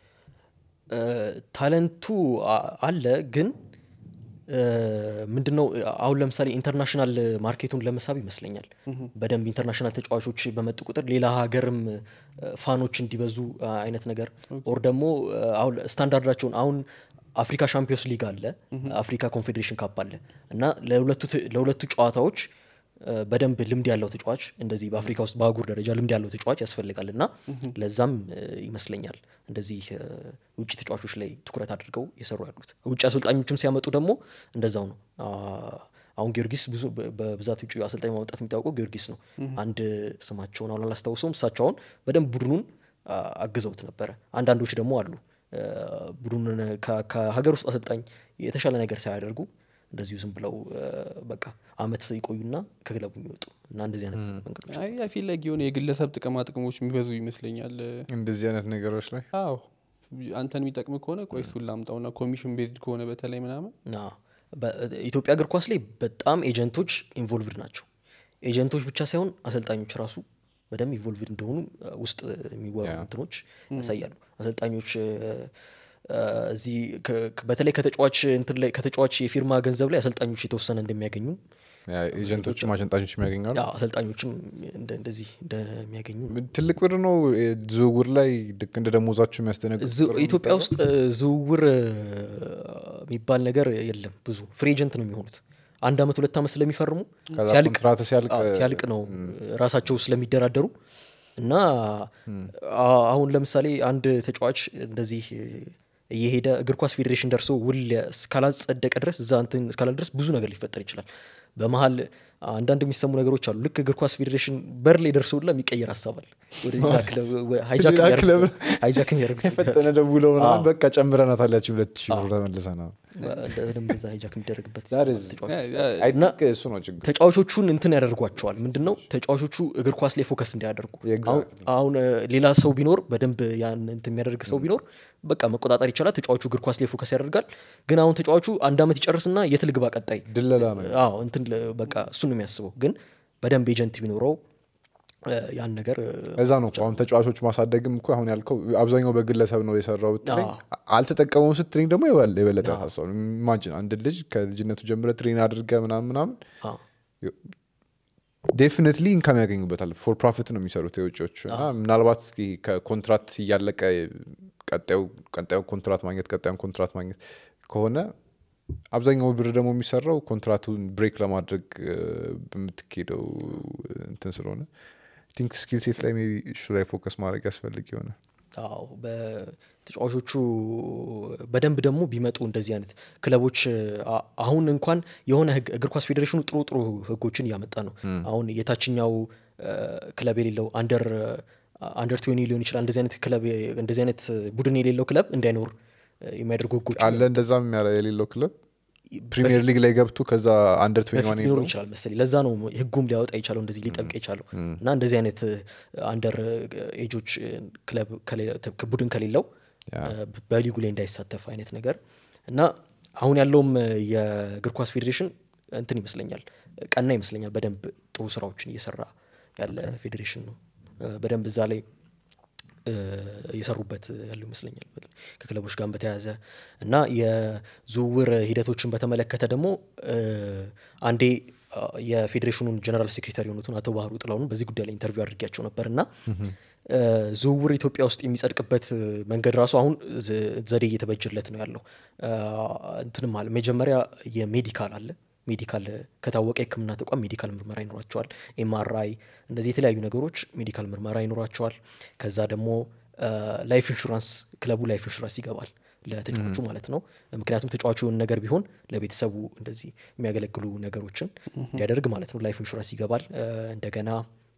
እ፣ ታለንቱ አ- አለ ግን እ፣ ምንድነው አሁን ለምሳሌ ኢንተርናሽናል ማርኬቱን ለመሳብ ይመስለኛል በደንብ ኢንተርናሽናል ተጫዋቾች በመጡ ቁጥር ሌላ ሀገርም እ፣ ፋኖች እንዲበዙ አ፣ አይነት ነገር ኦር ደግሞ እ፣ አሁን ስታንዳርዳቸውን አሁን አፍሪካ ሻምፒዮንስ ሊግ አለ አፍሪካ ኮንፌዴሬሽን ካፕ አለ እና ለሁለቱ ት- ለሁለቱ ጨዋታዎች እ፣ በደንብ ልምድ ያለው ተጫዋች እንደዚህ በአፍሪካ ውስጥ በአህጉር ደረጃ ልምድ ያለው ተጫዋች ያስፈልጋል እና ለዛም እ፣ ይመስለኛል እንደዚህ እ፣ ውጭ ተጫዋቾች ላይ ትኩረት አድርገው የሰሩ ያሉት ውጭ አሰልጣኞችም ሲያመጡ ደግሞ እንደዛው ነው አ፣ አሁን ጊዮርጊስ ብዙ በ- በብዛት ውጭ አሰልጣኝ ማምጣት የሚታወቀው ጊዮርጊስ ነው አንድ ስማቸውን አሁን አላስታውሰውም እሳቸው አሁን በደንብ ቡድኑን አ፣ አግዘውት ነበረ አንዳንዶች ደግሞ አሉ እ፣ ቡድኑን ከ- ከሀገር ውስጥ አሰልጣኝ የተሻለ ነገር ሳያደርጉ እንደዚሁ ዝም ብለው እ፣ በቃ አመት ይቆዩና ከክለቡ የሚወጡ እና እንደዚህ አይነት መንገዶች አይ አይ ፊል ላይክ የሆነ የግለሰብ ጥቅማ ጥቅሞች የሚበዙ ይመስለኛል እንደዚህ አይነት ነገሮች ላይ አዎ አንተን የሚጠቅም ከሆነ ቆይ እሱን ላምጣውና ኮሚሽን ቤዝድ ከሆነ በተለይ ምናምን ና በኢትዮጵያ እግር ኳስ ላይ በጣም ኤጀንቶች ኢንቮልቭድ ናቸው ኤጀንቶች ብቻ ሳይሆን አሰልጣኞች ራሱ በደንብ ኢንቮልቭድ እንደሆኑ እ፣ ውስጥ የሚወሩ ያ። እንትኖች ያሳያሉ አሰልጣኞች እ፣ እ፣ እዚህ ከ- ከ- በተለይ ከተጫዋች እንትን ላይ ከተጫዋች የፊርማ ገንዘብ ላይ አሰልጣኞች የተወሰነ እንደሚያገኙ ያ ኤጀንቶችም አሰልጣኞች የሚያገኛሉ ያው አሰልጣኞችም እንደ- እንደዚህ እንደሚያገኙ ትልቅ ብር ነው እ፣ ዝውውር ላይ ልክ እንደ ደሞዛቸው የሚያስደነግጥ ዝ- ኢትዮጵያ ውስጥ እ፣ ዝውውር እ፣ የሚባል ነገር የለም ብዙ ፍሪ ኤጀንት ነው የሚሆኑት አንድ አመት ሁለት አመት ስለሚፈርሙ ከዛ ሲያልቅ ኮንትራት ሲያልቅ አዎ፣ ሲያልቅ ነው ራሳቸው ስለሚደራደሩ እና አ- አሁን ለምሳሌ አንድ ተጫዋች እንደዚህ እየሄደ እግር ኳስ ፌዴሬሽን ደርሶ ውል እስካላጸደቀ ድረስ እዛ እንትን እስካላል ድረስ ብዙ ነገር ሊፈጠር ይችላል በመሀል አንዳንድ የሚሰሙ ነገሮች አሉ ልክ እግር ኳስ ፌዴሬሽን በር ላይ ደርሶ ሁላ የሚቀየር ሀሳብ አለ ወደ ሌላ ክለብ ወ- ሃይጃክ ሌላ የሚያደርጉት- ክለብ ሃይጃክ የሚያደርጉት የፈጠነ ደውለው ምናምን በቃ ጨምረናታል ያቺ ሁለት ሺህ ብር ተመልሰና በደንብ እዛ ሃይጃክ የሚደረግበት That is- ተጫዋች አይ እና ቲንክ እሱ ነው ችግር ተጫዋቾቹን እንትን ያደርጓቸዋል ምንድን ነው ተጫዋቾቹ እግር ኳስ ላይ ፎከስ እንዲያደርጉ Exactly. አሁን- አሁን እ፣ ሌላ ሰው ቢኖር በደንብ ያን እንትን የሚያደርግ ሰው ቢኖር በቃ መቆጣጠር ይቻላል ተጫዋቹ እግር ኳስ ላይ ፎከስ ያደርጋል ግን አሁን ተጫዋቹ አንድ አመት ይጨርስና የት ልግባ ቀጣይ ድለላ ነው አዎ እንትን ለ- በቃ እሱን ነው የሚያስበው ግን በደንብ ኤጀንት ቢኖረው እ፣ ያን ነገር እ፣ እዛ ነው እኮ አሁን ተጫዋቾች ማሳደግም እኮ አሁን ያልከው አብዛኛው በግለሰብ ነው የሰራው ብትለኝ አዎ። አልተጠቀመውም ስትለኝ ደግሞ የበለ- የበለጠ ሀሳብ ኢማጂን አንድ ልጅ ከልጅነቱ ጀምረ ትሬን አድርገ ምናምን ምናምን አዎ። ዴፊኒትሊ ኢንካም ያገኙበታል ፎር ፕሮፊት ነው የሚሰሩት የውጭዎቹ እና ምናልባት ይሄ ከኮንትራት እያለቀ ቀጣዩ ቀጣዩ ኮንትራት ማግኘት ቀጣዩን ኮንትራት ማግኘት ከሆነ አብዛኛው ብር ደግሞ የሚሰራው ኮንትራቱን ብሬክ ለማድረግ እ፣ በምትኬደው እንትን ስለሆነ ቲንክ ስኪል ሴት ላይ ሜይ ቢ እሱ ላይ ፎከስ ማድረግ ያስፈልግ የሆነ አዎ በተጫዋቾቹ በደንብ ደግሞ ቢመጡ እንደዚህ አይነት ክለቦች አ- አሁን እንኳን የሆነ ህግ እግር ኳስ ፌዴሬሽኑ ጥሩ ጥሩ ህጎችን እያመጣ ነው አሁን የታችኛው እ፣ ክለብ የሌለው አንደር አንደር ትዌኒ ሊሆን ይችላል እንደዚህ አይነት ክለብ እንደዚህ አይነት ቡድን የሌለው ክለብ እንዳይኖር እ፣ የሚያደርጉ ህጎች አለ እንደዛም ያለ- የሌለው ክለብ ፕሪሚየር ሊግ ላይ ገብቶ ከዛ አንደር በፊት ትዌንቲ ሊኖሩ ይችላል መሰለኝ ለዛ ነው ህጉም ሊያወጣ የቻለው እንደዚህ ሊጠብቅ የቻለው እና እንደዚህ አይነት አንደር ኤጆች ክለብ ከሌለ- ተ- ቡድን ከሌለው እ፣ በሊጉ ላይ እንዳይሳተፍ አይነት ነገር እና አሁን ያለውም እ፣ የእግር ኳስ ፌዴሬሽን እንትን ይመስለኛል ቀና ይመስለኛል በደንብ ጥሩ ስራዎችን እየሰራ ያለ ፌዴሬሽን ነው እ፣ በደንብ እዛ ላይ እ፣ እየሰሩበት ያለው ይመስለኛል በተለይ ከክለቦች ጋር በተያያዘ እና የዝውውር ሂደቶችን በተመለከተ ደግሞ እ፣ አንዴ አ፣ የፌዴሬሽኑን ጀነራል ሴክሬታሪ የሆኑትን አቶ ባህሩ ጥላሁን በዚህ ጉዳይ ላይ ኢንተርቪው አድርጊያቸው ነበር እና እ፣ ዝውውር ኢትዮጵያ ውስጥ የሚጸድቅበት እ፣ መንገድ ራሱ አሁን ዝ- ዘዴ እየተበጀለት ነው ያለው አ፣ እንትንም አለ መጀመሪያ የሜዲካል አለ ሜዲካል ከታወቀ የህክምና ተቋም ሜዲካል ምርመራ ይኖራቸዋል ኤምአርአይ እንደዚህ የተለያዩ ነገሮች ሜዲካል ምርመራ ይኖራቸዋል ከዛ ደግሞ ላይፍ ኢንሹራንስ ክለቡ ላይፍ ኢንሹራንስ ይገባል ለተጫዋቹ ማለት ነው ምክንያቱም ተጫዋቹ የሆነ ነገር ቢሆን ለቤተሰቡ እንደዚህ የሚያገለግሉ ነገሮችን እንዲያደርግ ማለት ነው ላይፍ ኢንሹራንስ ይገባል እ፣ እንደገና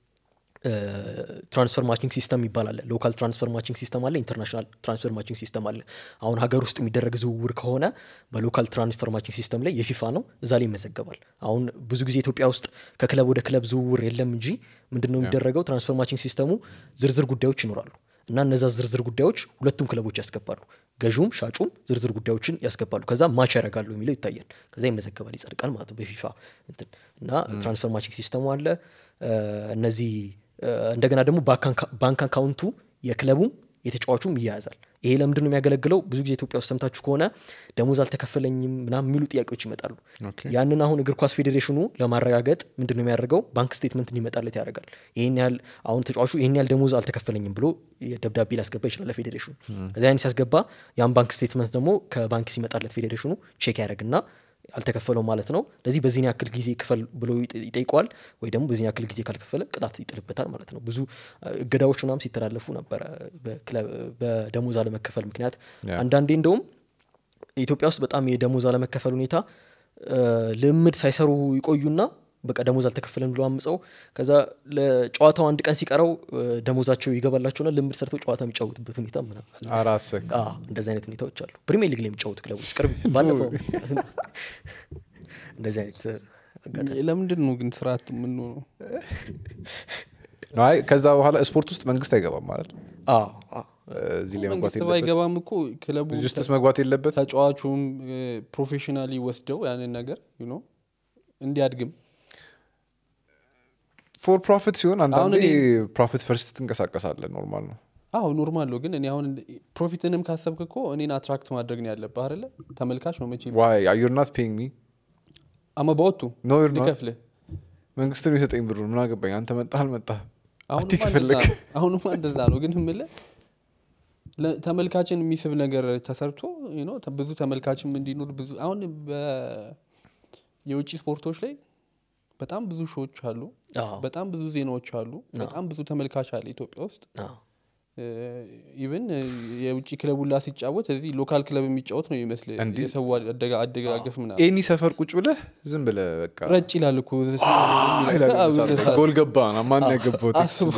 ትራንስፈር ማቺንግ ሲስተም ይባላል ሎካል ትራንስፈር ማቺንግ ሲስተም አለ ኢንተርናሽናል ትራንስፈር ማቺንግ ሲስተም አለ አሁን ሀገር ውስጥ የሚደረግ ዝውውር ከሆነ በሎካል ትራንስፈር ማቺንግ ሲስተም ላይ የፊፋ ነው እዛ ላይ ይመዘገባል አሁን ብዙ ጊዜ ኢትዮጵያ ውስጥ ከክለብ ወደ ክለብ ዝውውር የለም እንጂ ምንድን ነው የሚደረገው ትራንስፈር ማቺንግ ሲስተሙ ዝርዝር ጉዳዮች ይኖራሉ እና እነዛ ዝርዝር ጉዳዮች ሁለቱም ክለቦች ያስገባሉ ገዥውም ሻጩም ዝርዝር ጉዳዮችን ያስገባሉ ከዛ ማች ያደርጋሉ የሚለው ይታያል ከዛ ይመዘገባል ይጸድቃል ማለት ነው በፊፋ እንትን እና ትራንስፈር ማቺንግ ሲስተሙ አለ እ፣ እነዚህ እ፣ እንደገና ደግሞ ባንክ አካውንቱ የክለቡም የተጫዋቹም ይያያዛል ይሄ ለምንድን ነው የሚያገለግለው ብዙ ጊዜ ኢትዮጵያ ውስጥ ሰምታችሁ ከሆነ ደሞዝ አልተከፈለኝም ምናምን የሚሉ ጥያቄዎች ይመጣሉ ኦኬ። ያንን አሁን እግር ኳስ ፌዴሬሽኑ ለማረጋገጥ ምንድን ነው የሚያደርገው ባንክ ስቴትመንት እንዲመጣለት ያደርጋል ይህን ያህል አሁን ተጫዋቹ ይህን ያህል ደሞዝ አልተከፈለኝም ብሎ ደብዳቤ ሊያስገባ ይችላል ለፌዴሬሽኑ እዚ አይነት ሲያስገባ ያን ባንክ ስቴትመንት ደግሞ ከባንክ ሲመጣለት ፌዴሬሽኑ ቼክ ያደርግና አልተከፈለው ማለት ነው ለዚህ በዚህን ያክል ጊዜ ክፈል ብሎ ይጥ- ይጠይቀዋል ወይ ደግሞ በዚህን ያክል ጊዜ ካልከፈለ ቅጣት ይጥልበታል ማለት ነው ብዙ እ፣ እገዳዎች ምናምን ሲተላለፉ ነበረ በክለብ- በደሞዝ አለመከፈል ምክንያት ያ። አንዳንዴ እንደውም ኢትዮጵያ ውስጥ በጣም የደሞዝ አለመከፈል ሁኔታ እ፣ ልምድ ሳይሰሩ ይቆዩና በቃ ደሞዝ አልተከፈለን ብሎ አምፀው ከዛ ለጨዋታው አንድ ቀን ሲቀረው እ፣ ደሞዛቸው ይገባላቸውና ልምድ ሰርተው ጨዋታ የሚጫወቱበት ሁኔታ ምናምን አለ። አራት ሰክ አዎ፣ እንደዚህ አይነት ሁኔታዎች አሉ ፕሪሚየር ሊግ ላይ የሚጫወቱ ክለቦች ቅርብ ባለፈው እንደዚህ አይነት አጋጣሚ ለምንድን ነው ግን ስርዓት የምንሆነው አይ ከዛ በኋላ ስፖርት ውስጥ መንግስት አይገባም ማለት አዎ፣ አዎ። እዚህ ላይ መግባት መንግስት የለበት ባይገባም እኮ ክለቡ እዚህ ውስጥስ መግባት የለበት ተጫዋቹም ፕሮፌሽናሊ ወስደው ያንን ነገር you know እንዲያድግም ፎር ፕሮፊት ሲሆን አንዳንዴ እኔ- ፕሮፊት ፈርስት ትንቀሳቀሳለ ኖርማል ነው አዎ ኖርማል ነው ግን እኔ አሁን ፕሮፊትንም ካሰብክ እኮ እኔን አትራክት ማድረግ ነው ያለብህ አይደለ ተመልካች ነው መቼ ዋይ ዩር ናት ፔይንግ ሚ አመባወቱ ኖ ዩር ናት ሊከፍልህ መንግስት ነው የሰጠኝ ብሩ ምን አገባኝ አንተ መጣህ አልመጣህ አሁንማ አቲ እንደዛ ከፈለግ ነው። አሁንማ እንደዛ ነው ግን ምለ ተመልካችን የሚስብ ነገር ተሰርቶ you know ተ- ብዙ ተመልካችም እንዲኖር ብዙ አሁን በ- የውጭ ስፖርቶች ላይ በጣም ብዙ ሾዎች አሉ አዎ፣ በጣም ብዙ ዜናዎች አሉ በጣም ብዙ ተመልካች አለ ኢትዮጵያ ውስጥ አዎ። ኢቨን የውጭ ክለብ ሁላ ሲጫወት እዚህ ሎካል ክለብ የሚጫወት ነው ይመስል እንዲህ? የሰው አደጋ- አደጋገፍ ምናምን ኤኒ ሰፈር ቁጭ ብለህ ዝም ብለህ በቃ ረጭ ይላል እኮ ይላል ለምሳሌ ጎል ገባ ና ማን ያገባው አስቡ።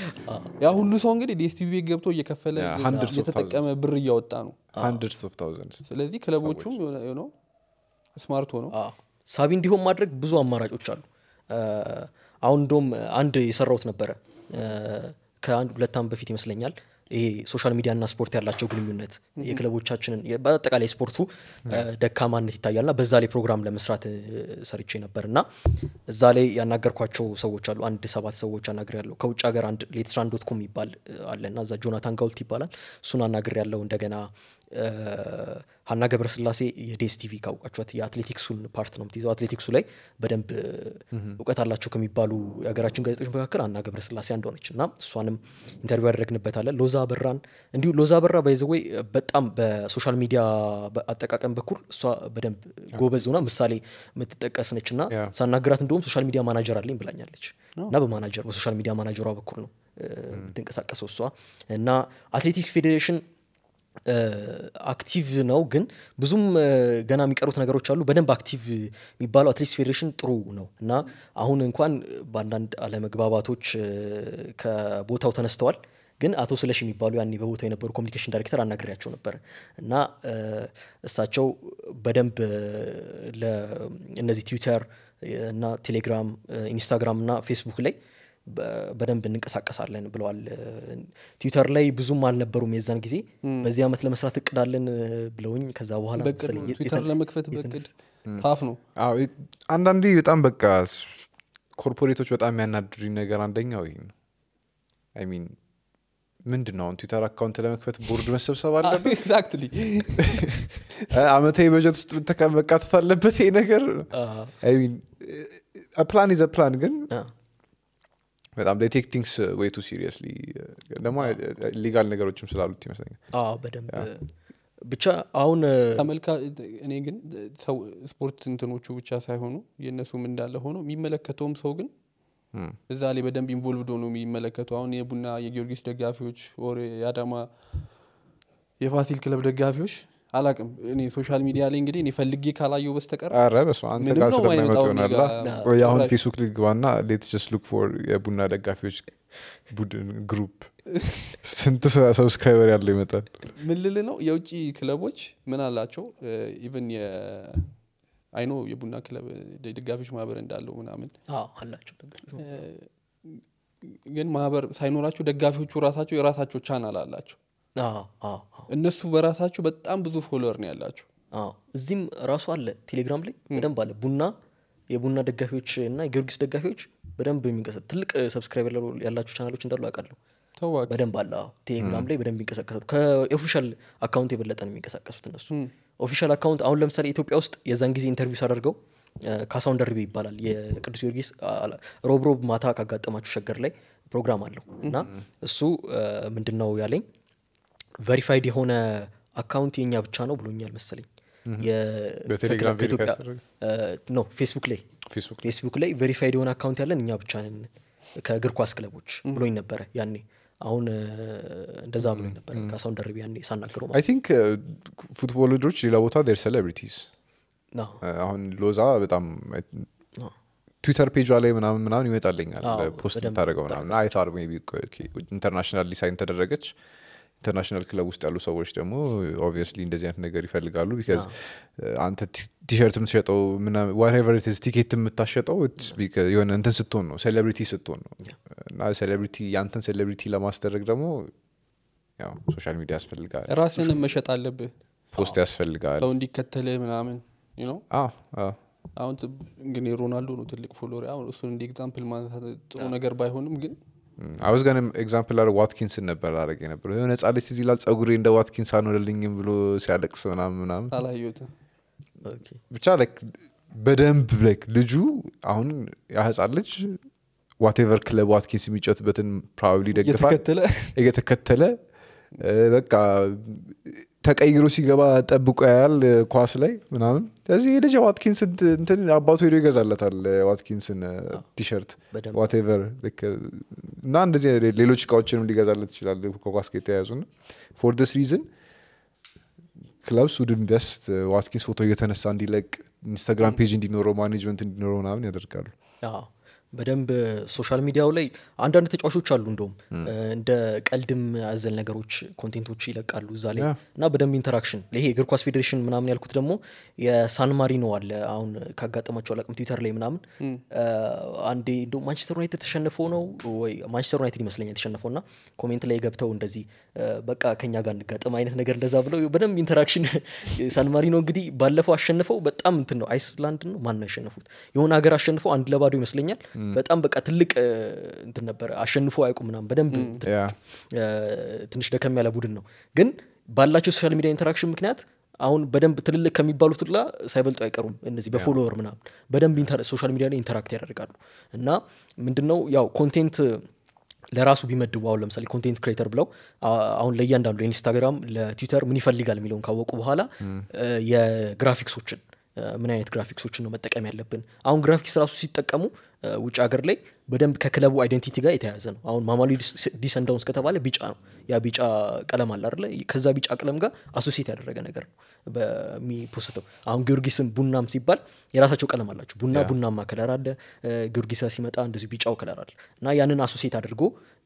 ያ ሁሉ ሰው እንግዲህ ዲኤስቲቪ ቤት ገብቶ እየከፈለ Yeah, hundreds of እየተጠቀመ ብር እያወጣ ነው ሀንድርድስ ኦፍ ታውዘንድስ ስለዚህ ክለቦቹም ነው ስማርት ሆነው አዎ። ሳቢ እንዲሆን ማድረግ ብዙ አማራጮች አሉ እ፣ አሁን እንደውም አንድ የሰራውት ነበረ እ፣ ከአንድ ሁለት ዓመት በፊት ይመስለኛል ይሄ ሶሻል ሚዲያና ስፖርት ያላቸው ግንኙነት የክለቦቻችንን የ- በአጠቃላይ ስፖርቱ እ፣ ደካማነት ይታያልና በዛ ላይ ፕሮግራም ለመስራት እ፣ ሰርቼ ነበር እና እዛ ላይ ያናገርኳቸው ሰዎች አሉ አንድ ሰባት ሰዎች አናግር ያለው ከውጭ ሀገር አንድ ሌትስራን ዶት ኮም ይባል እ፣ አለ እና እዛ ጆናታን ጋውልት ይባላል እሱን አናግር ያለው እንደገና እ፣ ሀና ገብረስላሴ የዴስ ቲቪ ካውቃችኋት የአትሌቲክሱን ፓርት ነው የምትይዘው አትሌቲክሱ ላይ በደንብ እ፣ እውቀት አላቸው ከሚባሉ የሀገራችን ጋዜጦች መካከል ሀና ገብረስላሴ አንዷ ነች እና እሷንም ኢንተርቪው ያደረግንበታለን ሎዛ በራን እንዲሁ ሎዛ በራ ባይዘወይ በጣም በሶሻል ሚዲያ አጠቃቀም በኩል እሷ በደንብ ጎበዝ ሆና ምሳሌ የምትጠቀስ ነች እና ያ። ሳናግራት እንደውም ሶሻል ሚዲያ ማናጀር አለኝ ብላኛለች እና በማናጀር በሶሻል ሚዲያ ማናጀሯ በኩል ነው እ፣ የምትንቀሳቀሰው እሷ እና አትሌቲክስ ፌዴሬሽን እ፣ አክቲቭ ነው ግን ብዙም እ፣ ገና የሚቀሩት ነገሮች አሉ በደንብ አክቲቭ የሚባለው አትሌቲክስ ፌዴሬሽን ጥሩ ነው እና አሁን እንኳን በአንዳንድ አለመግባባቶች እ፣ ከቦታው ተነስተዋል ግን አቶ ስለሽ የሚባሉ ያኔ በቦታው የነበሩ ኮሚኒኬሽን ዳይሬክተር አናግሬያቸው ነበር እና እ፣ እሳቸው በደንብ እ፣ ለ- እነዚህ ትዊተር እና ቴሌግራም እ፣ ኢንስታግራም እና ፌስቡክ ላይ በ- በደንብ እንንቀሳቀሳለን ብለዋል እ፣ ትዊተር ላይ ብዙም አልነበሩም የዛን ጊዜ በዚህ ዓመት ለመስራት እቅዳለን እ፣ ብለውኝ ከዛ በኋላ በቅድ መሰለኝ የት- ትዊተር የት- ለመክፈት በቅድ ታፍ ነው አዎ ይ- አንዳንዴ በጣም በቃ ኮርፖሬቶች በጣም የሚያናድሩኝ ነገር አንደኛው ይህ ነው አይ ሚን ምንድን ነው አሁን ትዊተር አካውንት ለመክፈት ቦርድ መሰብሰብ አለበት ኤግዛክትሊ እ፣ አመታዊ በጀት ውስጥ መተካ- መካተት አለበት ይሄ ነገር አ- አይ ሚን ፕላን ኢዘ ፕላን ግን አ፣ በጣም ቴክ ቲንግስ ወይ ቱ ሲሪየስሊ ደግሞ ሊጋል ነገሮችም ስላሉት ይመስለኛል አዎ በደንብ ብቻ አሁን እ፣ ተመልካ እኔ ግን ሰው ስፖርት እንትኖቹ ብቻ ሳይሆኑ የእነሱም እንዳለ ሆኖ የሚመለከተውም ሰው ግን እዛ ላይ በደንብ ኢንቮልቭድ ሆኖ የሚመለከቱ አሁን የቡና የጊዮርጊስ ደጋፊዎች ኦር የአዳማ የፋሲል ክለብ ደጋፊዎች አላቅም እኔ ሶሻል ሚዲያ ላይ እንግዲህ እኔ ፈልጌ ካላየው በስተቀር አረ በስመ አብ፣ አንተ ምንም ጋር ነው ስለማይመጡ የማይመጣው ይሆናላ እኔ ጋር። ወይ አሁን ጭራሽ። ፌስቡክ ልግባና ሌት ጀስት ሉክ ፎር የቡና ደጋፊዎች ቡድን ግሩፕ ስንት ሰብስክራይበር ያለው ይመጣል ምን ልል ነው የውጭ ክለቦች ምን አላቸው ኢቨን አይኖ የቡና ክለብ ደጋፊዎች ማህበር እንዳለው ምናምን አዎ አላቸው ነገር ግን ማህበር ሳይኖራቸው ደጋፊዎቹ ራሳቸው የራሳቸው ቻናል አላቸው አዎ አዎ አዎ እነሱ በራሳቸው በጣም ብዙ ፎሎወር ነው ያላቸው አዎ እዚህም ራሱ አለ ቴሌግራም ላይ በደንብ አለ ቡና የቡና ደጋፊዎች እና የጊዮርጊስ ደጋፊዎች በደንብ የሚንቀሳቀስ ትልቅ ሰብስክራይበር ያላቸው ቻናሎች እንዳሉ አውቃለሁ ተዋቅ በደንብ አለ አዎ ቴሌግራም ላይ በደንብ ይንቀሳቀሳሉ ከኦፊሻል አካውንት የበለጠ ነው የሚንቀሳቀሱት እነሱ ኦፊሻል አካውንት አሁን ለምሳሌ ኢትዮጵያ ውስጥ የዛን ጊዜ ኢንተርቪው ሳደርገው እ፣ ካሳሁን ደርቤ ይባላል የቅዱስ ጊዮርጊስ አ- ሮብ ሮብ ማታ ካጋጠማችሁ ሸገር ላይ ፕሮግራም አለው እና እሱ ምንድን ነው ያለኝ ቨሪፋይድ የሆነ አካውንት የኛ ብቻ ነው ብሎኛል መሰለኝ የ- በቴሌግራም ከክለ- ከኢትዮጵያ- verify እ፣ ኖ ፌስቡክ ላይ ፌስቡክ ፌስቡክ ላይ ቬሪፋይድ የሆነ አካውንት ያለን እኛ ብቻ ነን ከእግር ኳስ ክለቦች ብሎኝ ነበረ ያኔ አሁን እ፣ እንደዛ ብሎኝ ነበረ ካሳሁን ደርቤ ያኔ ሳናገረው አይ ቲንክ ፉትቦል ልጆች ሌላ ቦታ ዴር ሴሌብሪቲስ ነው አሁን ሎዛ በጣም አዎ። ትዊተር ፔጇ ላይ ምናምን ምናምን ይመጣልኛል አዎ፣ ፖስት በደንብ የምታደርገው ምናምን አይታር ኢንተርናሽናል ዲሳይን ተደረገች ኢንተርናሽናል ክለብ ውስጥ ያሉ ሰዎች ደግሞ ኦብቪየስሊ እንደዚህ አይነት ነገር ይፈልጋሉ ቢካዝ አንተ ቲ- ቲሸርት የምትሸጠው ዋቴቨር ቲኬት የምታሸጠው it's because የሆነ እንትን ስትሆን ነው ሴሌብሪቲ ስትሆን ነው እና ሴሌብሪቲ የአንተን ሴሌብሪቲ ለማስደረግ ደግሞ ያው ሶሻል ሚዲያ ያስፈልጋል ራስንም መሸጥ አለብህ ፖስት ያስፈልጋል ሰው እንዲከተልህ ምናምን you know? አዎ አዎ አሁን ት- እንግዲህ ሮናልዶ ነው ትልቅ ፎሎወር አሁን እሱን እንደ ኤግዛምፕል ማንሳት ጥሩ ነገር ባይሆንም ግን አውዝ ጋር ኤግዛምፕል አረ ዋትኪንስን ነበር አረግ የነበረ የሆነ ህጻን ልጅ ትዝ ይላል ጸጉሬ እንደ ዋትኪንስ አንወደልኝም ብሎ ሲያለቅስ ምናምን ምናምን አላየሁትም ኦኬ። ብቻ ላይክ በደንብ ላይክ ልጁ አሁን ያ ህጻን ልጅ ዋቴቨር ክለብ ዋትኪንስ የሚጫወትበትን ፕሮባብሊ ይደግፋል እየተከተለ እየተከተለ እ፣ በቃ ተቀይሮ ሲገባ ጠብቆ ያያል እ፣ ኳስ ላይ ምናምን ስለዚህ የልጅ ዋትኪንስ እንትን አባቱ ሄዶ ይገዛለታል እ፣ ዋትኪንስን እ፣ ቲሸርት በደንብ ዋቴቨር እና እንደዚህ አይነት ሌሎች እቃዎችንም ሊገዛለት ይችላል ከኳስ ጋር የተያያዙ ና ፎር ዲስ ሪዝን ክለብስ ውድ ኢንቨስት ዋትኪንስ ፎቶ እየተነሳ እንዲለቅ ኢንስታግራም ፔጅ እንዲኖረው ማኔጅመንት እንዲኖረው ምናምን ያደርጋሉ አዎ በደንብ ሶሻል ሚዲያው ላይ አንዳንድ ተጫዋቾች አሉ እንደውም እንደ ቀልድም ያዘል ነገሮች ኮንቴንቶች ይለቃሉ እዛ ላይ ያ። እና በደንብ ኢንተራክሽን ይሄ የእግር ኳስ ፌዴሬሽን ምናምን ያልኩት ደግሞ የሳን ማሪኖ አለ አሁን ካጋጠማቸው አላቅም ትዊተር ላይ ምናምን አ፣ አንዴ እንደ ማንቸስተር ዩናይትድ ተሸንፎ ነው ወይ ማንቸስተር ዩናይትድ ይመስለኛል የተሸነፈው እና ኮሜንት ላይ ገብተው እንደዚህ አ፣ በቃ ከኛ ጋር እንጋጠም አይነት ነገር እንደዛ ብለው በደንብ ኢንተራክሽን ሳን ማሪኖ እንግዲህ ባለፈው አሸንፈው በጣም እንትን ነው አይስላንድ ነው ማን ነው ያሸነፉት የሆነ ሀገር አሸንፈው አንድ ለባዶ ይመስለኛል በጣም በቃ ትልቅ አ፣ እንትን ነበር አሸንፎ አያውቁም ምናምን በደንብ እንትን ያ አ፣ ትንሽ ደከም ያለ ቡድን ነው ግን ባላቸው ሶሻል ሚዲያ ኢንተራክሽን ምክንያት አሁን በደንብ ትልልቅ ከሚባሉት ሁላ ሳይበልጡ አይቀሩም እነዚህ በፎሎወር ምናምን በደንብ ኢንተር- ሶሻል ሚዲያ ላይ ኢንተራክት ያደርጋሉ እና ምንድነው ያው ኮንቴንት ለራሱ ቢመድቡ አሁን ለምሳሌ ኮንቴንት ክሬተር ብለው አ- አሁን ለእያንዳንዱ ለኢንስታግራም ለትዊተር ምን ይፈልጋል የሚለውን ካወቁ በኋላ እ፣ የግራፊክሶችን እ፣ ምን አይነት ግራፊክሶችን ነው መጠቀም ያለብን አሁን ግራፊክስ ራሱ ሲጠቀሙ እ፣ ውጭ ሀገር ላይ በደንብ ከክለቡ አይደንቲቲ ጋር የተያያዘ ነው አሁን ማማሉ ዲሰንዳውንስ ከተባለ ቢጫ ነው ያ ቢጫ ቀለም አለ አይደለ ከዛ ቢጫ ቀለም ጋር አሶሲየት ያደረገ ነገር ነው በሚፖስተው አሁን ጊዮርጊስም ቡናም ሲባል የራሳቸው ቀለም አላቸው ቡና ቡናማ ከለር አለ እ፣ ጊዮርጊስ ሲመጣ እንደዚሁ ቢጫው ከለር አለ እና ያንን አሶሲየት አድርጎ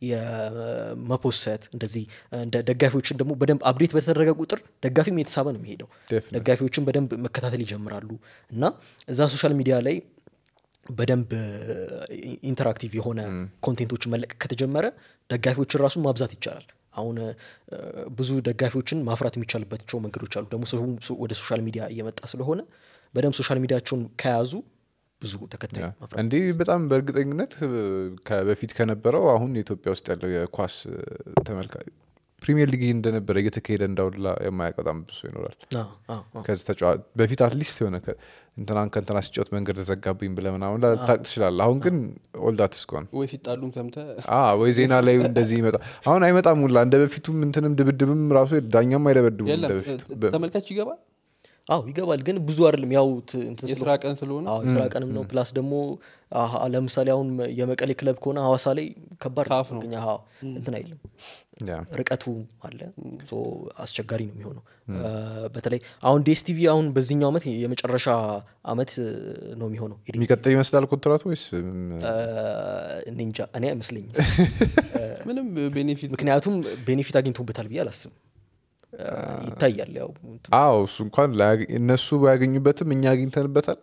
የመፖሰት እንደዚህ እንደ ደጋፊዎችን ደግሞ በደንብ አፕዴት በተደረገ ቁጥር ደጋፊም የተሳበ ነው የሚሄደው Definitely. ደጋፊዎችን በደንብ መከታተል ይጀምራሉ እና እዛ ሶሻል ሚዲያ ላይ በደንብ ኢንተራክቲቭ የሆነ ኮንቴንቶችን መለቀቅ ከተጀመረ ደጋፊዎችን ራሱ ማብዛት ይቻላል አሁን እ፣ ብዙ ደጋፊዎችን ማፍራት የሚቻልባቸው መንገዶች አሉ ደግሞ ሰው ሶ- ወደ ሶሻል ሚዲያ እየመጣ ስለሆነ በደንብ ሶሻል ሚዲያቸውን ከያዙ ብዙ ተከታይ ማፍራት እንዲህ በጣም በእርግጠኝነት እ፣ ከበፊት ከነበረው አሁን የኢትዮጵያ ውስጥ ያለው የኳስ እ፣ ተመልካ ፕሪሚየር ሊግ እንደነበረ እየተካሄደ እንዳውላ የማያውቅ በጣም ብዙ ሰው ይኖራል አዎ፣ አዎ፣ አዎ። ከዚህ ተጫዋ- በፊት አትሊስት የሆነ ከ- እንትናን ከእንትና ሲጫወት መንገድ ተዘጋብኝ ብለ ምናምን ላታቅ ትችላል አሁን ግን ኦልዳት እስኳን ወይ ሲጣሉም ሰምተ ወይ ዜና ላይ እንደዚህ ይመጣ አሁን አይመጣም ሁላ እንደ በፊቱም እንትንም ድብድብም ራሱ ዳኛም አይደበድቡም የለም እንደ በፊቱ እ- በ- ተመልካች ይገባል አዎ ይገባል ግን ብዙ አይደለም ያው ት- እንትን የስራ ቀን ስለሆነ አዎ የስራ ቀንም ነው ፕላስ ደግሞ አሀ፣ ለምሳሌ አሁን የመቀሌ ክለብ ከሆነ ሀዋሳ ላይ ከባድ ታፍ ነው። እኛ አዎ፣ እንትን አይልም ያ ርቀቱ አለ ሶ አስቸጋሪ ነው የሚሆነው አ፣ በተለይ አሁን ዴስቲቪ አሁን በዚህኛው አመት የመጨረሻ አመት እ, ነው የሚሆነው ኤዲት የሚቀጥል ይመስላል ኮንትራቱ ወይስ አ፣ እኔ እንጃ እኔ አይመስለኝም ምንም ቤኔፊት ምክንያቱም ቤኔፊት አግኝቶበታል ብዬ አላስብም አ፣ ይታያል ያው እንትን አዎ እሱ እንኳን ላያገ- እነሱ ባያገኙበትም እኛ አግኝተንበታል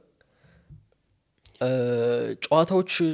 አ፣ ጨዋታዎች እ፣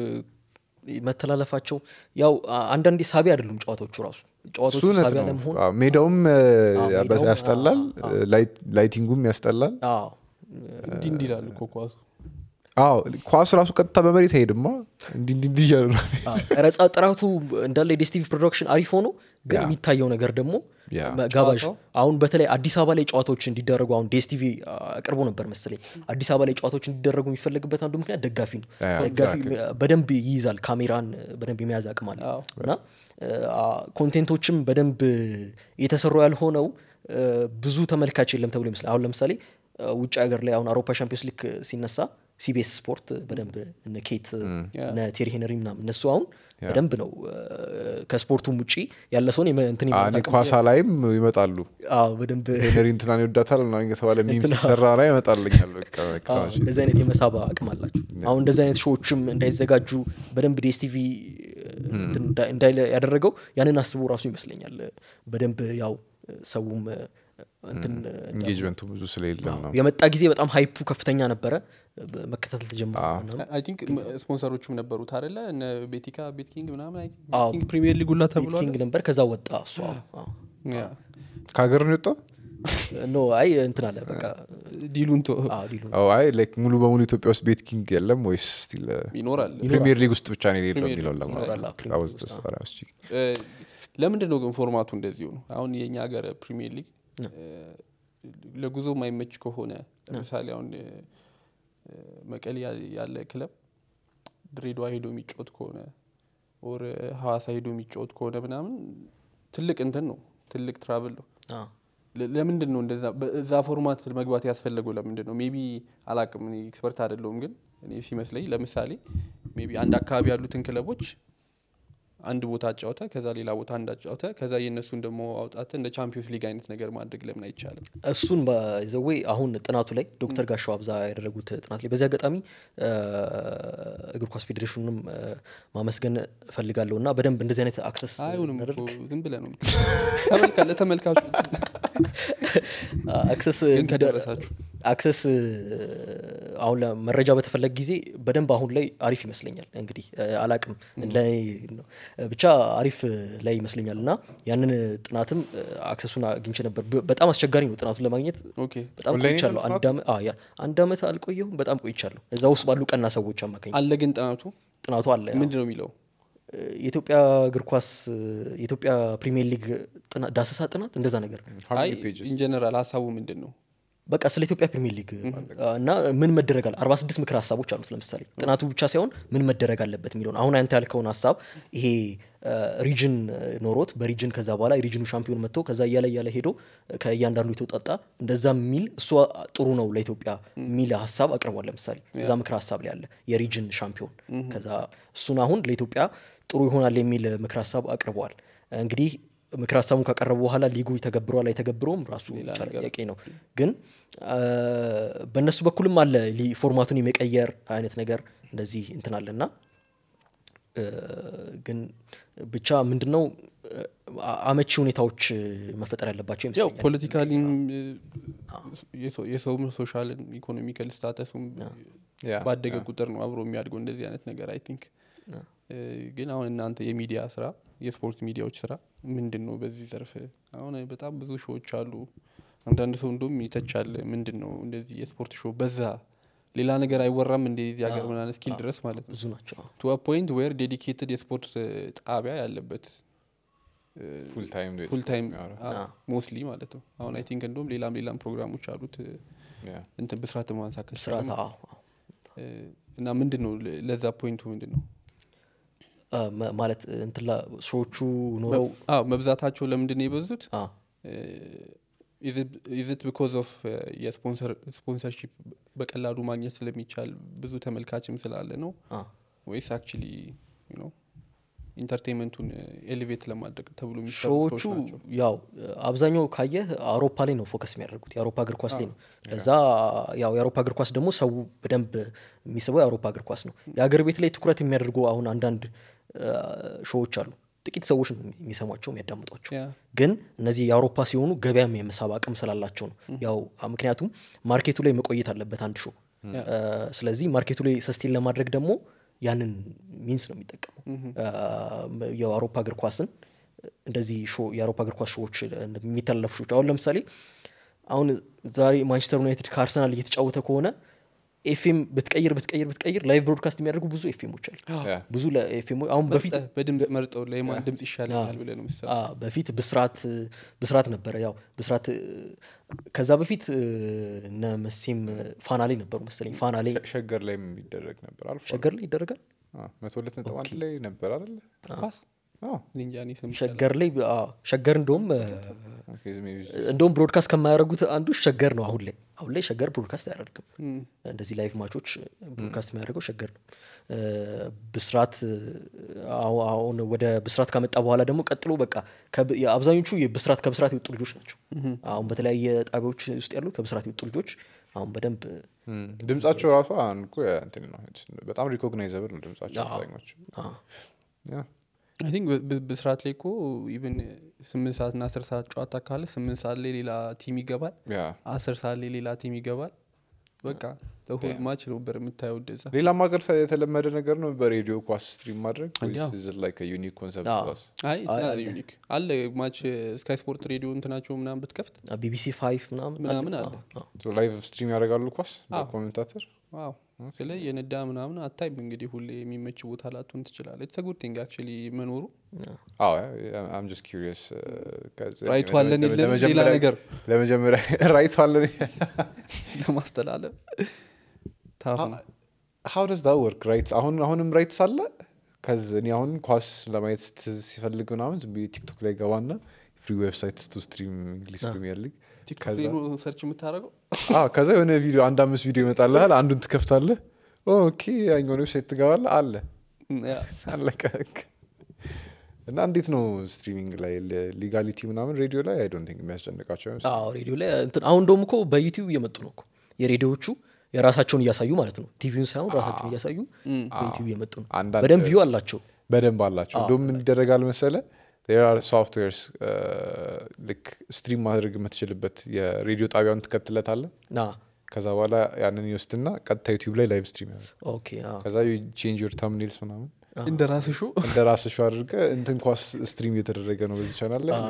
መተላለፋቸው ያው አ- አንዳንዴ ሳቢ አይደሉም ጨዋታዎቹ ራሱ እሱ ጨዋታዎቹ እውነት ሳቢ ነው አለመሆን አዎ፣ ሜዳውም እ, አዎ፣ ያበ- ሜዳውም፣ ያስጠላል አዎ፣ ላይት- ላይቲንጉም ያስጠላል አዎ እንዲህ እንዲህ ይላሉ እኮ ኳሱ አዎ ኳስ ራሱ ቀጥታ በመሬት አይሄድማ እንዲ እንዲ እንዲ እያሉ ነው አዎ፣ ቀረጻ ጥራቱ እንዳለ የዴስቲቪ ፕሮዳክሽን አሪፍ ሆኖ ግን ያ። የሚታየው ነገር ደግሞ ያ። መ- ጋባዥ ጨዋታው? አሁን በተለይ አዲስ አበባ ላይ ጨዋታዎች እንዲደረጉ አሁን ዴስቲቪ አቅርቦ ነበር መሰለኝ አዲስ አበባ ላይ ጨዋታዎች እንዲደረጉ የሚፈለግበት አንዱ ምክንያት ደጋፊ ነው ያ፣ ደጋፊ exactly። በደንብ ይይዛል ካሜራን በደንብ የመያዝ አቅም አለ አዎ። እና አ፣ ኮንቴንቶችም በደንብ የተሰሩ ያልሆነው አ፣ ብዙ ተመልካች የለም ተብሎ ይመስላል አሁን ለምሳሌ አ፣ ውጭ ሀገር ላይ አሁን አውሮፓ ሻምፒዮንስ ሊግ ሲነሳ ሲቢኤስ ስፖርት በደንብ እነ ኬት እነ ቴሪ ሄነሪ ምናምን እነሱ አሁን በደንብ ነው አ፣ ከስፖርቱም ውጭ ያለ ሰውን የመ- እንትን እኔ የማለት አቅም- ኳሳ ላይም ይመጣሉ አዎ በደንብ ሄነሪ እንትናን ይወዳታል ምናምን እየተባለ ሚም ሲሰራ ላይ ይመጣልኛል በቃ በቃ አዎ፣ እሺ። እንደዚህ አይነት የመሳብ አቅም አላቸው አሁን እንደዚህ አይነት ሾዎችም እንዳይዘጋጁ በደንብ ዲኤስቲቪ እንትን እንዳ- እንዳይለ ያደረገው ያንን አስቦ ራሱ ይመስለኛል በደንብ ያው ሰውም እንትን ኢንጌጅመንቱ ብዙ ስለሌለ ነው የመጣ ጊዜ በጣም ሀይፑ ከፍተኛ ነበረ በ- መከታተል ተጀመረ ምናምን። አይ ቲንክ ስፖንሰሮቹም ነበሩት አይደለ እነ ቤቲካ ቤት ኪንግ ምናምን አይ ቲንክ አዎ። ቤት ኪንግ ፕሪሚየር ሊግ ሁላ ቤት ተብሏል ኪንግ ነበር ከዛ ወጣ እሱ አዎ፣ አዎ። ያ። ከሀገር ነው የወጣው ኖ አይ እንትን አለ በቃ ዲሉን ቶ አዎ ዲሉ አዎ፣ አይ ላይክ ሙሉ በሙሉ ኢትዮጵያ ውስጥ ቤት ኪንግ የለም ወይስ ስቲል ይኖራል ፕሪሚየር ሊግ ውስጥ ብቻ ነው የሌለው ፕሪሚየር የሚለውን ሊግ ውስጥ ይኖራል፣ አዎ፣ ፕሪሚየር ሊግ ውስጥ፣ ለማወዝ እ፣ ለምንድን ነው ግን ፎርማቱ እንደዚሁ ነው አሁን የእኛ ሀገር ፕሪሚየር ሊግ እ፣ ለጉዞ የማይመች ከሆነ ለምሳሌ አሁን እ፣ እ፣ መቀሌ ያ- ያለ ክለብ ድሬዳዋ ሄዶ የሚጫወት ከሆነ ኦር ሀዋሳ ሄዶ የሚጫወት ከሆነ ምናምን ትልቅ እንትን ነው ትልቅ ትራቭል ነው አዎ። ለ- ለምንድን ነው እንደዛ በዛ ፎርማት መግባት ያስፈለገው ለምንድን ነው ሜቢ አላቅም እኔ ኤክስፐርት አይደለሁም ግን እኔ ሲመስለኝ ለምሳሌ ሜቢ አንድ አካባቢ ያሉትን ክለቦች አንድ ቦታ አጫውተ ከዛ ሌላ ቦታ እንዳጫውተ ከዛ የእነሱን ደግሞ አውጣተ እንደ ቻምፒዮንስ ሊግ አይነት ነገር ማድረግ ለምን አይቻልም እሱን በዘዌ አሁን ጥናቱ ላይ ዶክተር ጋሻው አብዛ ያደረጉት ጥናት ላይ በዚህ አጋጣሚ እ፣ እግር ኳስ ፌዴሬሽኑንም እ፣ ማመስገን እፈልጋለሁ እና በደንብ እንደዚህ አይነት አክሰስ አይሁንም እኮ እናደርግ ዝም ብለ ነው ተመልካ ለተመልካቹ አክሰስ ግን ከደረሳችሁ አክሰስ አሁን መረጃ በተፈለገ ጊዜ በደንብ አሁን ላይ አሪፍ ይመስለኛል እንግዲህ እ፣ አላቅም ለእኔ ነው እ፣ ብቻ አሪፍ ላይ ይመስለኛል እና ያንን ጥናትም እ፣ አክሰሱን አግኝቼ ነበር በ- በጣም አስቸጋሪ ነው ጥናቱን ለማግኘት ኦኬ በጣም ኦንላይን ቆይቻለሁ ነው አንድ ዓመት አዎ፣ ያ አንድ ዓመት አልቆየሁም በጣም ቆይቻለሁ እዛ ውስጥ ባሉ ቀና ሰዎች አማካኝ አለ ግን ጥናቱ ጥናቱ አለ ያው። ምንድን ነው የሚለው እ፣ የኢትዮጵያ እግር ኳስ እ፣ የኢትዮጵያ ፕሪሚየር ሊግ ጥና- ዳሰሳ ጥናት እንደዛ ነገር አይ ኢንጀነራል ሀሳቡ ምንድን ነው በቃ ስለ ኢትዮጵያ ፕሪሚየር ሊግ እና ምን መደረግ አለ አርባ ስድስት ምክር ሀሳቦች አሉት ለምሳሌ ጥናቱ ብቻ ሳይሆን ምን መደረግ አለበት የሚለውን አሁን አንተ ያልከውን ሀሳብ ይሄ ሪጅን ኖሮት በሪጅን ከዛ በኋላ የሪጅኑ ሻምፒዮን መጥቶ ከዛ እያለ እያለ ሄዶ ከእያንዳንዱ የተውጣጣ እንደዛ የሚል እሷ ጥሩ ነው ለኢትዮጵያ የሚል ሀሳብ አቅርቧል ለምሳሌ እዛ ምክር ሀሳብ ላይ አለ የሪጅን ሻምፒዮን ከዛ እሱን አሁን ለኢትዮጵያ ጥሩ ይሆናል የሚል ምክር ሀሳብ አቅርበዋል እንግዲህ ምክር ሀሳቡን ካቀረቡ በኋላ ሊጉ ይተገብረዋል አይተገብረውም ራሱ የቻለ ጥያቄ ነው ግን አ፣ በእነሱ በኩልም አለ ሊ- ፎርማቱን የመቀየር አይነት ነገር እንደዚህ እንትን አለ እና እ፣ ግን ብቻ ምንድነው አ- አመቺ ሁኔታዎች መፈጠር ያለባቸው ያው ይመስለኛል ፖለቲካሊም የሰውም ሶሻልን ኢኮኖሚካል ስታተሱም ባደገ ቁጥር ነው አብሮ የሚያድገው እንደዚህ አይነት ነገር አይ ቲንክ ግን አሁን እናንተ የሚዲያ ስራ የስፖርት ሚዲያዎች ስራ ምንድን ነው በዚህ ዘርፍ አሁን በጣም ብዙ ሾዎች አሉ አንዳንድ ሰው እንደም ይተቻል ምንድን ነው እንደዚህ የስፖርት ሾው በዛ ሌላ ነገር አይወራም እንደዚህ ሀገር ምናምን እስኪል ድረስ ማለት ነው ብዙ ናቸው ቱ ፖይንት ዌር ዴዲኬትድ የስፖርት ጣቢያ ያለበት ፉል ታይም ነው ፉል ታይም የሚያወራው። ሞስትሊ ማለት ነው አሁን አይ ቲንክ እንደውም ሌላም ሌላም ፕሮግራሞች አሉት ያ። እንትን ብስራት ማንሳት ከቻልን ስርዓት አዎ፣ አዎ። እና ምንድን ነው ለ- ለዛ ፖይንቱ ምንድን ነው አ፣ መ- ማለት እንትላ ሰዎቹ ኖረው አዎ መብዛታቸው ለምንድን ነው የበዙት አ፣ እ፣ ኢዝት ቢኮዝ ኦፍ የስፖንሰርሺፕ በቀላሉ ማግኘት ስለሚቻል ብዙ ተመልካችም ስላለ ነው አ፣ ወይስ አክቹሊ ኢንተርቴንመንቱን ኤሌቬት ለማድረግ ተብሎ የሚሰሩ ሾዎቹ ሾዎች ናቸው? ያው አብዛኛው ካየህ አውሮፓ ላይ ነው ፎከስ የሚያደርጉት የአውሮፓ እግር ኳስ ላይ ነው ለዛ ያው የአውሮፓ እግር ኳስ ደግሞ ሰው በደንብ የሚስበው የአውሮፓ እግር ኳስ ነው የአገር ቤት ላይ ትኩረት የሚያደርጉ አሁን አንዳንድ አ፣ ሾዎች አሉ ጥቂት ሰዎች ነው የሚሰሟቸው የሚያዳምጧቸው ያ ግን እነዚህ የአውሮፓ ሲሆኑ ገበያም የመሳብ አቅም ስላላቸው ነው ያው አ፣ ምክንያቱም ማርኬቱ ላይ መቆየት አለበት አንድ ሾው ያ። አ፣ ስለዚህ ማርኬቱ ላይ ሰስቴን ለማድረግ ደግሞ ያንን ሚንስ ነው የሚጠቀመው አ፣ የአውሮፓ እግር ኳስን እንደዚህ ሾ የአውሮፓ እግር ኳስ ሾዎች የሚተላለፉ ሾዎች አሁን ለምሳሌ አሁን ዛሬ ማንቸስተር ዩናይትድ ከአርሰናል እየተጫወተ ከሆነ ኤፍኤም ብትቀይር ብትቀይር ብትቀይር ላይቭ ብሮድካስት የሚያደርጉ ብዙ ኤፍኤሞች አሉ ያ። ብዙ ለኤፍኤም አሁን በፊት መርጠህ በድምፅ መርጠው ለማን ድምፅ ይሻለኛል ብለህ ነው የሚሰራ አ፣ በፊት ብስራት ብስራት ነበረ ያው ብስራት እ፣ ከዛ በፊት እ፣ እነ መሴም ፋና ላይ ነበሩ መሰለኝ ፋና ላይ ሸገር ላይ የሚደረግ ነበር አልፎ ሸገር ላይ ይደረጋል አዎ፣ መቶ ሁለት ነጥብ አንድ ላይ ነበር አይደለ ኳስ አዎ፣ እኔ እንጃ እኔ ሰምቼ ሸገር ላይ አ፣ ሸገር እንደውም እ፣ ኦኬ፣ ዝም ብዬ- እንደውም ብሮድካስት ከማያደርጉት አንዱ ሸገር ነው አሁን ላይ አሁን ላይ ሸገር ብሮድካስት አያደርግም እም፣ እንደዚህ ላይቭ ማቾች ብሮድካስት የሚያደርገው ሸገር ነው እ፣ ብስራት እ፣ አሁ- አሁን ወደ ብስራት ካመጣ በኋላ ደግሞ ቀጥሎ በቃ ከብ- አብዛኞቹ የብስራት ከብስራት የወጡ ልጆች ናቸው አሁን በተለያየ ጣቢያዎች ውስጥ ያሉ ከብስራት የወጡ ልጆች አሁን በደንብ እም፣ ድምጻቸው ራሱ አሁን እኮ ያ እንትን ነው በጣም ሪኮግናይዘብል ነው ድምጻቸው አዎ። አብዛኞቹ አ፣ ያ አይ ቲንክ ብ- ብ- ብስራት ላይ እኮ ኢቨን ስምንት ሰዓት ና አስር ሰዓት ጨዋታ ካለ ስምንት ሰዓት ላይ ሌላ ቲም ይገባል ያ አስር ሰዓት ላይ ሌላ ቲም ይገባል በቃ ተሁል ማች ነበር የምታየው እንደዛ ሌላም ሀገር ተ- የተለመደ ነገር ነው በሬዲዮ ኳስ ስትሪም ማድረግ እንዲያው። ላይ ዩኒክ ኮንሰፕት አዎ። ኳስ አይ ዩኒክ አለ ማች ስካይ ስፖርት ሬዲዮ እንትናቸው ምናምን ብትከፍት ቢቢሲ ፋይቭ ምናምን ምናምን አለ። አ፣ አ። ላይቭ ስትሪም ያደርጋሉ ኳስ አዎ። በኮሜንታተር ዋው ስለ የነዳ ምናምን አታይም እንግዲህ ሁሌ የሚመች ቦታ ላትሆን ትችላለ ኢትስ ጉድ ቲንግ አክቹዋሊ መኖሩ አዎ አም ጀስት ኪሪየስ ራይቱ አለን የለም ሌላ ነገር ለመጀመሪያ ራይቱ አለን ለማስተላለፍ ታፍ ነው ሀው ደስ ዳ ወርክ ራይት አሁን አሁንም ራይት ሳለ ከዚ እኔ አሁን ኳስ ለማየት ስ- ሲፈልግ ምናምን ዝም ብዬ ቲክቶክ ላይ ገባና ፍሪ ዌብሳይት ቱ ስትሪም እንግሊሽ ፕሪሚየር ሊግ ቲክቶክ ከዛ ላይ ነው ሰርች የምታደርገው አዎ፣ ከዛ የሆነ ቪዲዮ አንድ አምስት ቪዲዮ ይመጣልሃል አንዱን ትከፍታለህ ኦኬ ያኛውን ዌብሳይት ትገባለህ አለ ያ አለቀ በቃ። እና እንዴት ነው ስትሪሚንግ ላይ ሊጋሊቲ ምናምን ሬዲዮ ላይ አይ ዶንት ቲንክ የሚያስጨንቃቸው አይመስለኝም። አዎ ሬዲዮ ላይ እንትን አሁን እንደውም እኮ በዩቲዩብ እየመጡ ነው እኮ የሬዲዮዎቹ የራሳቸውን እያሳዩ ማለት ነው ቲቪውን ሳይሆን ራሳቸውን እያሳዩ በዩቲዩብ እየመጡ ነው አንዳንድ- በደንብ ቪው አላቸው በደንብ አላቸው እንደውም ምን ይደረጋል መሰለ ሶፍትዌርስ ልክ ስትሪም ማድረግ የምትችልበት የሬዲዮ ጣቢያውን ትከትለታለ ና ከዛ በኋላ ያንን ይወስድና ቀጥታ ዩቲዩብ ላይ ላይቭ ስትሪም ያደርግ ኦኬ አዎ። ከዛ ቼንጅ ዮር ታምኔልስ ምናምን እንደ ራስ ሾ እንደ ራስሽ አድርገ እንትን ኳስ ስትሪም እየተደረገ ነው በዚህ ቻናል ላይ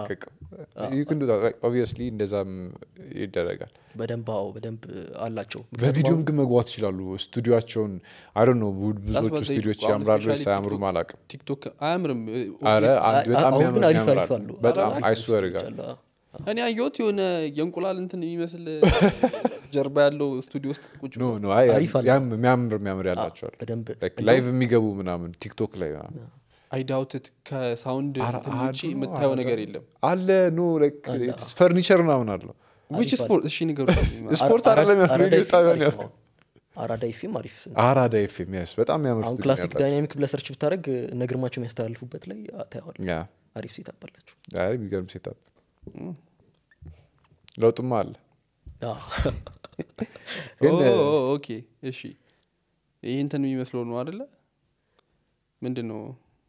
ኦብቪየስሊ እንደዛም ይደረጋል በደንብ አዎ በደንብ አላቸው በቪዲዮም ግን መግባት ይችላሉ ስቱዲዮቸውን አይ ነው ብዙዎቹ That's what they- ስቱዲዮች አሁን ያምራሉ especially ሳያምሩም TikTok- አላቅም ቲክቶክ አያምርም አረ አንድ በጣም አሁን ግን ያምር- አሪፍ አሪፍ ያምራሉ። አሉ በጣም አሪፍ አይስዌር አሪፍ ጋር አሉ። አዎ። እኔ አየሁት የሆነ የእንቁላል እንትን የሚመስል ጀርባ ያለው ስቱዲዮ ውስጥ ቁጭ ኖ ብሎ ኖ አይ አሪፍ አለ። ያም- የሚያምር የሚያምር ያላቸዋል በደንብ ላይቭ የሚገቡ ምናምን ቲክቶክ ላይ ምናምን አይዳውትት ከሳውንድ አረ- እንትን አረ- ውጭ የምታየው ነገር የለም አለ ኖ ፈርኒቸር ምናምን አለው ዊች ስፖርት እሺ ንገሩ ስፖርት አራ- አይደለም ያልኩት፣ አራዳ ሬዲዮ ኤፍኤም ጣቢያ ነው አሪፍ ያልኩት። ነው። አራዳ ኤፍኤም አሪፍ አራዳ ኤፍኤም ያስ በጣም የሚያምር አሁን ስቱዲዮ ክላሲክ ያላቸው። ዳይናሚክ ብለህ ሰርች ብታደረግ እነ ግርማቸው የሚያስተላልፉበት ላይ ታየዋል ያ አሪፍ ሴት አባላቸው አይ የሚገርም ሴታፕ ለውጥማ አለ ግን ኦኬ እሺ ይህ እንትን የሚመስለው ነው አደለ ምንድን ነው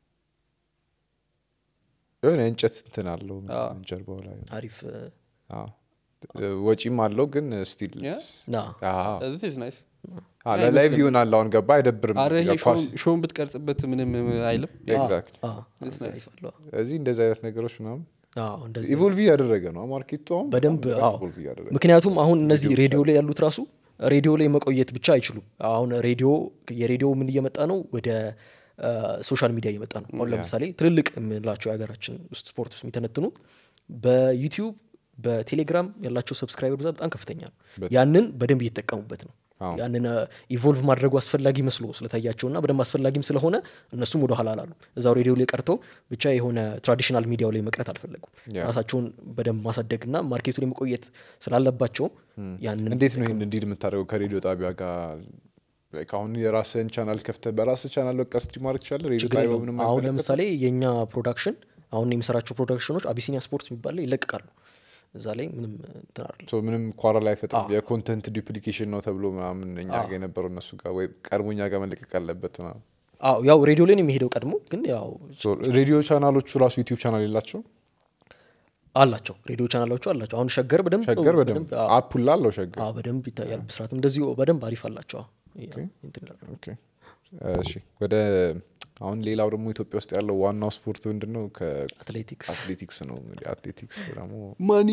የሆነ እንጨት እንትን አለው አዎ። ጀርባው ላይ አሪፍ አዎ። ወጪም አለው ግን ስቲል ያ? ና ዚስ ናይስ ለላይቭ ይሆናል አሁን ገባ አይደብርም አረ እዚህ ይሄ ጋር ኳስ ሾውን ብትቀርጽበት ምንም አይልም ኤግዛክት አ፣ That's nice. አሪፍ አለው። እዚህ እንደዚህ አይነት ነገሮች ምናምን አዎ፣ እንደዚህ ኢቮልቭ እያደረገ ነው ማርኬቱ አሁን በደንብ በጣም አዎ። ኢቮልቭ እያደረገ ምክንያቱም አሁን እነዚህ ሬዲዮ ላይ ያሉት ራሱ ሬዲዮ ላይ መቆየት ብቻ አይችሉም አሁን ሬዲዮ የሬዲዮ ምን እየመጣ ነው ወደ ሶሻል ሚዲያ እየመጣ ነው አሁን ለምሳሌ ትልልቅ የምንላቸው የሀገራችን ውስጥ ስፖርት ውስጥ የሚተነትኑ በዩቲዩብ በቴሌግራም ያላቸው ሰብስክራይበር ብዛት በጣም ከፍተኛ ነው ያንን በደንብ እየተጠቀሙበት ነው አዎ። ያንን ኢቮልቭ ማድረጉ አስፈላጊ መስሎ ስለታያቸውና በደንብ አስፈላጊም ስለሆነ እነሱም ወደ ኋላ አላሉ እዛው ሬዲዮ ላይ ቀርተው ብቻ የሆነ ትራዲሽናል ሚዲያው ላይ መቅረት አልፈለጉም ያ። ራሳቸውን በደንብ ማሳደግና ማርኬቱ ላይ መቆየት ስላለባቸው ያንን እንዴት ነው ይህን እንዲል የምታደርገው ከሬዲዮ ጣቢያ ጋር Like አሁን የራስህን ቻናል ከፍተህ በራስህ ቻናል በቃ ስትሪም ማድረግ ትችላለህ ሬዲዮ ችግር ጣቢያው የለውም። ምንም አሁን አይመለከትም? ለምሳሌ የእኛ ፕሮዳክሽን አሁን የምሰራቸው ፕሮዳክሽኖች አቢሲኒያ ስፖርት የሚባል ላይ ይለቅቃሉ እዛ ላይ ምንም እንትን አይደለም። So ምንም ኳራ ላይ አይፈጥርም አዎ። የኮንተንት ዱፕሊኬሽን ነው ተብሎ ምናምን እኛ ጋር የነበረው እነሱ ጋር ወይ ቀድሞ እኛ ጋር መለቀቅ አለበት ምናምን አዎ ያው ሬዲዮ ላይ ነው የሚሄደው ቀድሞ ግን ያው So ሬዲዮ ቻናሎቹ ራሱ ዩቲዩብ ቻናል የላቸው አላቸው ሬዲዮ ቻናሎቹ አላቸው አሁን ሸገር በደንብ ሸገር በደንብ አዎ፣ አፑላ አለው ሸገር አዎ፣ በደንብ ይታያል ብስራትም እንደዚሁ በደንብ አሪፍ አላቸው አዎ። ያ፣ እንትን ይላሉ። ኦኬ። እሺ ወደ አሁን ሌላው ደግሞ ኢትዮጵያ ውስጥ ያለው ዋናው ስፖርት ምንድን ነው አትሌቲክስ ከአትሌቲክስ ነው እንግዲህ አትሌቲክስ ደግሞ ማኒ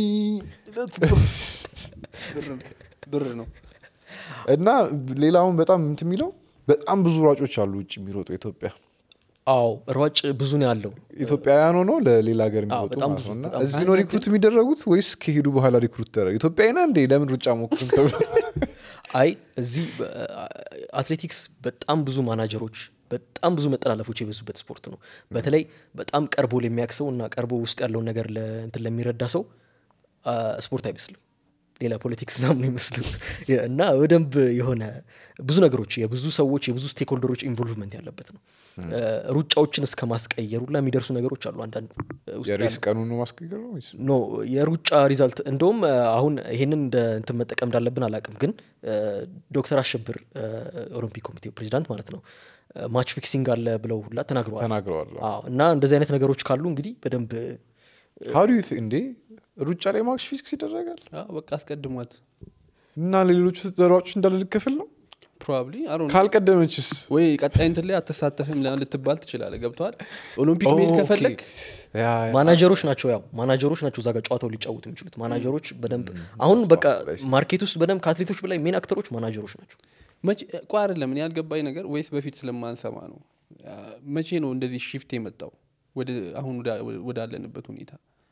ብር ነው እና ሌላውን በጣም እንትን የሚለው በጣም ብዙ ሯጮች አሉ ውጭ የሚሮጡ ኢትዮጵያ አዎ ሯጭ ብዙ ነው ያለው ኢትዮጵያውያን ሆኖ ለሌላ ሀገር አዎ፣ የሚሮጡ በጣም ማለት ብዙ፣ ነው እና በጣም እዚህ ነው ሪክሩት የሚደረጉት ወይስ ከሄዱ በኋላ ሪክሩት ተደረጉ ኢትዮጵያዊና እንዴ ለምን ሩጫ ሞክሩም ተብሎ አይ እዚህ በ- አትሌቲክስ በጣም ብዙ ማናጀሮች በጣም ብዙ መጠላለፎች የበዙበት ስፖርት ነው በተለይ በጣም ቀርቦ ለሚያክሰው እና ቀርቦ ውስጥ ያለውን ነገር ለ- እንትን ለሚረዳ ሰው አ፣ ስፖርት አይመስልም ሌላ ፖለቲክስ ናምን አይመስልም እና በደንብ የሆነ ብዙ ነገሮች የብዙ ሰዎች የብዙ ስቴክሆልደሮች ኢንቮልቭመንት ያለበት ነው እ፣ ሩጫዎችን እስከ ማስቀየር ሁላ የሚደርሱ ነገሮች አሉ አንዳንድ ውስጥ የሬስ ያሉ ቀኑን ነው ማስቀየር ነው ወይስ ኖ የሩጫ ሪዛልት እንደውም እ፣ አሁን ይሄንን እንደ እንትን መጠቀም እንዳለብን አላቅም ግን እ፣ ዶክተር አሸብር እ፣ ኦሎምፒክ ኮሚቴው ፕሬዚዳንት ማለት ነው እ፣ ማች ፊክሲንግ አለ ብለው ሁላ ተናግረዋል ተናግረዋል አዎ እና እንደዚህ አይነት ነገሮች ካሉ እንግዲህ በደንብ ሀዱ እንዴ ሩጫ ላይ ማክስ ፊዚክስ ይደረጋል አዎ፣ በቃ አስቀድሟት እና ለሌሎቹ ሯጮች እንዳለ ልክፍል ነው ፕሮባብሊ አሮ ካልቀደመችስ ወይ ቀጣይ እንትን ላይ አትሳተፍም ላ- ልትባል ትችላለ ገብተዋል ኦሎምፒክ መሄድ ኦኬ። ከፈለግ ያ፣ ያ። ማናጀሮች ናቸው ያው ማናጀሮች ናቸው እዛ ጋር ጨዋታው ሊጫወቱ የሚችሉት ማናጀሮች በደንብ አሁን በቃ ማርኬት ውስጥ በደንብ ከአትሌቶች በላይ ሜን አክተሮች ማናጀሮች ናቸው መቼ እኮ አይደለም እኔ ያልገባኝ ነገር ወይስ በፊት ስለማንሰማ ነው አ፣ መቼ ነው እንደዚህ ሺፍት የመጣው ወደ አሁን ወዳ- ወዳለንበት ሁኔታ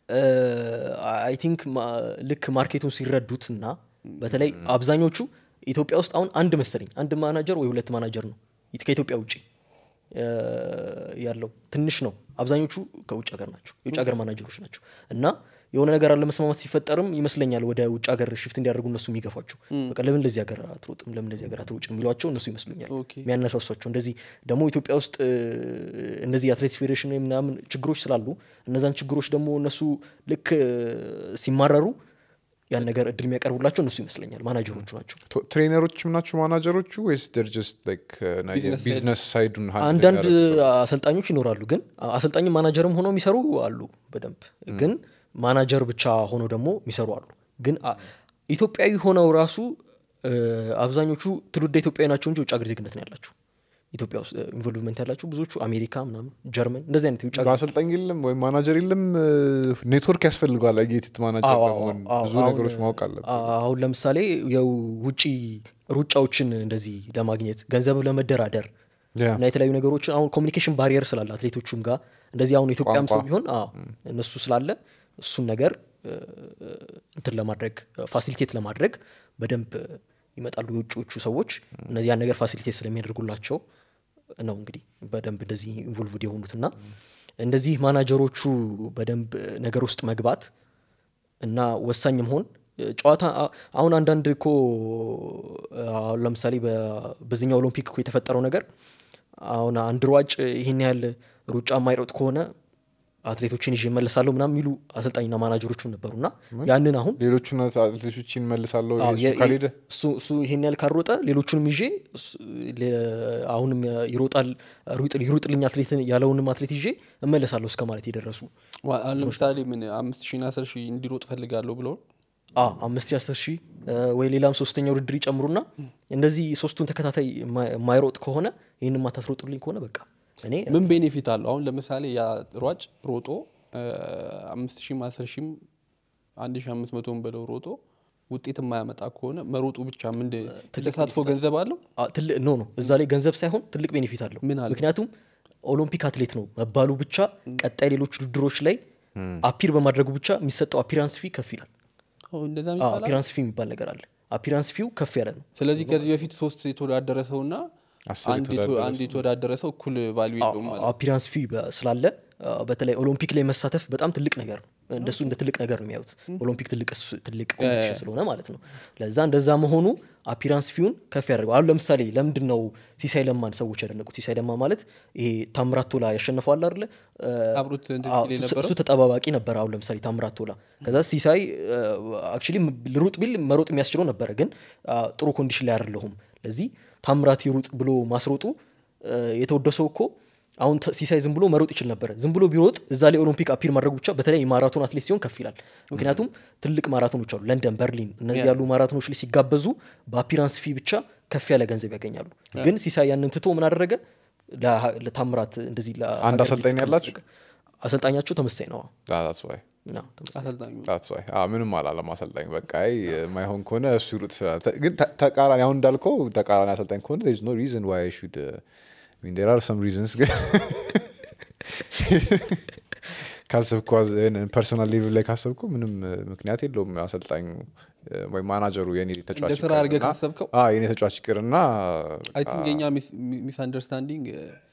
አይ ቲንክ ልክ ማርኬቱን ሲረዱት እና በተለይ አብዛኞቹ ኢትዮጵያ ውስጥ አሁን አንድ መሰለኝ አንድ ማናጀር ወይ ሁለት ማናጀር ነው ኢት- ከኢትዮጵያ ውጭ እ፣ ያለው ትንሽ ነው አብዛኞቹ ከውጭ ሀገር ናቸው የውጭ ሀገር ማናጀሮች ናቸው እና የሆነ ነገር አለመስማማት ሲፈጠርም ይመስለኛል ወደ ውጭ ሀገር ሽፍት እንዲያደርጉ እነሱ የሚገፏቸው በቃ ለምን ለዚህ ሀገር አትሮጥም ለምን ለዚህ ሀገር አትሮጭም የሚሏቸው እነሱ ይመስሉኛል ኦኬ። የሚያነሳሷቸው እንደዚህ ደግሞ ኢትዮጵያ ውስጥ እ፣ እነዚህ የአትሌቲክስ ፌዴሬሽን ወይ ምናምን ችግሮች ስላሉ እነዛን ችግሮች ደግሞ እነሱ ልክ እ፣ ሲማረሩ ያን ነገር እድል የሚያቀርቡላቸው እነሱ ይመስለኛል ማናጀሮቹ ናቸው ቶ- ትሬነሮችም ናቸው ማናጀሮቹ ወይስ ደር ጀስት Business side. ቢዝነስ ሳይዱን handle አንዳንድ የሚያደርጉ? አሰልጣኞች ይኖራሉ ግን አሰልጣኝም ማናጀርም ሆነው የሚሰሩ አሉ በደንብ ግን ማናጀር ብቻ ሆነው ደግሞ የሚሰሩ አሉ ግን አ- ኢትዮጵያዊ ሆነው ራሱ እ፣ አብዛኞቹ ትውልደ ኢትዮጵያዊ ናቸው እንጂ ውጭ ሀገር ዜግነት ነው ያላቸው ኢትዮጵያ ውስጥ ኢንቮልቭመንት ያላቸው ብዙዎቹ አሜሪካ ምናምን ጀርመን እንደዚህ አይነት የውጭ ሀገር አሰልጣኝ የለም ወይም ማናጀር የለም ኔትወርክ ያስፈልገዋል አጌቲት ማናጀር አዎ፣ ለመሆን አዎ፣ ብዙ አሁን- ነገሮች ማወቅ አለብን አሁን ለምሳሌ የውጭ ሩጫዎችን እንደዚህ ለማግኘት ገንዘብ ለመደራደር ያ። እና የተለያዩ ነገሮችን አሁን ኮሚኒኬሽን ባሪየር ስላለ አትሌቶቹም ጋር እንደዚህ አሁን ኢትዮጵያም ሰው ቋንቋ። ቢሆን አዎ እነሱ ስላለ እሱን ነገር እ፣ እንትን ለማድረግ ፋሲሊቴት ለማድረግ በደንብ ይመጣሉ የውጭዎቹ ሰዎች እነዚህ ያን ነገር ፋሲሊቴት ስለሚያደርጉላቸው ነው እንግዲህ በደንብ እንደዚህ ኢንቮልቭድ የሆኑትና እንደዚህ ማናጀሮቹ በደንብ ነገር ውስጥ መግባት እና ወሳኝ መሆን ጨዋታ አ- አሁን አንዳንድ እኮ አሁን ለምሳሌ በ- በዚህኛው ኦሎምፒክ እኮ የተፈጠረው ነገር አሁን አንድ ሯጭ ይህን ያህል ሩጫ የማይሮጥ ከሆነ አትሌቶችን ይዤ እመለሳለሁ ምናምን የሚሉ አሰልጣኝና ማናጀሮቹም ነበሩና ያንን አሁን ሌሎቹን አትሌቶችን መልሳለሁ አዎ፣ እሱ የ- ካልሄደ እሱ እሱ ይሄን ያህል ካልሮጠ ሌሎቹንም ይዤ እሱ- ለ- አሁንም ይሮጣል ሩጥ- ይሩጥልኝ አትሌት ያለውንም አትሌት ይዤ እመለሳለሁ እስከ ማለት የደረሱ ዋ- አሁን ለምሳሌ ምን አምስት ሺና አስር ሺህ እንዲሮጥ ፈልጋለሁ ብለውን አ አምስት ሺህ አስር ሺህ ወይ ሌላም ሶስተኛ ውድድር ይጨምሩና እንደዚህ ሶስቱን ተከታታይ የማ- የማይሮጥ ከሆነ ይህን ማታስሮጡልኝ ከሆነ በቃ እኔ ምን ቤኔፊት አለው አሁን ለምሳሌ ያ ሯጭ ሮጦ እ፣ አምስት ሺህም አስር ሺህም አንድ ሺህ አምስት መቶም በለው ሮጦ ውጤት የማያመጣ ከሆነ መሮጡ ብቻ ምንድ ተሳትፎ ገንዘብ አለው አ፣ ትልቅ ኖ ነው እዛ ላይ ገንዘብ ሳይሆን ትልቅ ቤኔፊት አለው ምን አለው? ምክንያቱም ኦሎምፒክ አትሌት ነው መባሉ ብቻ ቀጣይ ሌሎች ውድድሮች ላይ አፒር በማድረጉ ብቻ የሚሰጠው አፒራንስ ፊ ከፍ ይላል ኦ፣ እንደዛ አዎ፣ የሚባል አለ? አፒራንስ ፊ የሚባል ነገር አለ አፒራንስ ፊው ከፍ ያለ ነው ስለዚህ ከዚህ በፊት ሶስት የተወዳደረ ሰው ና አስር አንድ የተ- የተወዳደረ አንድ የተወዳደረ ሰው እኩል ቫሊዩ የለውም ማለት ነው። አፒራንስ ፊ ስላለ አ፣ በተለይ ኦሎምፒክ ላይ መሳተፍ በጣም ትልቅ ነገር ነው እንደሱ እንደ ትልቅ ነገር ነው የሚያዩት ኦሎምፒክ ትልቅ ስ- ትልቅ ኮምፒቲሽን ስለሆነ ማለት ነው ለዛ እንደዛ መሆኑ አፒራንስ ፊውን ከፍ ያደርገው አሁን ለምሳሌ ለምንድን ነው ሲሳይ ለማን ሰዎች ያደነቁት ሲሳይ ለማ ማለት ይሄ ታምራት ቶላ ያሸነፈዋል አይደለ አ፣ አብሮት እንትን አዎ፣ ሲል እሱ- የነበረው እሱ ተጠባባቂ ነበር አሁን ለምሳሌ ታምራት ቶላ ከዛ ሲሳይ አክቹሊ ልሩጥ ቢል መሮጥ የሚያስችለው ነበረ ግን አ፣ ጥሩ ኮንዲሽን ላይ አይደለሁም ለዚህ ታምራት ይሩጥ ብሎ ማስሮጡ አ፣ የተወደሰው እኮ አሁን ተ- ሲሳይ ዝም ብሎ መሮጥ ይችል ነበረ ዝም ብሎ ቢሮጥ እዛ ላይ ኦሎምፒክ አፒር ማድረጉ ብቻ በተለይ ማራቶን አትሌት ሲሆን ከፍ ይላል ምክንያቱም ትልቅ ማራቶኖች አሉ ለንደን በርሊን እነዚህ ያሉ ማራቶኖች ላይ ሲጋበዙ በአፒራንስ ፊ ብቻ ከፍ ያለ ገንዘብ ያገኛሉ ግን ሲሳይ ያንን ትቶ ምን አደረገ ለሀ- ለታምራት እንደዚህ አንድ ለሀገር አሰልጣኝ ሊጠቀም ያላችሁ? አደረገ። አሰልጣኛቸው ተመሳይ ነው That's why. አዎ፣ ተመሳሳይ። አሰልጣኙ That's why. አዎ፣ ምንም አላለም አሰልጣኝ በቃ አይ የማይሆን ከሆነ እሱ ይሩጥ ስላለ ተ- ግን ተ- ተቃራኒ አሁን እንዳልከው ተቃራኒ አሰልጣኝ ከሆነ there is no reason why I should uh, I mean there are some reasons ግን ካሰብኩ ፐርሶናል ሌቭል ላይ ካሰብኩ ምንም uh, ምክንያት የለውም አሰልጣኙ uh, ወይ ማናጀሩ የኔ ተጫዋች እንደ ስራ አድርገህ ይቅርና- ካሰብከው አዎ፣ የኔ ተጫዋች ይቅርና አይ ቲንክ የኛ ሚስ አንደርስታንዲንግ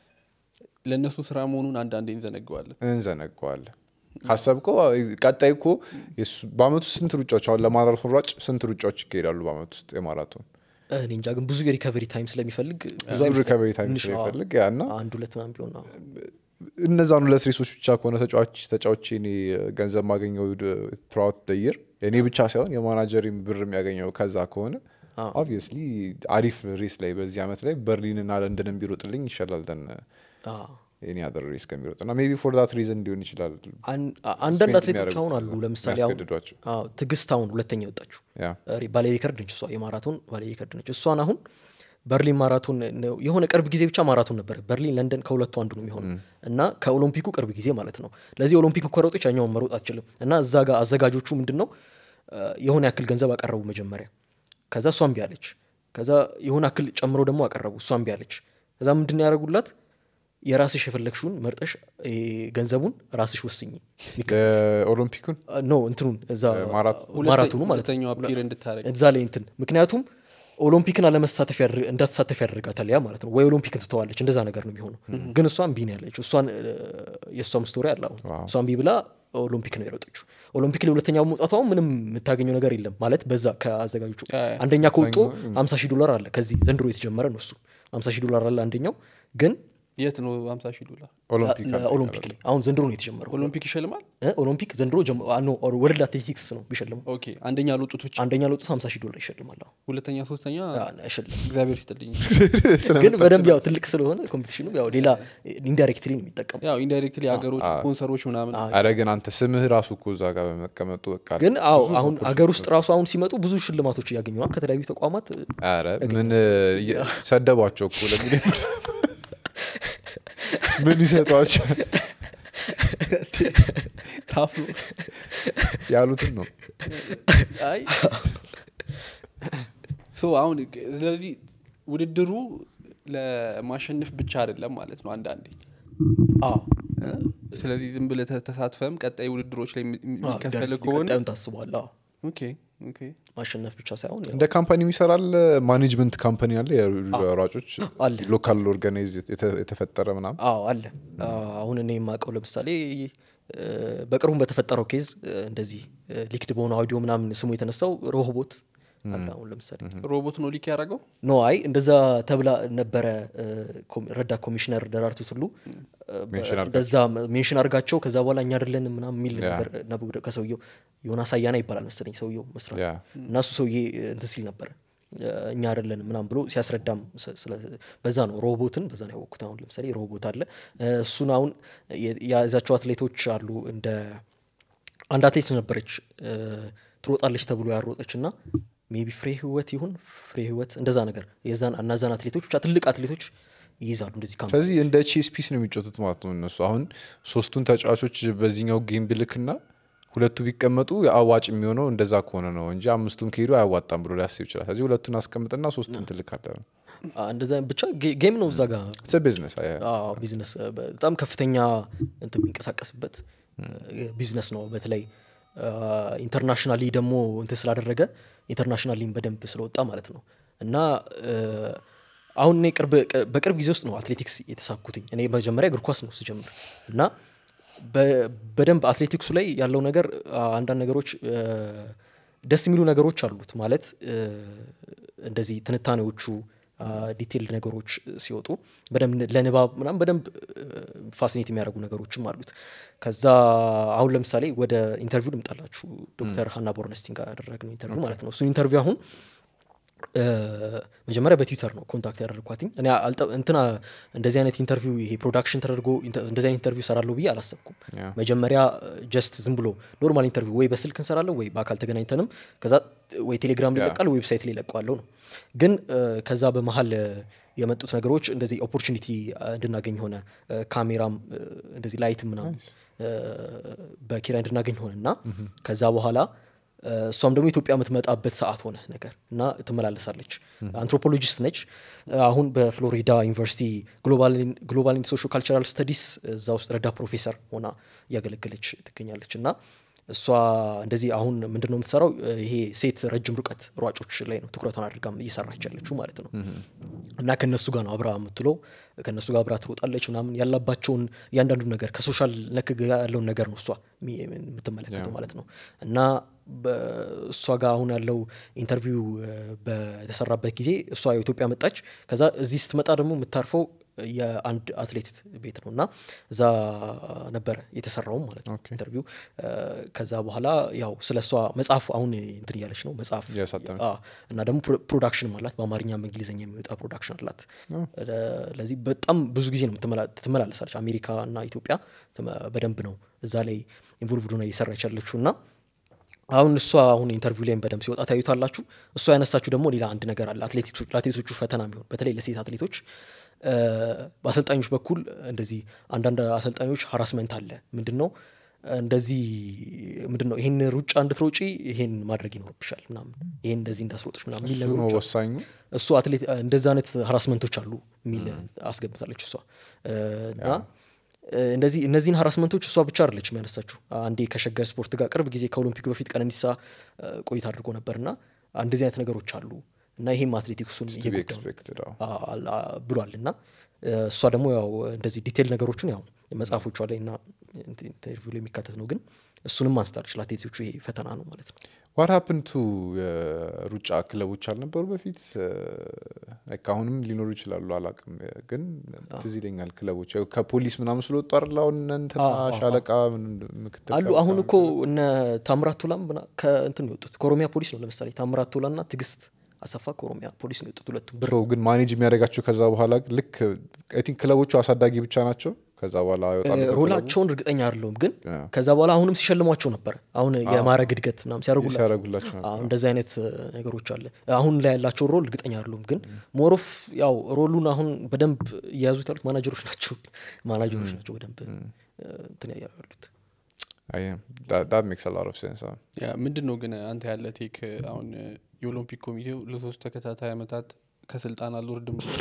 ለእነሱ ስራ መሆኑን አንዳንዴ እንዘነገዋለን እንዘነገዋለን ካሰብከው አዎ፣ ቀጣይ እኮ የሱ- በአመት ውስጥ ስንት ሩጫዎች አሁን ለማራቶን ሯጭ ስንት ሩጫዎች ይካሄዳሉ በአመት ውስጥ የማራቶን እኔ እንጃ ግን ብዙ የሪከቨሪ ታይም ስለሚፈልግ ብዙ ብዙ አይመስለኝም። ሪከቨሪ ታይም ትንሽ ነው፣ አዎ። ስለሚፈልግ ያ እና አንድ ሁለት ምናምን ቢሆን አዎ። እነዛን ሁለት ሬሶች ብቻ ከሆነ ተጫዋች ተጫዋች እኔ ገንዘብ ማገኘው ትራውት ደይር እኔ ብቻ ሳይሆን የማናጀሪም ብር የሚያገኘው ከዛ ከሆነ አዎ። ኦብቪየስሊ አሪፍ ሬስ ላይ በዚህ አመት ላይ በርሊንና ለንደንን ቢሮጥልኝ ይሻላል ደን አዎ። የኔ አደር ሬስ ከሚሮጥ እና ሜቢ ፎር ዛት ሪዝን ሊሆን ይችላል አን- አንዳንድ ስፔንድ አትሌቶች የሚያደርጉት አሁን አሉ ከዛ ለምሳሌ አሁን የሚያስገድዷቸው። አዎ፣ ትዕግስት አሁን ሁለተኛ የወጣችሁ ያ ሪ- ባለ ሪከርድ ነች እሷ የማራቶን ባለ ሪከርድ ነች እሷን አሁን በርሊን ማራቶን ነው የሆነ ቅርብ ጊዜ ብቻ ማራቶን ነበር በርሊን ለንደን ከሁለቱ አንዱ ነው የሚሆነው እና ከኦሎምፒኩ ቅርብ ጊዜ ማለት ነው ለዚህ ኦሎምፒክ ከሮጦች ያኛውን መሮጥ አትችልም እና እዛ ጋር አዘጋጆቹ ምንድን ነው አ፣ የሆነ ያክል ገንዘብ አቀረቡ መጀመሪያ ከዛ እሷ እምቢ አለች ከዛ የሆነ ያክል ጨምሮ ደግሞ አቀረቡ እሷ እምቢ አለች ከዛ ምንድን ነው ያደረጉላት የራስሽ የፈለግሽውን መርጠሽ ይሄ ገንዘቡን ራስሽ ወስኝ ኦሎምፒኩን ኖ እንትኑን እዛ ማራቶ- ማራቶኑ ማለት ነው ሁለተኛው አፒር እንድታረግ እዛ ላይ እንትን ምክንያቱም ኦሎምፒክን አለመሳተፍ ያደር- እንዳትሳተፍ ያደርጋታል ያ ማለት ነው ወይ ኦሎምፒክን ትተዋለች እንደዛ ነገር ነው የሚሆነው ግን እሷ እምቢ ነው ያለች እሷን እ፣ የእሷም ስቶሪ አለ አሁን ዋው። እሷ እምቢ ብላ ኦሎምፒክ ነው የሮጠችው ኦሎምፒክ ላይ ሁለተኛ መውጣቷ ምንም የምታገኘው ነገር የለም ማለት በዛ ከአዘጋጆቹ ያ፣ አንደኛ ከወጡ ሀምሳ ሺህ ዶላር አለ ከዚህ ዘንድሮ የተጀመረ ነው እሱ ሀምሳ ሺህ ዶላር አለ አንደኛው ግን የት ነው ሀምሳ ሺህ ዶላር ኦሎምፒክ አለ ኦሎምፒክ ላይ አሁን ዘንድሮ ነው የተጀመረው ኦሎምፒክ ይሸልማል እ፣ ኦሎምፒክ ዘንድሮ ጀም- አ፣ ኖ ወርልድ አትሌቲክስ ነው ቢሸልመው ኦኬ አንደኛ ለወጡት ብቻ አንደኛ ለወጡት ሀምሳ ሺህ ዶላር ይሸልማል አዎ። ሁለተኛ ሶስተኛ አ፣ አይሸልም እግዚአብሔር ይስጥልኝ ግን በደንብ ያው ትልቅ ስለሆነ ኮምፒቲሽኑ ያው ሌላ ኢንዳይሬክትሊ ነው የሚጠቀሙ ያው ኢንዳይሬክትሊ ሀገሮች ስፖንሰሮች ምናምን አረ ግን አንተ ስምህ ራሱ እኮ እዛ ጋር በመቀመጡ በቃ ግን አዎ አሁን አገር ውስጥ ራሱ አሁን ሲመጡ ብዙ ሽልማቶች እያገኙ ነው ከተለያዩ ተቋማት አረ ምን እየ- ሰደቧቸው እኮ ለሚሊዮን ብር ምን ይሰጧቸው ታፍሎ ያሉትን ነው አይ ሶ አሁን ስለዚህ ውድድሩ ለማሸነፍ ብቻ አይደለም ማለት ነው አንዳንዴ አዎ ስለዚህ ዝም ብለህ ተ- ተሳትፈም ቀጣይ ውድድሮች ላይ የሚ- አዎ፣ የሚከፈል ዳይሬክትሊ ከሆነ ቀጣዩን ታስቧል አዎ ኦኬ ኦኬ ማሸነፍ ብቻ ሳይሆን ያው እንደ ካምፓኒ ይሰራል ማኔጅመንት ካምፓኒ አለ የሯጮች አለ። ሎካል ኦርጋናይዝ የተ- የተፈጠረ ምናምን አዎ አለ አሁን እኔ የማውቀው ለምሳሌ እ፣ በቅርቡም በተፈጠረው ኬዝ እ፣ እንደዚህ ሊክድ በሆነ አውዲዮ ምናምን ስሙ የተነሳው ሮቦት አለ አሁን ለምሳሌ ሮቦት ነው ሊክ ያደረገው ኖ አይ እንደዛ ተብላ ነበረ እ፣ ኮሚ- ረዳት ኮሚሽነር ደራርቱ ቱሉ እ፣ በ- ሜንሽን አድርጋ- እንደዛ ሜንሽን አድርጋቸው ከዛ በኋላ እኛ አይደለንም ምናምን የሚል ያ። ነበር ነበር ከሰውየው ዮናስ አያና ይባላል መሰለኝ ሰውየው መስራት ያ እና እሱ ሰውዬ እ፣ እንትን ሲል ነበረ እ፣ እኛ አይደለንም ምናምን ብሎ ሲያስረዳም ስ- ስለ- በዛ ነው ሮቦትን በዛ ነው ያወቅኩት አሁን ለምሳሌ ሮቦት አለ እ፣ እሱን አሁን የ- የያዛቸው አትሌቶች አሉ እንደ አንድ አትሌት ነበረች እ፣ ትሮጣለች ተብሎ ያሮጠች እና ሜቢ ፍሬ ህይወት ይሁን ፍሬ ህይወት እንደዛ ነገር የዛን እነዛን አትሌቶች ብቻ ትልቅ አትሌቶች ይይዛሉ እንደዚህ ካምፕ ስለዚህ እንደ ቼስ ፒስ ነው የሚጫወቱት ማለት ነው እነሱ አሁን ሶስቱን ተጫዋቾች በዚህኛው ጌም ብልክና ሁለቱ ቢቀመጡ አዋጭ የሚሆነው እንደዛ ከሆነ ነው እንጂ አምስቱም ከሄዱ አያዋጣም ብሎ ሊያስብ ይችላል ስለዚህ ሁለቱን አስቀምጥና ሶስቱን ትልካለ አ፣ እንደዛ ብቻ ጌ- ጌም ነው እዛ ጋር ቢዝነስ አዎ፣ ቢዝነስ እ፣ በጣም ከፍተኛ እንትን የሚንቀሳቀስበት እ፣ ቢዝነስ ነው በተለይ ኢንተርናሽናሊ ደግሞ እንትን ስላደረገ ኢንተርናሽናሊም በደንብ ስለወጣ ማለት ነው እና እ፣ አሁን እኔ ቅርብ ቅ- በቅርብ ጊዜ ውስጥ ነው አትሌቲክስ የተሳኩትኝ እኔ መጀመሪያ እግር ኳስ ነው ስጀምር እና በ- በደንብ አትሌቲክሱ ላይ ያለው ነገር አ፣ አንዳንድ ነገሮች እ፣ ደስ የሚሉ ነገሮች አሉት ማለት እ፣ እንደዚህ ትንታኔዎቹ ዲቴይልድ ነገሮች ሲወጡ በደንብ ለንባብ ምናምን በደንብ ፋሲኔት የሚያደርጉ ነገሮችም አሉት ከዛ አሁን ለምሳሌ ወደ ኢንተርቪው ልምጣላችሁ ዶክተር ሀና ቦርነስቲን ጋር ያደረግነው ኢንተርቪው ማለት ነው እሱ ኢንተርቪው አሁን እ፣ መጀመሪያ በትዊተር ነው ኮንታክት ያደረግኳትኝ እኔ አልጠ- እንትና እንደዚህ አይነት ኢንተርቪው ይሄ ፕሮዳክሽን ተደርጎ ኢንተ- እንደዚህ አይነት ኢንተርቪው ሰራለሁ ብዬ አላሰብኩም ያ። መጀመሪያ ጀስት ዝም ብሎ ኖርማል ኢንተርቪው ወይ በስልክ እንሰራለሁ ወይ በአካል ተገናኝተንም ከዛ ወይ ቴሌግራም ላይ ያ። ይለቃል ዌብሳይት ላይ ይለቀዋለሁ ነው ግን እ፣ ከዛ በመሀል እ፣ የመጡት ነገሮች እንደዚህ ኦፖርቹኒቲ እንድናገኝ ሆነ እ፣ ካሜራም እ፣ እንደዚህ ላይትም ምናምን እ፣ በኪራይ እንድናገኝ ሆነ እና ከዛ በኋላ እ፣ እሷም ደግሞ ኢትዮጵያ የምትመጣበት ሰዓት ሆነ ነገር እና ትመላለሳለች አንትሮፖሎጂስት ነች እ፣ አሁን በፍሎሪዳ ዩኒቨርሲቲ ግሎባል ሶሾ ካልቸራል ስተዲስ እዛ ውስጥ ረዳ ፕሮፌሰር ሆና እያገለገለች ትገኛለች እና እሷ እንደዚህ አሁን ምንድን ነው የምትሰራው እ፣ ይሄ ሴት ረጅም ርቀት ሯጮች ላይ ነው ትኩረቷን አድርጋ እየሰራች ያለችው ማለት ነው እና ከነሱ ጋር ነው አብራ የምትለው ከነሱ ጋር አብራ ትሮጣለች ምናምን ያላባቸውን እያንዳንዱ ነገር ከሶሻል ነክ ጋር ያለውን ነገር ነው እሷ የሚ- የምትመለከተው ማለት ነው እና በእሷ ጋር አሁን ያለው ኢንተርቪው እ፣ በተሰራበት ጊዜ እሷ ኢትዮጵያ መጣች ከዛ እዚህ ስትመጣ ደግሞ የምታርፈው የአንድ አትሌት ቤት ነው እና እዛ ነበረ የተሰራውም ማለት ነው ኦኬ። ኢንተርቪው እ፣ ከዛ በኋላ ያው ስለ እሷ መጽሐፍ አሁን እንትን እያለች ነው መጽሐፍ እያሳተመች። አዎ። እና ደግሞ ፕሮዳክሽንም አላት በአማርኛም በእንግሊዝኛ የሚወጣ ፕሮዳክሽን አላት ለ- ለዚህ በጣም ብዙ ጊዜ ነው የምትመላ- ትመላለሳለች አሜሪካ እና ኢትዮጵያ ትመ- በደንብ ነው እዛ ላይ ኢንቮልቭድ ሆና እየሰራች ያለችው እና አሁን እሷ አሁን ኢንተርቪው ላይም በደንብ ሲወጣ ታዩታላችሁ እሷ ያነሳችሁ ደግሞ ሌላ አንድ ነገር አለ አትሌቲክሶች ለአትሌቶቹ ፈተና የሚሆን በተለይ ለሴት አትሌቶች እ፣ በአሰልጣኞች በኩል እንደዚህ አንዳንድ አሰልጣኞች ሀራስመንት አለ ምንድን ነው እንደዚህ ምንድን ነው ይሄን ሩጫ እንድትሮጪ ይሄን ማድረግ ይኖርብሻል ምናምን ይሄን እንደዚህ እንዳስሮጥሽ ምናምን የሚል እሱ ነው ነገሮች አሉ። ወሳኙ እሱ አትሌት እንደዚ አይነት ሀራስመንቶች አሉ የሚል አስገብታለች እሷ እ፣ እና እ፣ እንደዚህ እነዚህን ሀራስመንቶች እሷ ብቻ አይደለች የሚያነሳችሁ አንዴ ከሸገር ስፖርት ጋር ቅርብ ጊዜ ከኦሎምፒክ በፊት ቀነኒሳ እ፣ ቆይታ አድርጎ ነበር እና እንደዚህ አይነት ነገሮች አሉ እና ይሄም አትሌቲክሱን to be እየጎዳ ነው expected አዎ። አ- አ- ብሏል እና እ፣ እሷ ደግሞ ያው እንደዚህ ዲቴል ነገሮችን ያው መጽሐፎቿ ላይ እና ኢንተ- ኢንተርቪው ላይ የሚካተት ነው ግን እሱንም አንስታለች ለአትሌቶቹ ይሄ ፈተና ነው ማለት ነው ዋት ሀፕን ቱ የሩጫ ክለቦች አልነበሩ በፊት ላይክ አሁንም ሊኖሩ ይችላሉ አላቅም ግን ትዝ ይለኛል ክለቦች ያው ከፖሊስ ምናምን ስለወጡ አይደል አሁን እነ እንትና አዎ፣ አዎ፣ ሻለቃ ምን- ምክትል አሉ ሻለቃ አሁን እኮ እነ ታምራት ቶላም ምና- ከእንትን ነው የወጡት ከኦሮሚያ ፖሊስ ነው ለምሳሌ ታምራት ቶላ ና ትግስት አሰፋ ከኦሮሚያ ፖሊስ ነው የወጡት ሁለቱም ብር So ግን ማኔጅ የሚያደርጋቸው ከዛ በኋላ ግን ልክ አይ ቲንክ ክለቦቹ አሳዳጊ ብቻ ናቸው ከዛ በኋላ ይወጣሉ እ፣ ከክለቡ። ሮላቸውን እርግጠኛ አይደለሁም ግን ያ። ከዛ በኋላ አሁንም ሲሸልሟቸው ነበር አሁን የማዕረግ እድገት ምናምን ሲያደርጉላቸው ሲያደርጉላቸው ነበር። አዎ፣ እንደዚህ አይነት እ፣ ነገሮች አለ አሁን ላይ ያላቸው ሮል እርግጠኛ አይደለሁም ግን ሞሮፍ ያው ሮሉን አሁን በደንብ እየያዙት ያሉት ማናጀሮች ናቸው ማናጀሮች ናቸው በደንብ እ፣ እንትን ያሉት አይ፣ that- that makes a lot of sense አዎ። ያ ምንድን ነው ግን አንተ ያለ ቴክ አሁን የኦሎምፒክ ኮሚቴው ለሶስት ተከታታይ ዓመታት ከስልጣን አልወርድም ብሎ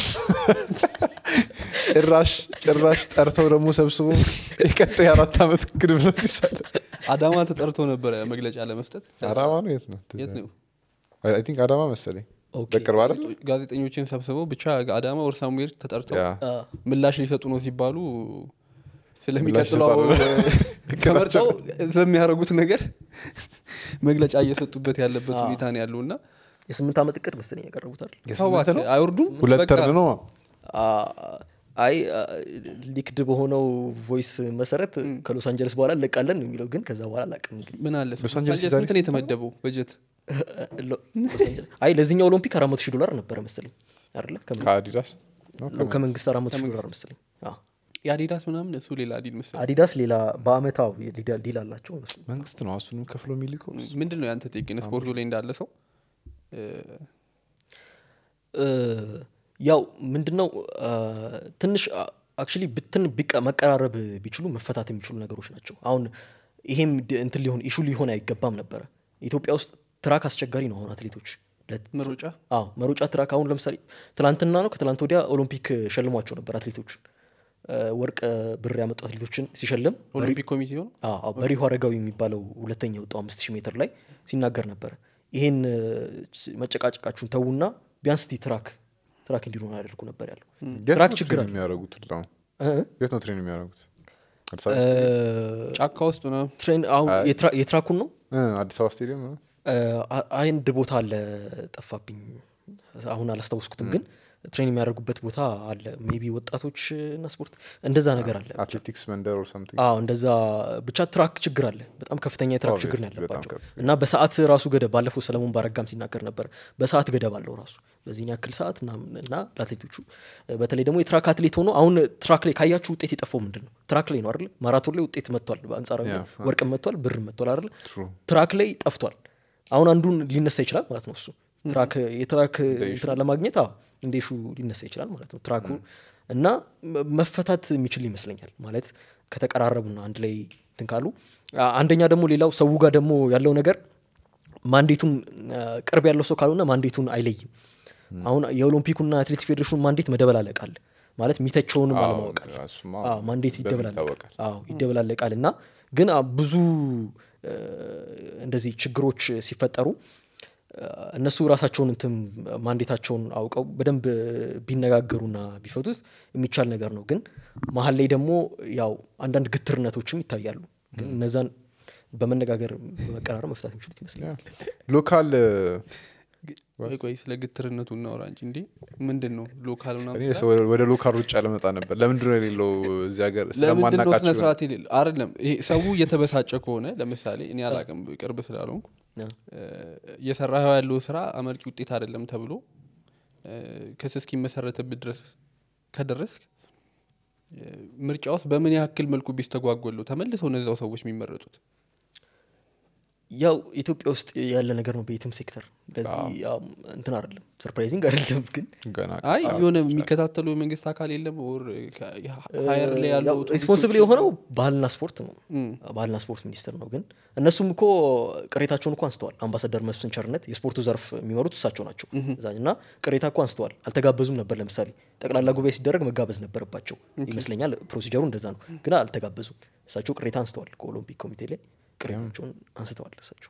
ጭራሽ ጭራሽ ጠርተው ደግሞ ሰብስቦ የቀጣይ አራት ዓመት ግድብ ነው ሲሳለ አዳማ ተጠርቶ ነበረ መግለጫ ለመስጠት አዳማ ነው የት ነው የት ነው አይ ቲንክ አዳማ መሰለኝ ኦኬ። በቅርብ አይደል ጋዜጠኞችን ሰብስበው ብቻ አዳማ ወር ሳሙኤል ተጠርተው ያ አ፣ ምላሽ ሊሰጡ ነው ሲባሉ ስለሚቀጥለው ሊሰጡ ተመርጠው ስለሚያደርጉት ነገር መግለጫ እየሰጡበት ያለበት አዎ። ሁኔታ ነው ያለው እና የስምንት ዓመት እቅድ መሰለኝ ያቀረቡታል የስምንት ነው አይወርዱም ሁለት በቃ ተርም ነው አ፣ አይ አ፣ ሊክድ በሆነው ቮይስ መሰረት ከሎስ አንጀለስ በኋላ እንለቃለን ነው የሚለው ግን ከዛ በኋላ አላቅም እንግዲህ ምን አለ ሎስ አንጀለስ አንጀለስ ዛሬ ስንት ነው የተመደበው በጀት ሎ- ሎስ አንጀለስ- አይ ለዚህኛው ኦሎምፒክ አራት መቶ ሺህ ዶላር ነበረ መሰለኝ አይደለ ከመንግስት- ከአዲዳስ ነው ነው፣ ከመንግስት አራት መቶ ሺህ ዶላር መሰለኝ አዎ። የአዲዳስ ምናምን እሱ ሌላ ዲል መሰለኝ አዲዳስ ሌላ በአመታው ዲል አላቸው እነሱ። መንግስት ነው እሱንም ከፍሎ የሚልከው ምንድን ነው ያንተ ቴክን ስፖርቱ ላይ እንዳለ ሰው እ፣ እ፣ ያው ምንድነው አ፣ ትንሽ አክቹሊ ብትን ቢቀ- መቀራረብ ቢችሉ መፈታት የሚችሉ ነገሮች ናቸው አሁን ይሄም ድ- እንትን ሊሆን ኢሹ ሊሆን አይገባም ነበረ ኢትዮጵያ ውስጥ ትራክ አስቸጋሪ ነው አሁን አትሌቶች ለ- መሮጫ አዎ መሮጫ ትራክ አሁን ለምሳሌ ትላንትና ነው ከትላንት ወዲያ ኦሎምፒክ ሸልሟቸው ነበር አትሌቶችን እ፣ ወርቅ እ፣ ብር ያመጡ አትሌቶችን ሲሸልም ኦሎምፒክ ኮሚቴ ሆነ አዎ፣ አዎ፣ በሪሁ አረጋዊ የሚባለው ሁለተኛ የወጣው አምስት ሺህ ሜትር ላይ ሲናገር ነበረ። ይሄን እ፣ ስ- መጨቃጨቃችሁን ተዉና ቢያንስ እስቲ ትራክ ትራክ እንዲሆን አያደርጉ ነበር ያለው። የት ትራክ ነው ችግር ትሬን አለ። የሚያደርጉት አሁን እ፣ የት ነው ትሬን የሚያደርጉት አዲስ እ፣ አበባ ጫካ ውስጥ ነው ትሬን አሁን የትራ- የትራኩን ነው እ፣ አዲስ አበባ ስቴዲየም ነው እ፣ አ- አንድ ቦታ አለ ጠፋብኝ፣ አሁን አላስታወስኩትም፣ ግን ትሬን የሚያደርጉበት ቦታ አለ። ሜቢ ወጣቶች እና ስፖርት እንደዛ ነገር አለ። አትሌቲክስ መንደር ኦር ሰምቲንግ አዎ እንደዛ ብቻ ትራክ ችግር አለ። በጣም ከፍተኛ የትራክ ችግር ነው Obviously፣ በጣም ያለባቸው ከፍ- እና በሰዓት ራሱ ገደብ ባለፈው ሰለሞን ባረጋም ሲናገር ነበር። በሰዓት ገደብ አለው ራሱ በዚህን ያክል ሰዓት ምናምን እና ለአትሌቶቹ እ፣ በተለይ ደግሞ የትራክ አትሌት ሆኖ አሁን ትራክ ላይ ካያችሁ ውጤት የጠፋው ምንድን ነው? ትራክ ላይ ነው አይደለ? ማራቶን ላይ ውጤት መጥቷል፣ በአንጻራዊ Yeah, ወርቅም መጥቷል፣ ብርም መጥቷል አይደለ? True። ትራክ ላይ ጠፍቷል። አሁን አንዱን ሊነሳ ይችላል ማለት ነው እሱ ትራክ የትራክ እንትና ለማግኘት አዎ እንደ ሹ ሊነሳ ይችላል ማለት ነው ትራኩ እና መ- መፈታት የሚችል ይመስለኛል ማለት ከተቀራረቡና አንድ ላይ እንትን ካሉ አ- አንደኛ ደግሞ ሌላው ሰው ጋር ደግሞ ያለው ነገር ማንዴቱን አ፣ ቅርብ ያለው ሰው ካልሆነ ማንዴቱን አይለይም አሁን የኦሎምፒኩና አትሌቲክስ ፌዴሬሽኑ ማንዴት መደበላለቃል ማለት የሚተቸውንም አዎ፣ አለማወቃል እሱማ አዎ፣ ማንዴት በምን ይደበላለቃል ይታወቃል? አዎ ይደበላለቃል እና ግን አ- ብዙ እ፣ እንደዚህ ችግሮች ሲፈጠሩ እ፣ እነሱ ራሳቸውን እንትን ማንዴታቸውን አውቀው በደንብ ቢነጋገሩና ቢፈቱት የሚቻል ነገር ነው። ግን መሀል ላይ ደግሞ ያው አንዳንድ ግትርነቶችም ይታያሉ። ግን እነዛን በመነጋገር በመቀራረብ መፍታት የሚችሉት ይመስለኛል። ሎካል ቆይ ቆይ ስለ ግትርነቱ እናውራ እንጂ እንዴ ምንድን ነው ሎካል ምናምን እኔ ብላ- ወደ- ወደ ሎካል ሩጫ ለመጣ ነበር ለምንድን ነው የሌለው እዚህ ሀገር ለምንድን ነው ስነ ስለማናቃቸው ስርዓት የሌለው አይደለም ይሄ ሰው እየተበሳጨ ከሆነ ለምሳሌ እኔ አላቅም ቅርብ ስላልሆንኩ ያ። እየሰራኸው ያለው ስራ አመርቂ ውጤት አይደለም ተብሎ እ፣ ክስ እስኪመሰረትብህ ድረስ ከደረስክ እ፣ ምርጫ ውስጥ በምን ያክል መልኩ ቢስተጓጎለው ተመልሰው እነዚያው ሰዎች የሚመረጡት ያው ኢትዮጵያ ውስጥ ያለ ነገር ነው በየትም ሴክተር። ለዚህ ያው እንትን አይደለም ሰርፕራይዚንግ አይደለም ግን ገና አይ የሆነ የሚከታተሉ የመንግስት አካል የለም ኦር ሀየር ላይ ያለው ሪስፖንስብል የሆነው ባህልና ስፖርት ነው ባህልና ስፖርት ሚኒስቴር ነው ግን እነሱም እኮ ቅሬታቸውን እኮ አንስተዋል አምባሳደር መስፍን ቸርነት የስፖርቱ ዘርፍ የሚመሩት እሳቸው ናቸው እዛ እና ቅሬታ እኮ አንስተዋል አልተጋበዙም ነበር ለምሳሌ ጠቅላላ ጉባኤ ሲደረግ መጋበዝ ነበረባቸው ይመስለኛል ፕሮሲጀሩ እንደዛ ነው ግን አልተጋበዙም እሳቸው ቅሬታ አንስተዋል ከኦሎምፒክ ኮሚቴ ላይ ቅሬታቸውን አንስተዋል እሳቸው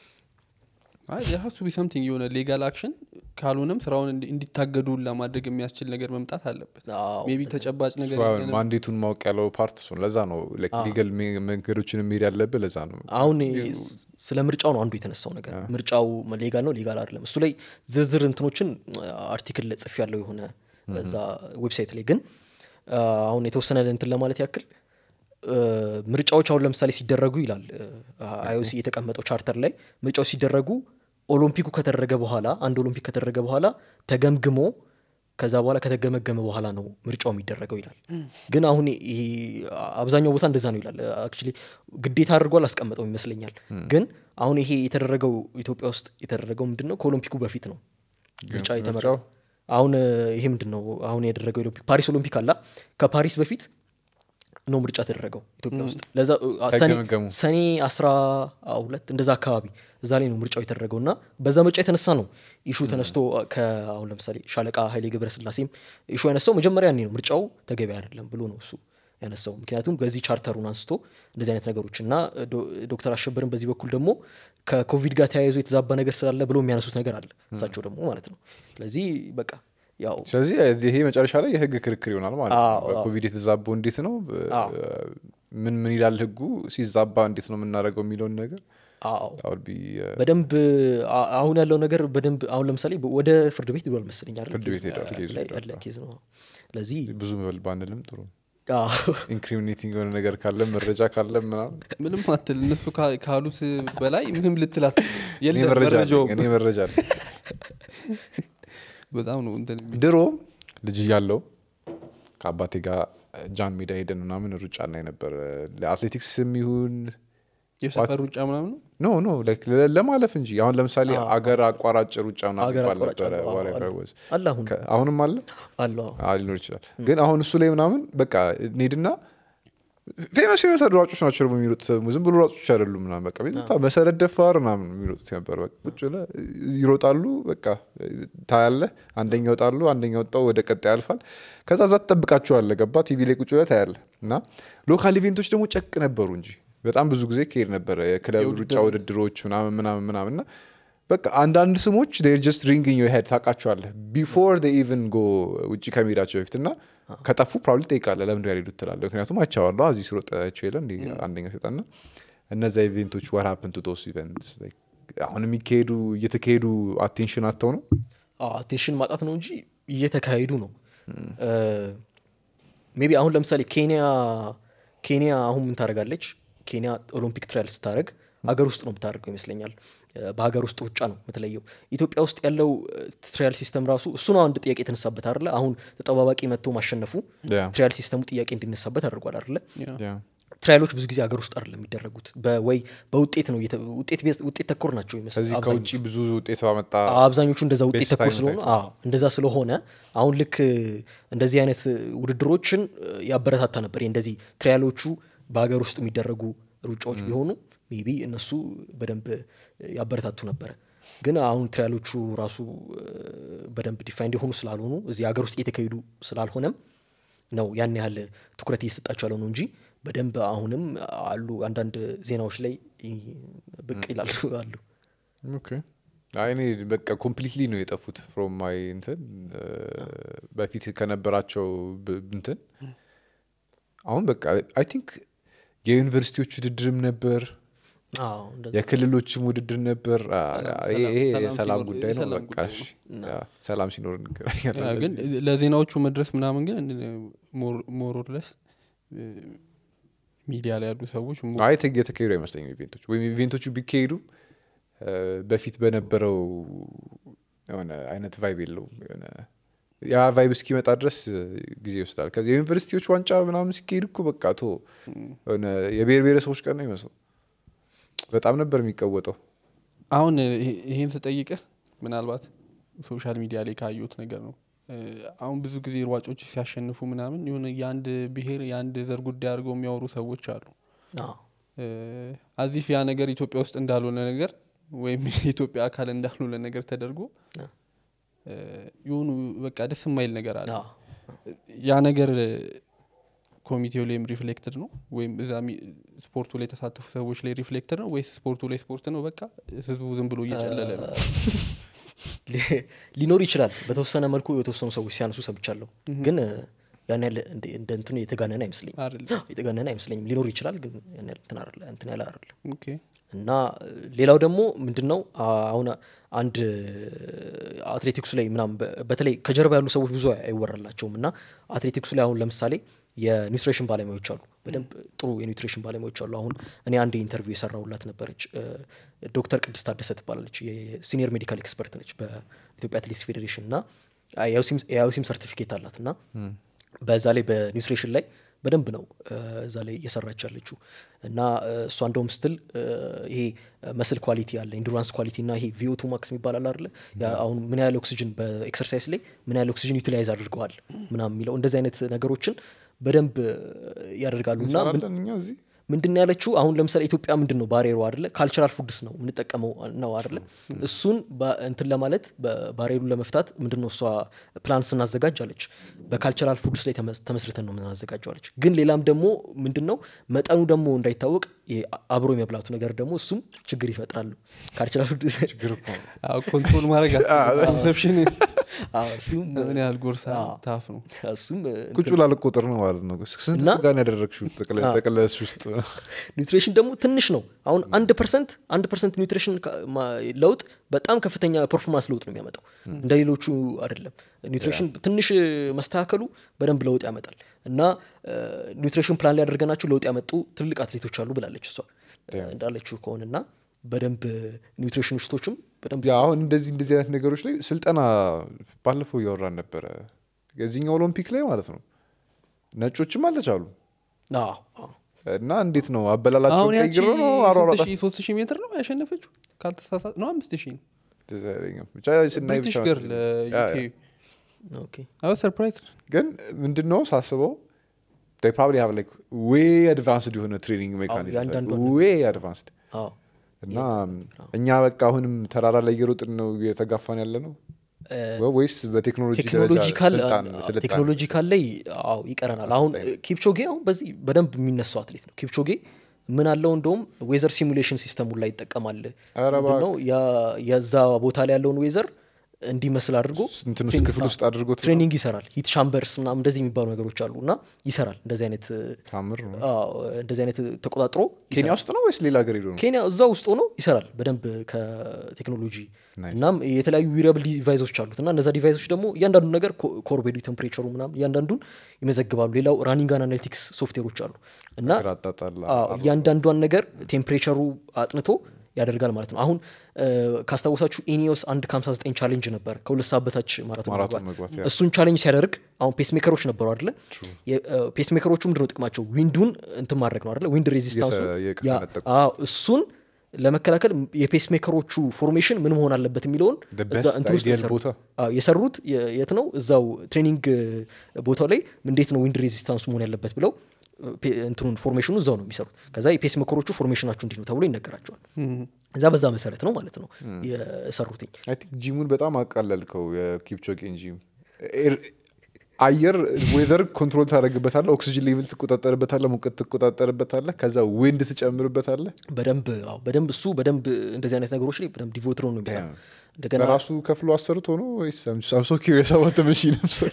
ሀሱ ቢ ሰምቲንግ የሆነ ሌጋል አክሽን ካልሆነም ስራውን እንዲ- እንዲታገዱ ለማድረግ የሚያስችል ነገር መምጣት አለበት አዎ፣ ሜቢ ተጨባጭ ነገር እሱ የለንም። ማንዴቱን ማወቅ ያለው ፓርት እሱን ለዛ ነው ሊገል መንገዶችን የሚሄድ ያለብህ ለዛ ነው አሁን ስ- ስለ ምርጫው ነው አንዱ የተነሳው ነገር ምርጫው ሌጋል ነው ሌጋል አይደለም እሱ ላይ ዝርዝር እንትኖችን አርቲክል ጽፍ ያለው የሆነ በዛ ዌብሳይት ላይ ግን አ፣ አሁን የተወሰነ እንትን ለማለት ያክል አ፣ ምርጫዎች አሁን ለምሳሌ ሲደረጉ ይላል አይኦሲ የተቀመጠው ቻርተር ላይ ምርጫዎች ሲደረጉ ኦሎምፒኩ ከተደረገ በኋላ አንድ ኦሎምፒክ ከተደረገ በኋላ ተገምግሞ ከዛ በኋላ ከተገመገመ በኋላ ነው ምርጫው የሚደረገው ይላል። ግን አሁን ይሄ አብዛኛው ቦታ እንደዛ ነው ይላል። አክቹዋሊ ግዴታ አድርጎ አላስቀመጠው ይመስለኛል። ግን አሁን ይሄ የተደረገው ኢትዮጵያ ውስጥ የተደረገው ምንድን ነው ከኦሎምፒኩ በፊት ነው ምርጫ የተመረጠው። አሁን ይሄ ምንድን ነው አሁን ያደረገው ኦሎምፒክ ፓሪስ ኦሎምፒክ አላ ከፓሪስ በፊት ነው ምርጫ ተደረገው ኢትዮጵያ ውስጥ ለዛ ሰኔ- ሳይገመገሙ። ሰኔ አስራ ሁለት እንደዛ አካባቢ እዛ ላይ ነው ምርጫው የተደረገው እና በዛ ምርጫ የተነሳ ነው ኢሹ ተነስቶ አሁን ለምሳሌ ሻለቃ ኃይሌ ገብረስላሴም ኢሹ ያነሳው መጀመሪያ ያኔ ነው ምርጫው ተገቢ አይደለም ብሎ ነው እሱ ያነሳው ምክንያቱም በዚህ ቻርተሩን አንስቶ እንደዚህ አይነት ነገሮች እና ዶ- ዶክተር አሸበርን በዚህ በኩል ደግሞ ከኮቪድ ጋር ተያይዞ የተዛባ ነገር ስላለ ብሎ የሚያነሱት ነገር አለ እሳቸው ደግሞ ማለት ነው ስለዚህ በቃ ያው ስለዚህ ይሄ መጨረሻ ላይ የህግ ክርክር ይሆናል ማለት ነው አዎ፣ አዎ። በኮቪድ የተዛባው እንዴት ነው አዎ። ምን ምን ይላል ህጉ ሲዛባ እንዴት ነው የምናደርገው የሚለውን ነገር አዎ that would be, uh, በደንብ አ- አሁን ያለው ነገር በደንብ አሁን ለምሳሌ ወደ ፍርድ ቤት ሄዷል መሰለኝ አይደል? ፍርድ ቤት ኬዝ- ሄዷል፣ ኬዙ ላይ ሄዷል። ያለ ኬዝ ነው ለዚህ ብዙ መብል ባንልም ጥሩ አዎ፣ ኢንክሪሚኔቲንግ የሆነ ነገር ካለ መረጃ ካለ ምናምን ምንም አትል እነሱ ካ- ካሉት በላይ ምንም ልትላት እኔ የለም መረጃ አለኝ፣ መረጃውም እኔ መረጃ አለኝ። በጣም ነው እንትን የሚል። ድሮ ልጅ እያለው ከአባቴ ጋር ጃን ሜዳ ሄደን ምናምን ሩጫ እናይ ነበር ለአትሌቲክስ የሚሆን የሰፈር ሩጫ ምናምን ነው ኖ ኖ like ለ- ለማለፍ እንጂ አሁን ለምሳሌ አገር አቋራጭ ሩጫ ምናምን አገር ይባል አቋራጭ ነበረ አለ፣ አዎ፣ whatever አለ። it was። አለ አሁን ከ- አሁንም አለ አለ አዎ። አዎ፣ ሊኖር ይችላል ግን አሁን እሱ ላይ ምናምን በቃ እንሄድና ፌመስ ፌመስ ሯጮች ናቸው ደግሞ የሚሮጡት ዝም ብሎ ሯጮች አይደሉም ምናምን በቃ በጣም መሰረት ደፋር ምናምን የሚሮጡት ነበር በቃ ቁጭ ብለህ ይሮጣሉ በቃ ታያለህ አንደኛ ወጣሉ አንደኛ ወጣው ወደ ቀጣይ ያልፋል ከዛ ዛ ትጠብቃቸዋለህ ገባ ቲቪ ላይ ቁጭ ብለህ ታያለህ እና ሎካል ኢቬንቶች ደግሞ ጨቅ ነበሩ እንጂ በጣም ብዙ ጊዜ ከሄድ ነበረ የክለብ ሩጫ ውድድሮች ምናምን ምናምን ምናምን እና በቃ አንዳንድ ስሞች ጀስት ሪንግኝ ሄድ ታውቃቸዋለህ ቢፎር ኢቨን ጎ ውጭ ከመሄዳቸው በፊት እና ከጠፉ ፕሮባብሊ ጠይቃለህ ለምንድን ያልሄዱት ትላለህ ምክንያቱም አይቼዋለሁ እዚህ ስሮጣቸው የለ እንዲ አንደኛ ሲወጣና እነዛ ኢቬንቶች ወር ሀፕን ቱ ዶስ ኢቨንትስ አሁን የሚካሄዱ እየተካሄዱ አቴንሽን አተው ነው አቴንሽን ማጣት ነው እንጂ እየተካሄዱ ነው ሜቢ አሁን ለምሳሌ ኬንያ ኬንያ አሁን ምን ታደርጋለች ኬንያ ኦሎምፒክ ትራያል ስታደረግ ሀገር ውስጥ ነው የምታደርገው ይመስለኛል በሀገር ውስጥ ሩጫ ነው የምትለየው ኢትዮጵያ ውስጥ ያለው ትሪያል ሲስተም ራሱ እሱ ነው አንድ ጥያቄ የተነሳበት አለ አሁን ተጠባባቂ መጥቶ ማሸነፉ ትሪያል ሲስተሙ ጥያቄ እንዲነሳበት አድርጓል አለ ትራያሎች ብዙ ጊዜ ሀገር ውስጥ አይደለም የሚደረጉት ወይ በውጤት ነው ውጤት ተኮር ናቸው ከዚህ ከውጭ ብዙ ውጤት ባመጣ አብዛኞቹ እንደዛ ውጤት ተኮር ስለሆኑ እንደዛ ስለሆነ አሁን ልክ እንደዚህ አይነት ውድድሮችን ያበረታታ ነበር እንደዚህ ትሪያሎቹ በሀገር ውስጥ የሚደረጉ ሩጫዎች ቢሆኑ ሜቢ እነሱ በደንብ ያበረታቱ ነበረ ግን አሁን ትሪያሎቹ ራሱ በደንብ ዲፋይንድ የሆኑ ስላልሆኑ እዚህ ሀገር ውስጥ እየተካሄዱ ስላልሆነም ነው ያን ያህል ትኩረት እየሰጣቸው ያለው ነው እንጂ በደንብ አሁንም አሉ አንዳንድ ዜናዎች ላይ ብቅ ይላሉ አሉ እኔ በቃ ኮምፕሊትሊ ነው የጠፉት ፍሮም ማይ እንትን በፊት ከነበራቸው እንትን አሁን በቃ አይ ቲንክ የዩኒቨርሲቲዎች ውድድርም ነበር የክልሎችም ውድድር ነበር ይሄ የሰላም ጉዳይ ነው በቃ ሰላም ሲኖር ግን ለዜናዎቹ መድረስ ምናምን ግን ሞሮለስ ሚዲያ ላይ ያሉ ሰዎች አይ የተካሄዱ አይመስለኝም ኢቬንቶች ወይም ኢቬንቶቹ ቢካሄዱም በፊት በነበረው የሆነ አይነት ቫይብ የለውም የሆነ ያ ቫይብ እስኪመጣ ድረስ ጊዜ ይወስዳል ከዚ የዩኒቨርሲቲዎች ዋንጫ ምናምን ሲካሄድ እኮ በቃ ቶ ሆነ የብሔር ብሔረሰቦች ቀን ነው ይመስለው በጣም ነበር የሚቀወጠው አሁን ይሄን ስጠይቅህ ምናልባት ሶሻል ሚዲያ ላይ ካየሁት ነገር ነው አሁን ብዙ ጊዜ ሯጮች ሲያሸንፉ ምናምን የሆነ የአንድ ብሔር የአንድ ዘር ጉዳይ አድርገው የሚያወሩ ሰዎች አሉ አዚፍ ያ ነገር ኢትዮጵያ ውስጥ እንዳልሆነ ነገር ወይም የኢትዮጵያ አካል እንዳልሆነ ነገር ተደርጎ የሆኑ በቃ ደስ የማይል ነገር አለ ያ ነገር ኮሚቴው ላይም ሪፍሌክትድ ነው ወይም እዛ ስፖርቱ ላይ የተሳተፉ ሰዎች ላይ ሪፍሌክትድ ነው ወይስ ስፖርቱ ላይ ስፖርት ነው በቃ ህዝቡ ዝም ብሎ እየጨለለ ነው ሊኖር ይችላል በተወሰነ መልኩ የተወሰኑ ሰዎች ሲያነሱ ሰምቻለሁ ግን ያን ያለ እንደ እንትኑ የተጋነነ አይመስለኝም የተጋነነ አይመስለኝም ሊኖር ይችላል ግን እንትን ያለ አይደለም እና ሌላው ደግሞ ምንድን ነው አሁን አንድ አትሌቲክሱ ላይ ምናም በተለይ ከጀርባ ያሉ ሰዎች ብዙ አይወራላቸውም እና አትሌቲክሱ ላይ አሁን ለምሳሌ የኒውትሪሽን ባለሙያዎች አሉ በደንብ ጥሩ የኒውትሪሽን ባለሙያዎች አሉ አሁን እኔ አንድ ኢንተርቪው የሰራውላት ነበረች ዶክተር ቅድስት ታደሰ ትባላለች የሲኒየር ሜዲካል ኤክስፐርት ነች በኢትዮጵያ አትሌቲክስ ፌዴሬሽን እና የአዮሲም ሰርቲፊኬት አላት እና በዛ ላይ በኒውትሪሽን ላይ በደንብ ነው እዛ ላይ እየሰራች ያለችው እና እሷ እንደውም ስትል ይሄ መስል ኳሊቲ አለ ኢንዱራንስ ኳሊቲ እና ይሄ ቪኦቱ ማክስ የሚባል አለ አለ አሁን ምን ያህል ኦክሲጅን በኤክሰርሳይዝ ላይ ምን ያህል ኦክሲጅን ዩቲላይዝ አድርገዋል ምናም የሚለው እንደዚህ አይነት ነገሮችን በደንብ ያደርጋሉ እና ምንድን ያለችው አሁን ለምሳሌ ኢትዮጵያ ምንድን ነው ባሬሮ አደለ ካልቸራል ፉድስ ነው የምንጠቀመው ነው አደለ እሱን እንትን ለማለት ባሬሩ ለመፍታት ምንድን ነው እሷ ፕላን ስናዘጋጅ አለች በካልቸራል ፉድስ ላይ ተመስርተን ነው ምናዘጋጀው አለች ግን ሌላም ደግሞ ምንድን ነው መጠኑ ደግሞ እንዳይታወቅ አብሮ የመብላቱ ነገር ደግሞ እሱም ችግር ይፈጥራሉ ካልቸራል ኮንትሮል ማድረግ ኮንሰፕሽን ምን ያህል ጎርሳ ታፍ ነው እሱም ቁጭ ብላ ልቆጥር ነው ማለት ነው ስንት ጋር ያደረግሽው ጠቅለሽ ውስጥ ኒውትሪሽን ደግሞ ትንሽ ነው አሁን አንድ ፐርሰንት አንድ ፐርሰንት ኒውትሪሽን ለውጥ በጣም ከፍተኛ ፐርፎርማንስ ለውጥ ነው የሚያመጣው እንደ ሌሎቹ አይደለም ኒውትሪሽን ትንሽ መስተካከሉ በደንብ ለውጥ ያመጣል እና ኒውትሪሽን ፕላን ላይ ያደርገናቸው ለውጥ ያመጡ ትልቅ አትሌቶች አሉ ብላለች እሷ እንዳለችው ከሆነና በደንብ ኒውትሪሽኒስቶችም በደንብ አሁን እንደዚህ እንደዚህ አይነት ነገሮች ላይ ስልጠና ባለፈው እያወራን ነበረ የዚህኛው ኦሎምፒክ ላይ ማለት ነው ነጮችም አልተቻሉ እና እንዴት ነው አበላላቸው አሁን ቀይሮ ነው አሯሯጣ ሶስት ሺህ ሜትር ነው ያሸነፈችው ካልተሳሳት ነው አምስት ሺህ ነው ብቻ ስናይ ብሪቲሽ ብቻ ገርል ያ፣ ያ። ዩኬ አይ ሰርፕራይዝ ግን ምንድን ነው ሳስበው they probably have like way advanced የሆነ ትሬኒንግ ሜካኒዝም ያንዳንዷን way advanced አዎ እና እኛ በቃ አሁንም ተራራ ላይ እየሮጥን ነው እየተጋፋን ያለ ነው ወ- ወይስ በቴክኖሎጂ ደረጃ ቴክኖሎጂካል ስልጣን ስልጣን ቴክኖሎጂካል ላይ አዎ ይቀረናል አሁን ኪፕቾጌ አሁን በዚህ በደንብ የሚነሳው አትሌት ነው ኪፕቾጌ ምን አለው እንደውም ዌዘር ሲሙሌሽን ሲስተሙን ላይ ይጠቀማል ኧረ ምንድነው ያ- የዛ ቦታ ላይ ያለውን ዌዘር እንዲመስል አድርጎ እንትን ውስጥ ትሬን- ክፍል ውስጥ አድርጎት ነው? ትሬኒንግ ይሰራል ሂት ቻምበርስ ምናምን እንደዚህ የሚባሉ ነገሮች አሉ እና ይሰራል እንደዚህ አይነት ታምር ነው አዎ፣ እንደዚህ አይነት ተቆጣጥሮ ኬንያ ውስጥ ነው ወይስ ሌላ ሀገር ሄዶ ነው ኬንያ እዛ ውስጥ ሆኖ ይሰራል በደንብ ከቴክኖሎጂ Nice. እናም የተለያዩ ዊሪያብል ዲቫይሶች አሉት እና እነዛ ዲቫይሶች ደግሞ እያንዳንዱ ነገር ኮር ቤዲ ቴምፕሬቸሩ ምናምን እያንዳንዱን ይመዘግባሉ ሌላው ራኒንግ አናሊቲክስ ሶፍትዌሮች አሉ እና ግራ አጣጣል አዎ፣ እያንዳንዷን ነገር ቴምፕሬቸሩ አጥንቶ ያደርጋል ማለት ነው አሁን እ፣ ካስታወሳችሁ ኢኒዮስ አንድ ከ59 ቻሌንጅ ነበር ከሁለት ሰዓት በታች ማራቶን ማራቶን መግባት መግባት ያ። እሱን ቻሌንጅ ሲያደርግ አሁን ፔስሜከሮች ነበሩ አደለ ፔስሜከሮቹ ምንድነው ጥቅማቸው ዊንዱን እንትን ማድረግ ነው አደለ ዊንድ ሬዚስታንሱ የሰ- የቅ- ያ- ሰነጠቁ። አዎ፣ እሱን ለመከላከል የፔስሜከሮቹ ፎርሜሽን ምን መሆን አለበት የሚለውን The እዛ best እንትን ውስጥ ነው ideal የሰሩት። ቦታ። አዎ፣ የሰሩት የ- የት ነው እዛው ትሬኒንግ ቦታው ላይ እንዴት ነው ዊንድ ሬዚስታንሱ መሆን ያለበት ብለው ፔ- እንትኑን ፎርሜሽኑ እዛው ነው የሚሰሩት ከዛ የፔስ ሜከሮቹ ፎርሜሽናችሁ እንዲህ ነው ተብሎ ይነገራቸዋል እዛ በዛ መሰረት ነው ማለት ነው የሰሩትኝ አይ ቲንክ ጂሙን በጣም አቃለልከው የኪፕቾጌን ጂም ኤር- አየር ዌዘር ኮንትሮል ታደረግበታለ ኦክሲጅን ሌቭል ትቆጣጠርበታለ ሙቀት ትቆጣጠርበታለ ከዛ ዊንድ ትጨምርበታለ በደንብ አዎ፣ በደንብ እሱ በደንብ እንደዚህ አይነት ነገሮች ላይ በደንብ ዲቮት ነው የሚሰራው እንደገና በራሱ ከፍሎ አሰርቶ ነው ወይስ ሳምሶ ኪሪየስ አባት መሽን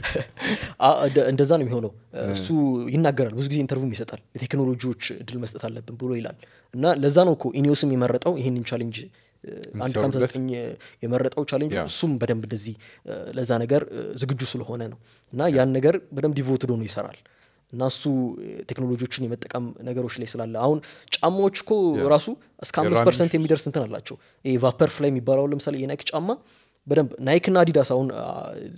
አ- እንደ- እንደዛ ነው የሚሆነው እሱ ይናገራል ብዙ ጊዜ ኢንተርቪውም ይሰጣል የቴክኖሎጂዎች እድል መስጠት አለብን ብሎ ይላል እና ለዛ ነው እኮ ኢኒዮስም የመረጠው ይህንን ቻሌንጅ እ፣ አንድ ከሀምሳ እንዲሰሩበት? ዘጠኝ የመረጠው ቻሌንጅ ያ። እሱም በደንብ እንደዚህ እ፣ ለዛ ነገር እ፣ ዝግጁ ስለሆነ ነው እና ያን ነገር በደንብ ዲቮትድ ሆኖ ይሰራል እና እሱ እ፣ ቴክኖሎጂዎችን የመጠቀም ነገሮች ላይ ስላለ አሁን ጫማዎች እኮ ራሱ እስከ አምስት የራኒንግ ፐርሰንት የሚደርስ እንትን አላቸው ይሄ ቫፐር ፍላይ የሚባለው ለምሳሌ የናይክ ጫማ በደንብ ናይክ ና አዲዳስ አሁን አ፣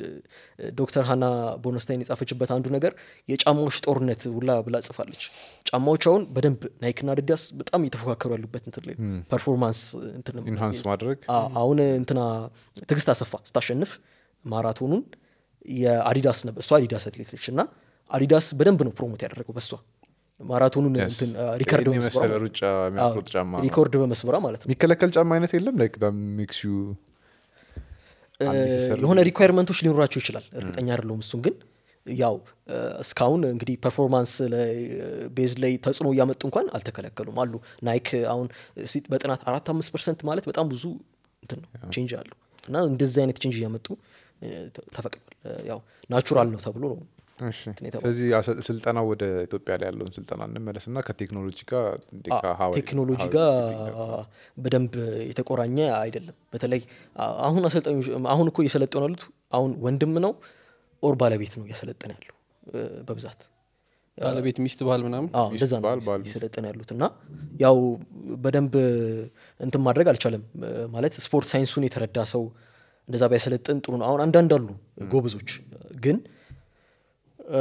ዶክተር ሀና ቦነስታይን የጻፈችበት አንዱ ነገር የጫማዎች ጦርነት ሁላ ብላ ጽፋለች ጫማዎች አሁን በደንብ ናይክ ና አዲዳስ በጣም እየተፎካከሩ ያሉበት እንትን ላይ ፐርፎርማንስ እንትን ኢንሃንስ ማድረግ አ- አሁን እንትና ትግስት አሰፋ ስታሸንፍ ማራቶኑን የአዲዳስ ነበር እሷ አዲዳስ አትሌት ነች እና አዲዳስ በደንብ ነው ፕሮሞት ያደረገው በሷ ማራቶኑን እንትን አ፣ ሪከርድ ይህን በመስበሯ የመሰለ ሩጫ የሚያስሮጥ ጫማ ነው። ሪኮርድ በመስበሯ ማለት ነው የሚከለከል ጫማ አይነት የለም ላይክ ሜክስ ዩ እ፣ የሆነ ሪኳየርመንቶች ሊኖራቸው ይችላል እርግጠኛ አይደለሁም እሱን ግን ያው እ፣ እስካሁን እንግዲህ ፐርፎርማንስ ላይ ቤዝ ላይ ተጽዕኖ እያመጡ እንኳን አልተከለከሉም አሉ ናይክ አሁን ሲ- በጥናት አራት አምስት ፐርሰንት ማለት በጣም ብዙ እንትን ነው ቼንጅ አሉ እና እንደዚህ አይነት ቼንጅ እያመጡ እ፣ ተ- ተፈቅዷል እ፣ ያው ናቹራል ነው ተብሎ ነው እሺ እንትን የተባለው። ስለዚህ አሰ- ስልጠና ወደ ኢትዮጵያ ላይ ያለውን ስልጠና እንመለስ እና ከቴክኖሎጂ ጋር እንዴት አ- ጋ- how- ቴክኖሎጂ how ጋር it keeping up? በደንብ የተቆራኘ አይደለም በተለይ አ- አሁን አሰልጣኞች አሁን እኮ እየሰለጠኑ ያሉት አሁን ወንድም ነው ኦር ባለቤት ነው እያሰለጠነ ያለው እ፣ በብዛት ባለቤት ሚስት ባል ምናምን አዎ እንደዛ ነው ባል- ባል- እየሰለጠኑ ያሉት እና ያው በደንብ እንትን ማድረግ አልቻለም እ፣ ማለት ስፖርት ሳይንሱን የተረዳ ሰው እንደዛ ቢያሰለጥን ጥሩ ነው አሁን አንዳንድ አሉ ጎበዞች ግን እ፣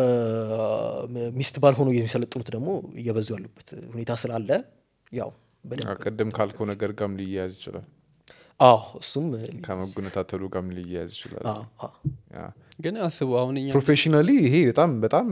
ሚስት ባል ሆኖ የሚሰለጥኑት ደግሞ እየበዙ ያሉበት ሁኔታ ስላለ ያው በደንብ አዎ፣ ቅድም ካልከው ነገር ጋርም ሊያያዝ ይችላል አዎ እሱም ከመጎነታተሉ ጋርም ሊያያዝ ይችላል አዎ፣ አዎ። ግን አስቡ አሁን እኛ ፕሮፌሽናሊ ይሄ በጣም በጣም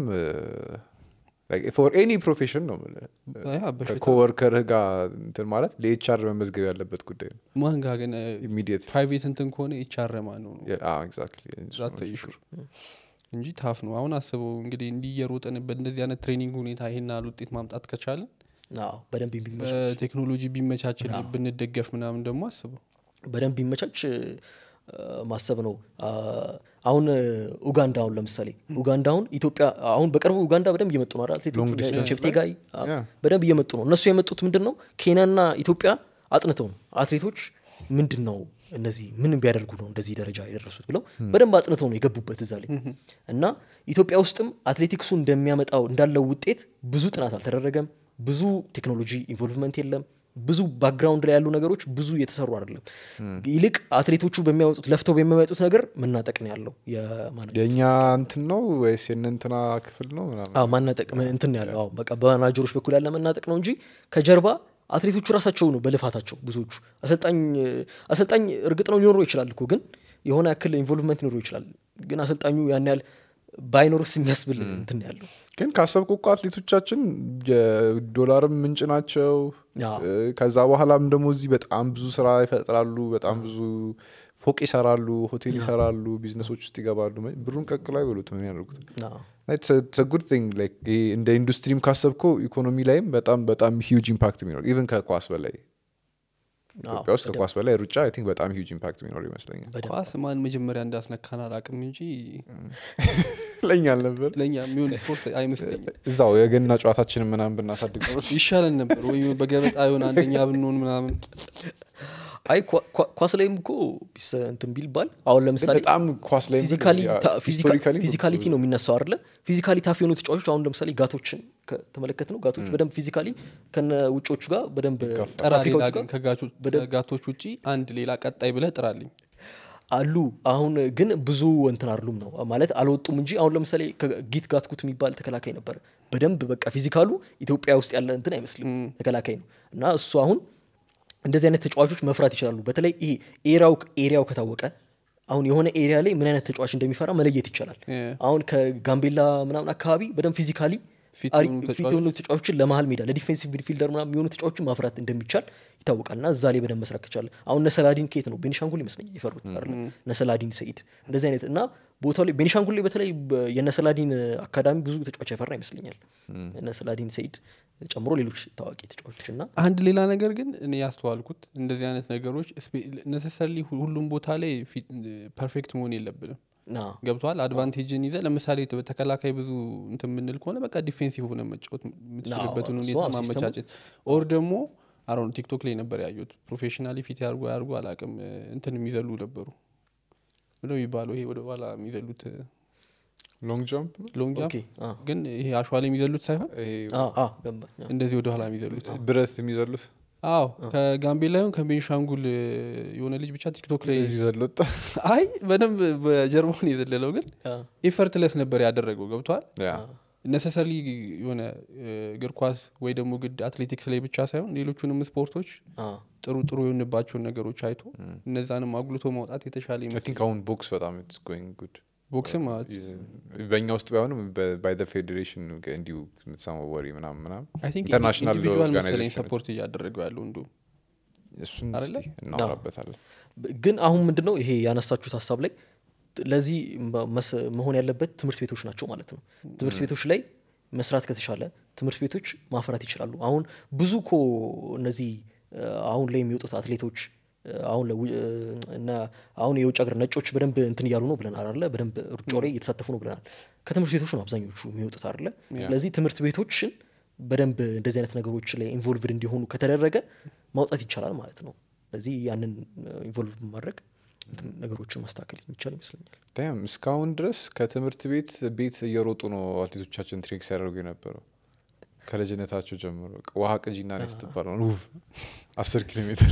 ፎር ኤኒ ፕሮፌሽን ነው የምልህ። ያ በሽታ ከኮወርከርህ ጋር እንትን ማለት ለኤችአር መመዝገብ ያለበት ጉዳይ ነው ማን ጋር ግን ኢሚዲየት ፕራይቬት እንትን ከሆነ ይቻረማ ነው ነው ኤግዛክትሊ ዛት ኢሹ እንጂ ታፍ ነው አሁን አስበው እንግዲህ እንዲህ እየሮጠን በእንደዚህ አይነት ትሬኒንግ ሁኔታ ይሄን ያህል ውጤት ማምጣት ከቻለን አዎ፣ በደንብ ቢመቻች በቴክኖሎጂ ቢመቻችል ብንደገፍ ምናምን ደግሞ አስበው በደንብ ቢመቻች እ፣ ማሰብ ነው አ፣ አሁን እ፣ ኡጋንዳ አሁን ለምሳሌ ኡጋንዳ አሁን ኢትዮጵያ አሁን በቅርቡ ኡጋንዳ በደንብ እየመጡ ነው አይደል? አትሌቶቹ Long እነ distance ቼፕቴጋይ አ፣ Yeah. በደንብ እየመጡ ነው እነሱ የመጡት ምንድን ነው ኬንያና ኢትዮጵያ አጥንተው ነው አትሌቶች ምንድን ነው እነዚህ ምን ቢያደርጉ ነው እንደዚህ ደረጃ የደረሱት ብለው በደንብ አጥንተው ነው የገቡበት እዛ ላይ እና ኢትዮጵያ ውስጥም አትሌቲክሱ እንደሚያመጣው እንዳለው ውጤት ብዙ ጥናት አልተደረገም ብዙ ቴክኖሎጂ ኢንቮልቭመንት የለም ብዙ ባክግራውንድ ላይ ያሉ ነገሮች ብዙ እየተሰሩ አይደለም ይልቅ አትሌቶቹ በሚያመጡት ለፍተው በሚያመጡት ነገር መናጠቅ ነው ያለው የማነ- የእኛ እንትን ነው ወይስ የእነ እንትና ክፍል ነው ምናምን አዎ ማናጠቅ ም- እንትን ነው ያለው አዎ በቃ በማናጀሮች በኩል ያለ መናጠቅ ነው እንጂ ከጀርባ አትሌቶቹ ራሳቸው ነው በልፋታቸው ብዙዎቹ አሰልጣኝ አሰልጣኝ እርግጥ ነው ሊኖረው ይችላል እኮ ግን የሆነ ያክል ኢንቮልቭመንት ሊኖረው ይችላል ግን አሰልጣኙ ያን ያህል ባይኖርስ የሚያስብል እንትን ነው ያለው ግን ካሰብኩ እኮ አትሌቶቻችን የዶላርም ምንጭ ናቸው አዎ። እ፣ ከዛ በኋላም ደግሞ እዚህ በጣም ብዙ ስራ ይፈጥራሉ በጣም ብዙ ፎቅ ይሰራሉ ሆቴል ይሰራሉ ቢዝነሶች ውስጥ ይገባሉ ብሩን ቀቅሎ አይበሉት ምን ያደርጉት አዎ። ጉድ ቲንግ እንደ ኢንዱስትሪም ካሰብኮ ኢኮኖሚ ላይም በጣም በጣም ሂውጅ ኢምፓክት የሚኖር ኢቨን ከኳስ በላይ ኢትዮጵያ ውስጥ ከኳስ በላይ ሩጫ አይ ቲንክ በጣም ሂውጅ ኢምፓክት የሚኖር ይመስለኛል በደንብ ኳስ ማን መጀመሪያ እንዳስነካን አላቅም እንጂ ለኛ አልነበር ለእኛ የሚሆን ስፖርት አይመስለኝም እዛው የገና ጨዋታችንን ምናምን ብናሳድግ ኖሮ ይሻለን ነበር ወይ በገበጣ የሆነ አንደኛ ብንሆን ምናምን አይ ኳ- ኳ- ኳስ ላይም እኮ ቢስ- እንትን ቢልባል አሁን ለምሳሌ በጣም ኳስ ላይ ፊዚካሊቲ ነው የሚነሳው አይደለ ፊዚካሊ ታፍ የሆኑ ተጫዋቾች አሁን ለምሳሌ ጋቶችን ከተመለከት ነው ጋቶች በደንብ ፊዚካሊ ከነ ውጮቹ ጋር በደንብ ጠራ ሌላ ከአፍሪካዎቹ ግን ጋር ከጋቾ- ከጋቶች ውጪ አንድ ሌላ ቀጣይ ብለህ ጥራልኝ አሉ አሁን ግን ብዙ እንትን አይደሉም ነው ማለት አልወጡም እንጂ አሁን ለምሳሌ ጊት ጋትኩት የሚባል ተከላካይ ነበር በደንብ በቃ ፊዚካሉ ኢትዮጵያ ውስጥ ያለ እንትን አይመስልም ተከላካይ ነው እና እሱ አሁን እንደዚህ አይነት ተጫዋቾች መፍራት ይችላሉ በተለይ ይሄ ኤሪያው ኤሪያው ከታወቀ አሁን የሆነ ኤሪያ ላይ ምን አይነት ተጫዋች እንደሚፈራ መለየት ይቻላል እ። አሁን ከጋምቤላ ምናምን አካባቢ በደንብ ፊዚካሊ ፊት አሪ- የሆኑ ፊት የሆኑ ተጫዋቾችን ለመሀል ሜዳ ለዲፌንሲቭ ሚድፊልደር ምናምን የሚሆኑ ተጫዋቾችን ማፍራት እንደሚቻል ይታወቃል እና እዛ ላይ በደንብ መስራት ከቻለ አሁን ነሰላዲን ከየት ነው ቤኒሻንጉል ይመስለኛል የፈሩት አይደለ ነሰላዲን ሰኢድ እንደዚህ አይነት እና ቦታው ላይ ቤኒሻንጉል ላይ በተለይ በ- የነሰላዲን አካዳሚ ብዙ ተጫዋች ያፈራ ይመስለኛል ነሰላዲን ሰኢድ ጨምሮ ሌሎች ታዋቂ ተጫዋቾች እና አንድ ሌላ ነገር ግን እኔ ያስተዋልኩት እንደዚህ አይነት ነገሮች ነሰሰርሊ ሁሉም ቦታ ላይ ፐርፌክት መሆን የለብንም ና ገብቷል አድቫንቴጅን ይዘ ለምሳሌ ተ- ተከላካይ ብዙ እንትን የምንል ከሆነ በቃ ዲፌንሲቭ ሆነ መጫወት የምትችልበትን እሱ ሁኔታ አዎ፣ ሲስተሙ- ማመቻቸት ኦር ደግሞ አሮን ቲክቶክ ላይ ነበር ያዩት ፕሮፌሽናሊ ፊት ያርጉ ያርጉ አላቅም እንትን የሚዘሉ ነበሩ ምንድነው የሚባለው ይሄ ወደ ኋላ የሚዘሉት ሎንግ ጃምፕ ሎንግ ኦኬ ጃምፕ አ፣ ግን ይሄ አሸዋ ላይ የሚዘሉት ሳይሆን ይሄ አ፣ አ፣ ገባኝ። አ፣ እንደዚህ ወደ ኋላ የሚዘሉት ብረት የሚዘሉት አዎ ከጋምቤላ ይሁን ከቤንሻንጉል የሆነ ልጅ ብቻ ቲክቶክ ላይ እዚህ ዘለወጣ አይ በደንብ በጀርባውን የዘለለው ግን አ፣ ኤፈርትለስ ነበር ያደረገው ገብቷል ያ ነሰሰሪ የሆነ እ፣ እግር ኳስ ወይ ደግሞ ግድ አትሌቲክስ ላይ ብቻ ሳይሆን ሌሎቹንም ስፖርቶች አ፣ ጥሩ ጥሩ የሆንባቸውን ነገሮች አይቶ እነዛንም አጉልቶ ማውጣት የተሻለ አይ ይመስል ቲንክ አሁን ቦክስ በጣም ኢትስ ጎይንግ ጉድ ቦክስም ማለት በእኛ ውስጥ ባይሆንም ባይ ፌዴሬሽን እንዲሁ የምትሰማው ወሬ ምናምን ምናምን አይ ቲንክ ኢንተርናሽናል ኢንዲቪጁዋል መሰለኝ ኦርጋናይዜሽን ሰፖርት እያደረገው ያለው እንዱ እሱን አይደለ? እስቲ እናወራበታለን ግን አሁን ምንድን ነው ይሄ ያነሳችሁት ሀሳብ ላይ ት- ለዚህ መ- መስ- መሆን ያለበት ትምህርት ቤቶች ናቸው ማለት ነው ትምህርት ቤቶች ላይ መስራት ከተቻለ ትምህርት ቤቶች ማፍራት ይችላሉ አሁን ብዙ ኮ እነዚህ እ፣ አሁን ላይ የሚወጡት አትሌቶች እ፣ አሁን ለው- እ፣ እና አሁን የውጭ ሀገር ነጮች በደንብ እንትን እያሉ ነው ብለናል አለ በደንብ ሩጫው ላይ እየተሳተፉ ነው ብለናል ከትምህርት ቤቶች ነው አብዛኞቹ የሚወጡት አለ ስለዚህ ትምህርት ቤቶችን በደንብ እንደዚህ አይነት ነገሮች ላይ ኢንቮልቭድ እንዲሆኑ ከተደረገ ማውጣት ይቻላል ማለት ነው ስለዚህ ያንን ኢንቮልቭ በማድረግ እንትን ነገሮችን ማስተካከል የሚቻል ይመስለኛል ዳም እስካሁን ድረስ ከትምህርት ቤት ቤት እየሮጡ ነው አትሌቶቻችን ትሬክ ሲያደርጉ የነበረው ከልጅነታቸው ጀምሮ በቃ ውሃ ቅጂና ነ ስትባል ነው ውፍ አስር ኪሎ ሜትር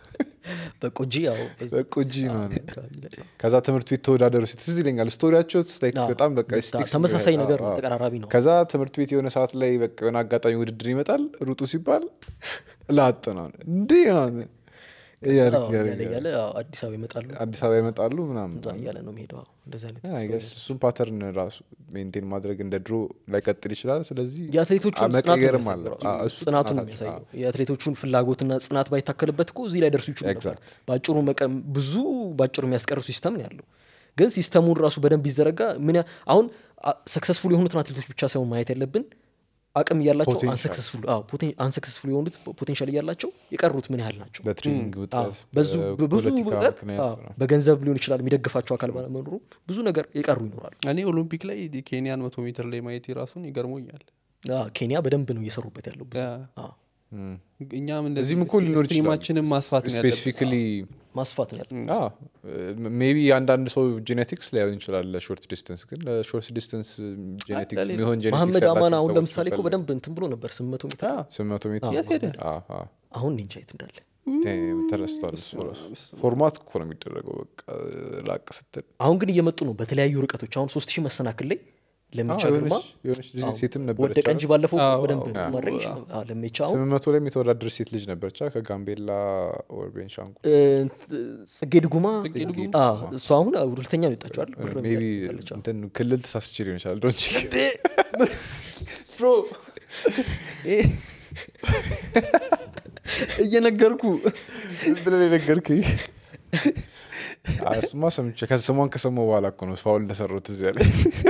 በቆጂ ያው በዛ በቆጂ ነው አለ። አካባቢ ላይ ከዛ ትምህርት ቤት ተወዳደሩ ሲል ትዝ ይለኛል ስቶሪያቸው ስታይክ አዎ፣ በጣም በቃ በጣም ስቲክስ ተመሳሳይ ነገር ነው አዎ። ተቀራራቢ ነው ከዛ ትምህርት ቤት የሆነ ሰዓት ላይ በቃ የሆነ አጋጣሚ ውድድር ይመጣል ሩጡ ሲባል ላጥ ነው እንዴ ምናምን እያለ አዎ፣ እያለ እያለ እያለ አዎ፣ አዲስ አበባ ይመጣሉ አዲስ አበባ ይመጣሉ ምናምን እዛ እያለ ነው የሚሄደው አዎ፣ እንደዚህ አይነት አይ ገስ እሱን ፓተርን ራሱ ሜንቴን ማድረግ እንደ ድሮ ላይቀጥል ይችላል ስለዚህ የአትሌቶቹን አ- ጽናት ነው መቀየርም አለ የሚያሳየው አ- ራሱ። እሱ ጽናቱን ነው ጽናታቸው፣ የሚያሳየው የአትሌቶቹን ፍላጎትና ጽናት ባይታከልበት እኮ እዚህ ላይ ደርሱ ይችሉ ነበር Exact. በአጭሩ መቀም ብዙ በአጭሩ የሚያስቀርሱ ሲስተም ነው ያለው ግን ሲስተሙን ራሱ በደንብ ቢዘረጋ ምን ያ- አሁን ሰክሰስፉል የሆኑትን አትሌቶች ብቻ ሳይሆን ማየት ያለብን አቅም እያላቸው Potential. አንሰክሰስፉል የሆኑት ፖቴንሻል እያላቸው የቀሩት ምን ያህል ናቸው በትሬኒንግ አዎ፣ ውጥረት በዙ ብዙ በፖለቲካ እውቀት ምክንያት አዎ፣ ነው። በገንዘብ ሊሆን ይችላል የሚደግፋቸው አካል ባለመኖሩ ብዙ ነገር የቀሩ ይኖራሉ እኔ ኦሎምፒክ ላይ ኬንያን መቶ ሜትር ላይ ማየት የራሱን ይገርሞኛል አዎ፣ ኬንያ በደንብ ነው እየሰሩበት ያለው ያ፣ አዎ፣ እም። እኛም እንደዚህ እዚህም እኮ ሊኖር ይችላል ስትሪማችንን ማስፋት ነው ያለብን ስፔሲፊካሊ ማስፋት ነው ያለው ሜቢ አንዳንድ ሰው ጄኔቲክስ ላይሆን ይችላል ለሾርት ዲስተንስ ግን ለሾርት ዲስተንስ ጄኔቲክስ ለሌ- የሚሆን ጄኔቲክስ መሐመድ አማን ያላቸው አሁን ሰዎች ለምሳሌ እኮ ይፈልጋሉ። በደንብ እንትን ብሎ ነበር ስምንት መቶ ሜትር ስምንት መቶ ሜትር የት ሄደ? አዎ፣ አዎ። አሁን እኔ እንጃ የት እንዳለ ዳም፣ ተረስቷል እሱ ራሱ ፎርማት እኮ ነው የሚደረገው በቃ ላቅ ስትል አሁን ግን እየመጡ ነው በተለያዩ ርቀቶች አሁን ሶስት ሺህ መሰናክል ላይ ለሚቻ አዎ፣ ግርማ የሆነች- የሆነች ልጅ አዎ፣ ሴትም ነበረች ወደቀ እንጂ ባለፈው አዎ፣ በደንብ አዎ። ማድረግ አዎ። ይችላል። አዎ፣ ለሚቻ አሁን ስምንት መቶ ላይም የተወዳደረች ሴት ልጅ ነበረች አ፣ ከጋምቤላ ወር ቤንሻንጉል እ፣ ጽጌ ድጉማ ጽጌ ድጉማ? አዎ፣ እሷ አሁን ሁለተኛ ነው የወጣችው አይደል? ብር ሜቢ ያለች፣ አዎ። እንትን ክልል ተሳስቼ ሊሆን ይችላል ዶንች ብሮ እየነገርኩ ብለን የነገርክኝ አይ፣ እሱማ ሰምቼ ከስሟን ከሰማሁ በኋላ እኮ ነው ፋውል እንደሰራሁት እዚያ ላይ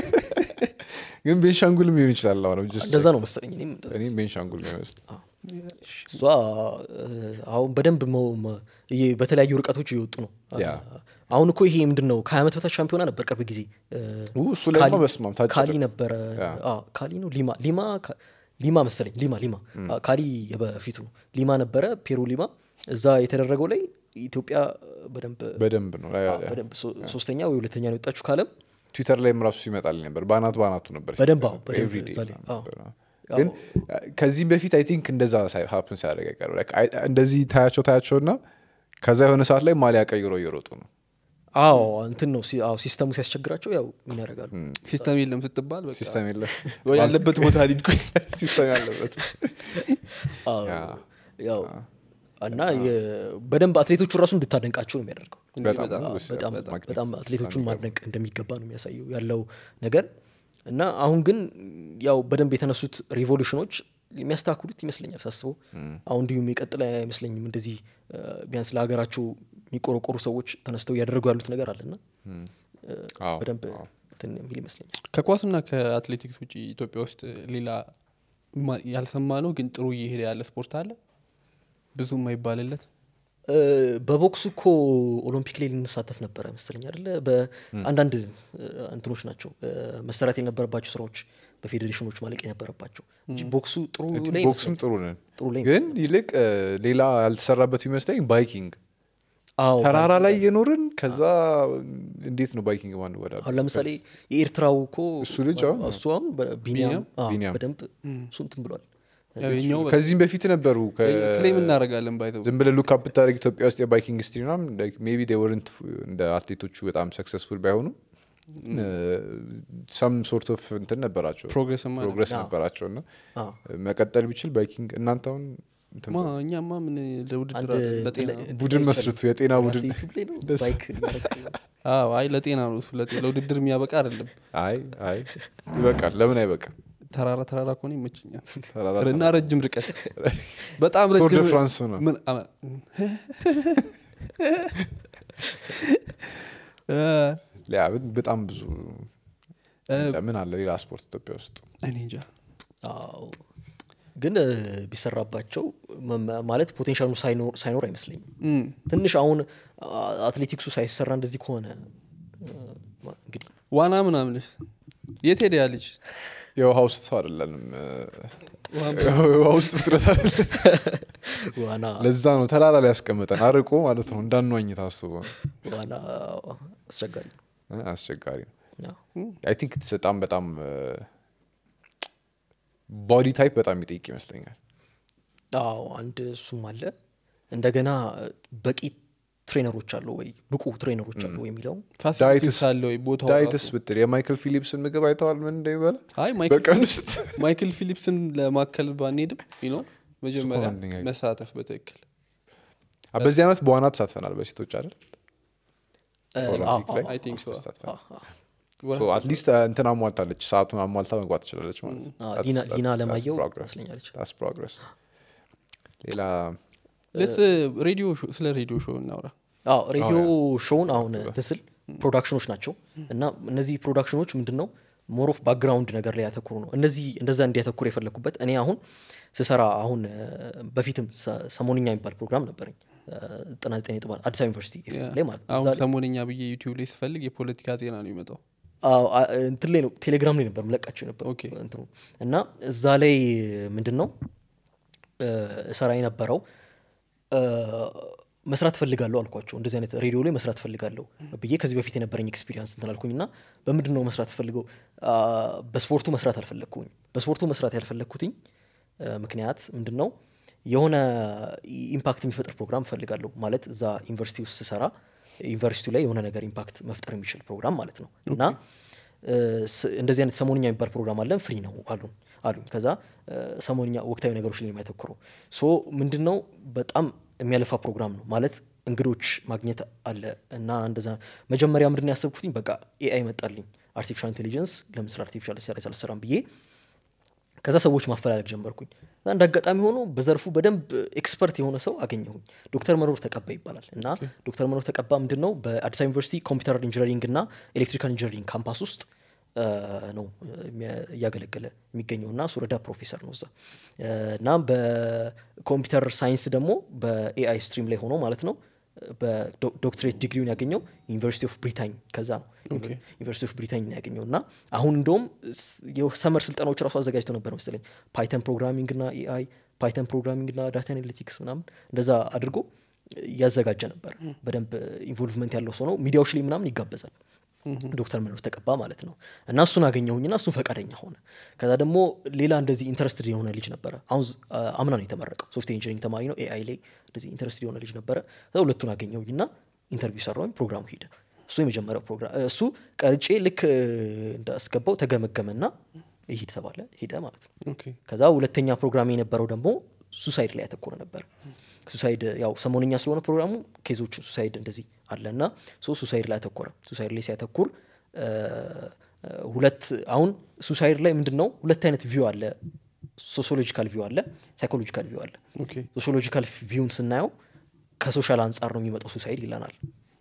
ግን ቤንሻንጉልም ሊሆን ይችላል አሁን just እንደዛ ነው መሰለኝ እኔም እንደዛ እኔ ቤንሻንጉል ነው ይመስል እሷ እ፣ አሁን በደንብ መ- መ- ይሄ በተለያዩ ርቀቶች እየወጡ ነው ያ። አሁን እኮ ይሄ ምንድን ነው ከሀያ ዓመት በታች ሻምፒዮና ነበር ቅርብ ጊዜ እ፣ ኡ፣ እሱ ላይ ካሊ- በስማም ታጭ ካሊ ነበረ ያ። አዎ፣ ካሊ ነው ሊማ ሊማ ካ- ሊማ መሰለኝ ሊማ ሊማ አዎ፣ ካሊ በፊቱ ነው ሊማ ነበረ ፔሩ ሊማ እዛ የተደረገው ላይ ኢትዮጵያ በደንብ በደንብ ነው አዎ፣ በደንብ ሶ- ሶስተኛ ወይ ሁለተኛ ነው የወጣችሁ ካለም ትዊተር ላይም ራሱ ሲመጣልኝ ነበር በአናት በአናቱ ነበር በደንብ አዎ፣ ሲነገር፣ በደንብ every day እዛ ላይ፣ አዎ። ነበር። ያው- ግን ከዚህም በፊት አይ ቲንክ እንደዛ ሀፕን ሲያደርግ አይቀርም Like, አይ- እንደዚህ ታያቸው ታያቸው እና ከዛ የሆነ ሰዓት ላይ ማሊያ ቀይሮ እየሮጡ ነው አዎ እንትን ነው ሲ- አዎ፣ ሲስተሙ ሲያስቸግራቸው ያው ምን ያደርጋሉ ሲስተም የለም ስትባል በቃ ሲስተም የለ ወይ ያለበት ቦታ ሊድኩኝ ሲስተም ያለበት አዎ፣ ያ። ያው እና የ- በደንብ አትሌቶቹ ራሱ እንድታደንቃቸው ነው የሚያደርገው በጣም በጣም ነው በጣም ማግኘት በጣም አትሌቶቹን ማድነቅ እንደሚገባ ነው የሚያሳየው ያለው ነገር እና አሁን ግን ያው በደንብ የተነሱት ሪቮሉሽኖች የሚያስተካክሉት ይመስለኛል ሳስበው አሁን እንዲሁም የቀጥለ አይመስለኝም እንደዚህ እ፣ ቢያንስ ለሀገራቸው የሚቆረቆሩ ሰዎች ተነስተው እያደረጉ ያሉት ነገር አለና እ፣ አዎ፣ በደንብ አዎ። እንትን የሚል ይመስለኛል ከኳስና ከአትሌቲክስ ውጭ ኢትዮጵያ ውስጥ ሌላ ማ- ያልሰማ ነው ግን ጥሩ እየሄደ ያለ ስፖርት አለ ብዙ የማይባልለት እ፣ በቦክሱ እኮ ኦሎምፒክ ላይ ልንሳተፍ ነበረ መሰለኝ አይደለ በአንዳንድ እ፣ እንትኖች ናቸው እ፣ መሰራት የነበረባቸው ስራዎች በፌዴሬሽኖች ማለቅ የነበረባቸው እንጂ ቦክሱ ጥሩ I think ላይ ቦክስም ይመስለኛል። ጥሩ ነን ጥሩ ላይ ግን ይልቅ እ፣ ሌላ ያልተሰራበት ይመስለኝ ባይኪንግ አዎ ተራራ ላይ የኖርን ከዛ እንዴት ነው ባይኪንግ ማን ወዳለ አሁን ለምሳሌ የኤርትራው እኮ እሱ ልጅ አሁን እሱ አሁን በ- ቢኒያም አዎ፣ ቢኒያም። በደንብ እሱ እንትን ብሏል ያው የኛው በቃ ከዚህም በፊት ነበሩ ከ- ክሌም እናደርጋለን ባይተው ዝም ብለህ ሉክ አፕ ብታደርግ ኢትዮጵያ ውስጥ የባይኪንግ ስትሪ ምናምን ሜቢ ወርንት እንደ አትሌቶቹ በጣም ሰክሰስፉል ባይሆኑ ሰም ሶርት ኦፍ እንትን ነበራቸው ፕሮግረስ ፕሮግረስ አዎ። ነበራቸው እና አዎ። መቀጠል ቢችል ባይኪንግ እናንተ አሁን እንትን ማ እኛማ ምን ለውድድር አንድ አይደለም፣ ለጤና ነው። እንትን ቡድን ላይ መስርቱ የጤና ራሴ ቡድን ዩቲዩብ ላይ ነው ባይክ የሚያደርግ አዎ አይ ለጤና ነው እሱ ለጤ- ለውድድር የሚያበቃ አይደለም አይ አይ ይበቃል ለምን አይበቃም ተራራ ተራራ ከሆነ ይመችኛል ተራራ እና ረጅም ርቀት በጣም ቶር ደ ረጅም ፍራንስ ነው ምን አመ- እ፣ ያ በጣም ብዙ እ፣ ምን አለ ሌላ ስፖርት ኢትዮጵያ ውስጥ እኔ እንጃ አዎ ግን እ፣ ቢሰራባቸው መ- ማለት ፖቴንሻሉ ሳይኖር ሳይኖር አይመስለኝም እም፣ ትንሽ አሁን አ- አትሌቲክሱ ሳይሰራ እንደዚህ ከሆነ እ፣ ማ- እንግዲህ ዋና ምናምንስ የት ሄደ ያ ልጅ የውሃ ውስጥ ሰው አይደለንም ውሃ የውሃ ውስጥ ፍጥረት አይደለም ዋና ለዛ ነው ተራራ ላይ ያስቀመጠን አርቆ ማለት ነው እንዳንዋኝ ታስቦ ነው። ዋና አስቸጋሪ ነው። እ፣ አስቸጋሪ ነው አዎ። አይ ቲንክ በጣም በጣም ቦዲ ታይፕ በጣም ይጠይቅ ይመስለኛል አዎ አንድ እሱም አለ እንደገና በቂ ትሬነሮች አሉ ወይ ብቁ ትሬነሮች አሉ ወይ የሚለው ፋሲሊቲስ አለ ወይ ቦታው ዳይትስ ራሱ? ብትል የማይክል ፊሊፕስን ምግብ አይተዋል ምን እንደሚበላ አይ ማይክል በቀን ውስጥ ማይክል ፊሊፕስን ለማከል ባንሄድም ነው መጀመሪያ አንደኛ መሳተፍ በትክክል አ፣ በዚህ ዓመት በዋና ተሳትፈናል በሴቶች አይደል እ፣ ኦሎምፒክ አዎ፣ ላይ አዎ፣ አይ ቲንክ ሶ ተሳትፈናል አዎ፣ አዎ። ሶ አትሊስት እንትን አሟልታለች ሰዓቱን አሟልታ መግባት ትችላለች ማለት ነው አዎ፣ That's- ሊና- that's- ሊና that's ለማየው progress. ይመስለኛለች That's progress. ሌላ ሌትስ ሬዲዮ ሾው- ስለ ሬዲዮ ሾው እናውራ አዎ ሬዲዮ ሾውን አሁን ትስል ፕሮዳክሽኖች ናቸው እና እነዚህ ፕሮዳክሽኖች ምንድን ነው ሞር ኦፍ ባክግራውንድ ነገር ላይ ያተኩሩ ነው እነዚህ እንደዛ እንዲያተኩር የፈለግኩበት እኔ አሁን ስሰራ አሁን እ፣ በፊትም ሰ- ሰሞንኛ የሚባል ፕሮግራም ነበረኝ ጥና ዘጠኝ ነጥብ አዲስ አበባ ዩኒቨርሲቲ FM ላይ ማለት ነው አሁን እዛ ላይ- ሰሞነኛ ብዬ ዩቲዩብ ላይ ስፈልግ የፖለቲካ ዜና ነው የሚመጣው አዎ፣ አ- እንትን ላይ ነው ቴሌግራም ላይ ነበር ምለቃቸው ነበር ኦኬ። እንትኑ እና እዛ ላይ ምንድን ነው እ፣ እሰራ የነበረው እ፣ መስራት ፈልጋለሁ አልኳቸው እንደዚህ አይነት ሬዲዮ ላይ መስራት ፈልጋለሁ ብዬ ከዚህ በፊት የነበረኝ ኤክስፒሪንስ እንትን አልኩኝ እና በምንድን ነው መስራት ፈልገው በስፖርቱ መስራት አልፈለግኩኝ በስፖርቱ መስራት ያልፈለግኩትኝ እ፣ ምክንያት ምንድን ነው የሆነ ኢምፓክት የሚፈጥር ፕሮግራም እፈልጋለሁ ማለት እዛ ዩኒቨርሲቲ ውስጥ ስሰራ ዩኒቨርሲቲው ላይ የሆነ ነገር ኢምፓክት መፍጠር የሚችል ፕሮግራም ማለት ነው እና እ፣ ስ- እንደዚህ አይነት ሰሞንኛ የሚባል ፕሮግራም አለን ፍሪ ነው አሉን አሉኝ ከዛ እ፣ ሰሞንኛ ወቅታዊ ነገሮች ላይ ነው የሚያተኩረው ሶ ምንድን ነው በጣም የሚያለፋ ፕሮግራም ነው ማለት እንግዶች ማግኘት አለ እና እንደዛ መጀመሪያ ምንድን ነው ያሰብኩትኝ በቃ ኤአይ መጣልኝ አርቲፊሻል ኢንቴሊጀንስ ለምስል አርቲፊሻል ኢንቴሊጀንስ አልሰራም ብዬ ከዛ ሰዎች ማፈላለግ ጀመርኩኝ እና እንደ አጋጣሚ ሆኖ በዘርፉ በደንብ ኤክስፐርት የሆነ ሰው አገኘሁኝ ዶክተር መኖር ተቀባ ይባላል እና ዶክተር መኖር ተቀባ ምንድን ነው በአዲስ አበባ ዩኒቨርሲቲ ኮምፒውተር ኢንጂነሪንግ እና ኤሌክትሪካል ኢንጂነሪንግ ካምፓስ ውስጥ አ፣ ነው የሚያ- እያገለገለ የሚገኘው እና እሱ ረዳ ፕሮፌሰር ነው እዛ አ፣ እና በኮምፒውተር ሳይንስ ደግሞ በኤአይ ስትሪም ላይ ሆኖ ማለት ነው በዶክትሬት ዲግሪውን ያገኘው ዩኒቨርሲቲ ኦፍ ብሪታኝ ከዛ ነው ዩኒቨርሲቲ ኦፍ ብሪታኝ ነው ያገኘው እና አሁን እንደውም የሰመር ስልጠናዎች ራሱ አዘጋጅተው ነበር መሰለኝ ፓይተን ፕሮግራሚንግ ና ኤአይ ፓይተን ፕሮግራሚንግ ና ዳታ አናሊቲክስ ምናምን እንደዛ አድርጎ እያዘጋጀ ነበር በደንብ ኢንቮልቭመንት ያለው ሰው ነው ሚዲያዎች ላይ ምናምን ይጋበዛል ዶክተር መኖር ተቀባ ማለት ነው እና እሱን አገኘሁኝና እሱን ፈቃደኛ ሆነ ከዛ ደግሞ ሌላ እንደዚህ ኢንተረስትድ የሆነ ልጅ ነበረ አሁን ዝ- አ- አምና ነው የተመረቀው ሶፍትዌር ኢንጂኒሪንግ ተማሪ ነው ኤአይ ላይ እንደዚህ ኢንተረስትድ የሆነ ልጅ ነበረ ከዛ ሁለቱን አገኘሁኝና ኢንተርቪው ሰራሁኝ ፕሮግራሙ ሄደ እሱ የመጀመሪያው ፕሮግራም እሱ ቀርጬ ልክ እ፣ እንዳስገባው ተገመገመና ይሂድ ተባለ ሄደ ማለት ነው ኦኬ ከዛ ሁለተኛ ፕሮግራም የነበረው ደግሞ ሱሳይድ ላይ ያተኮረ ነበር ሱሳይድ ያው ሰሞነኛ ስለሆነ ፕሮግራሙ ኬዞች ሱሳይድ እንደዚህ አለ እና ሶ ሱሳይድ ላይ ያተኮረ ሱሳይድ ላይ ሲያተኩር እ፣ እ፣ ሁለት አሁን ሱሳይድ ላይ ምንድን ነው ሁለት አይነት ቪው አለ ሶሲዮሎጂካል ቪው አለ ሳይኮሎጂካል ቪው አለ ኦኬ ሶሲዮሎጂካል ቪውን ስናየው ከሶሻል አንጻር ነው የሚመጣው ሱሳይድ ይለናል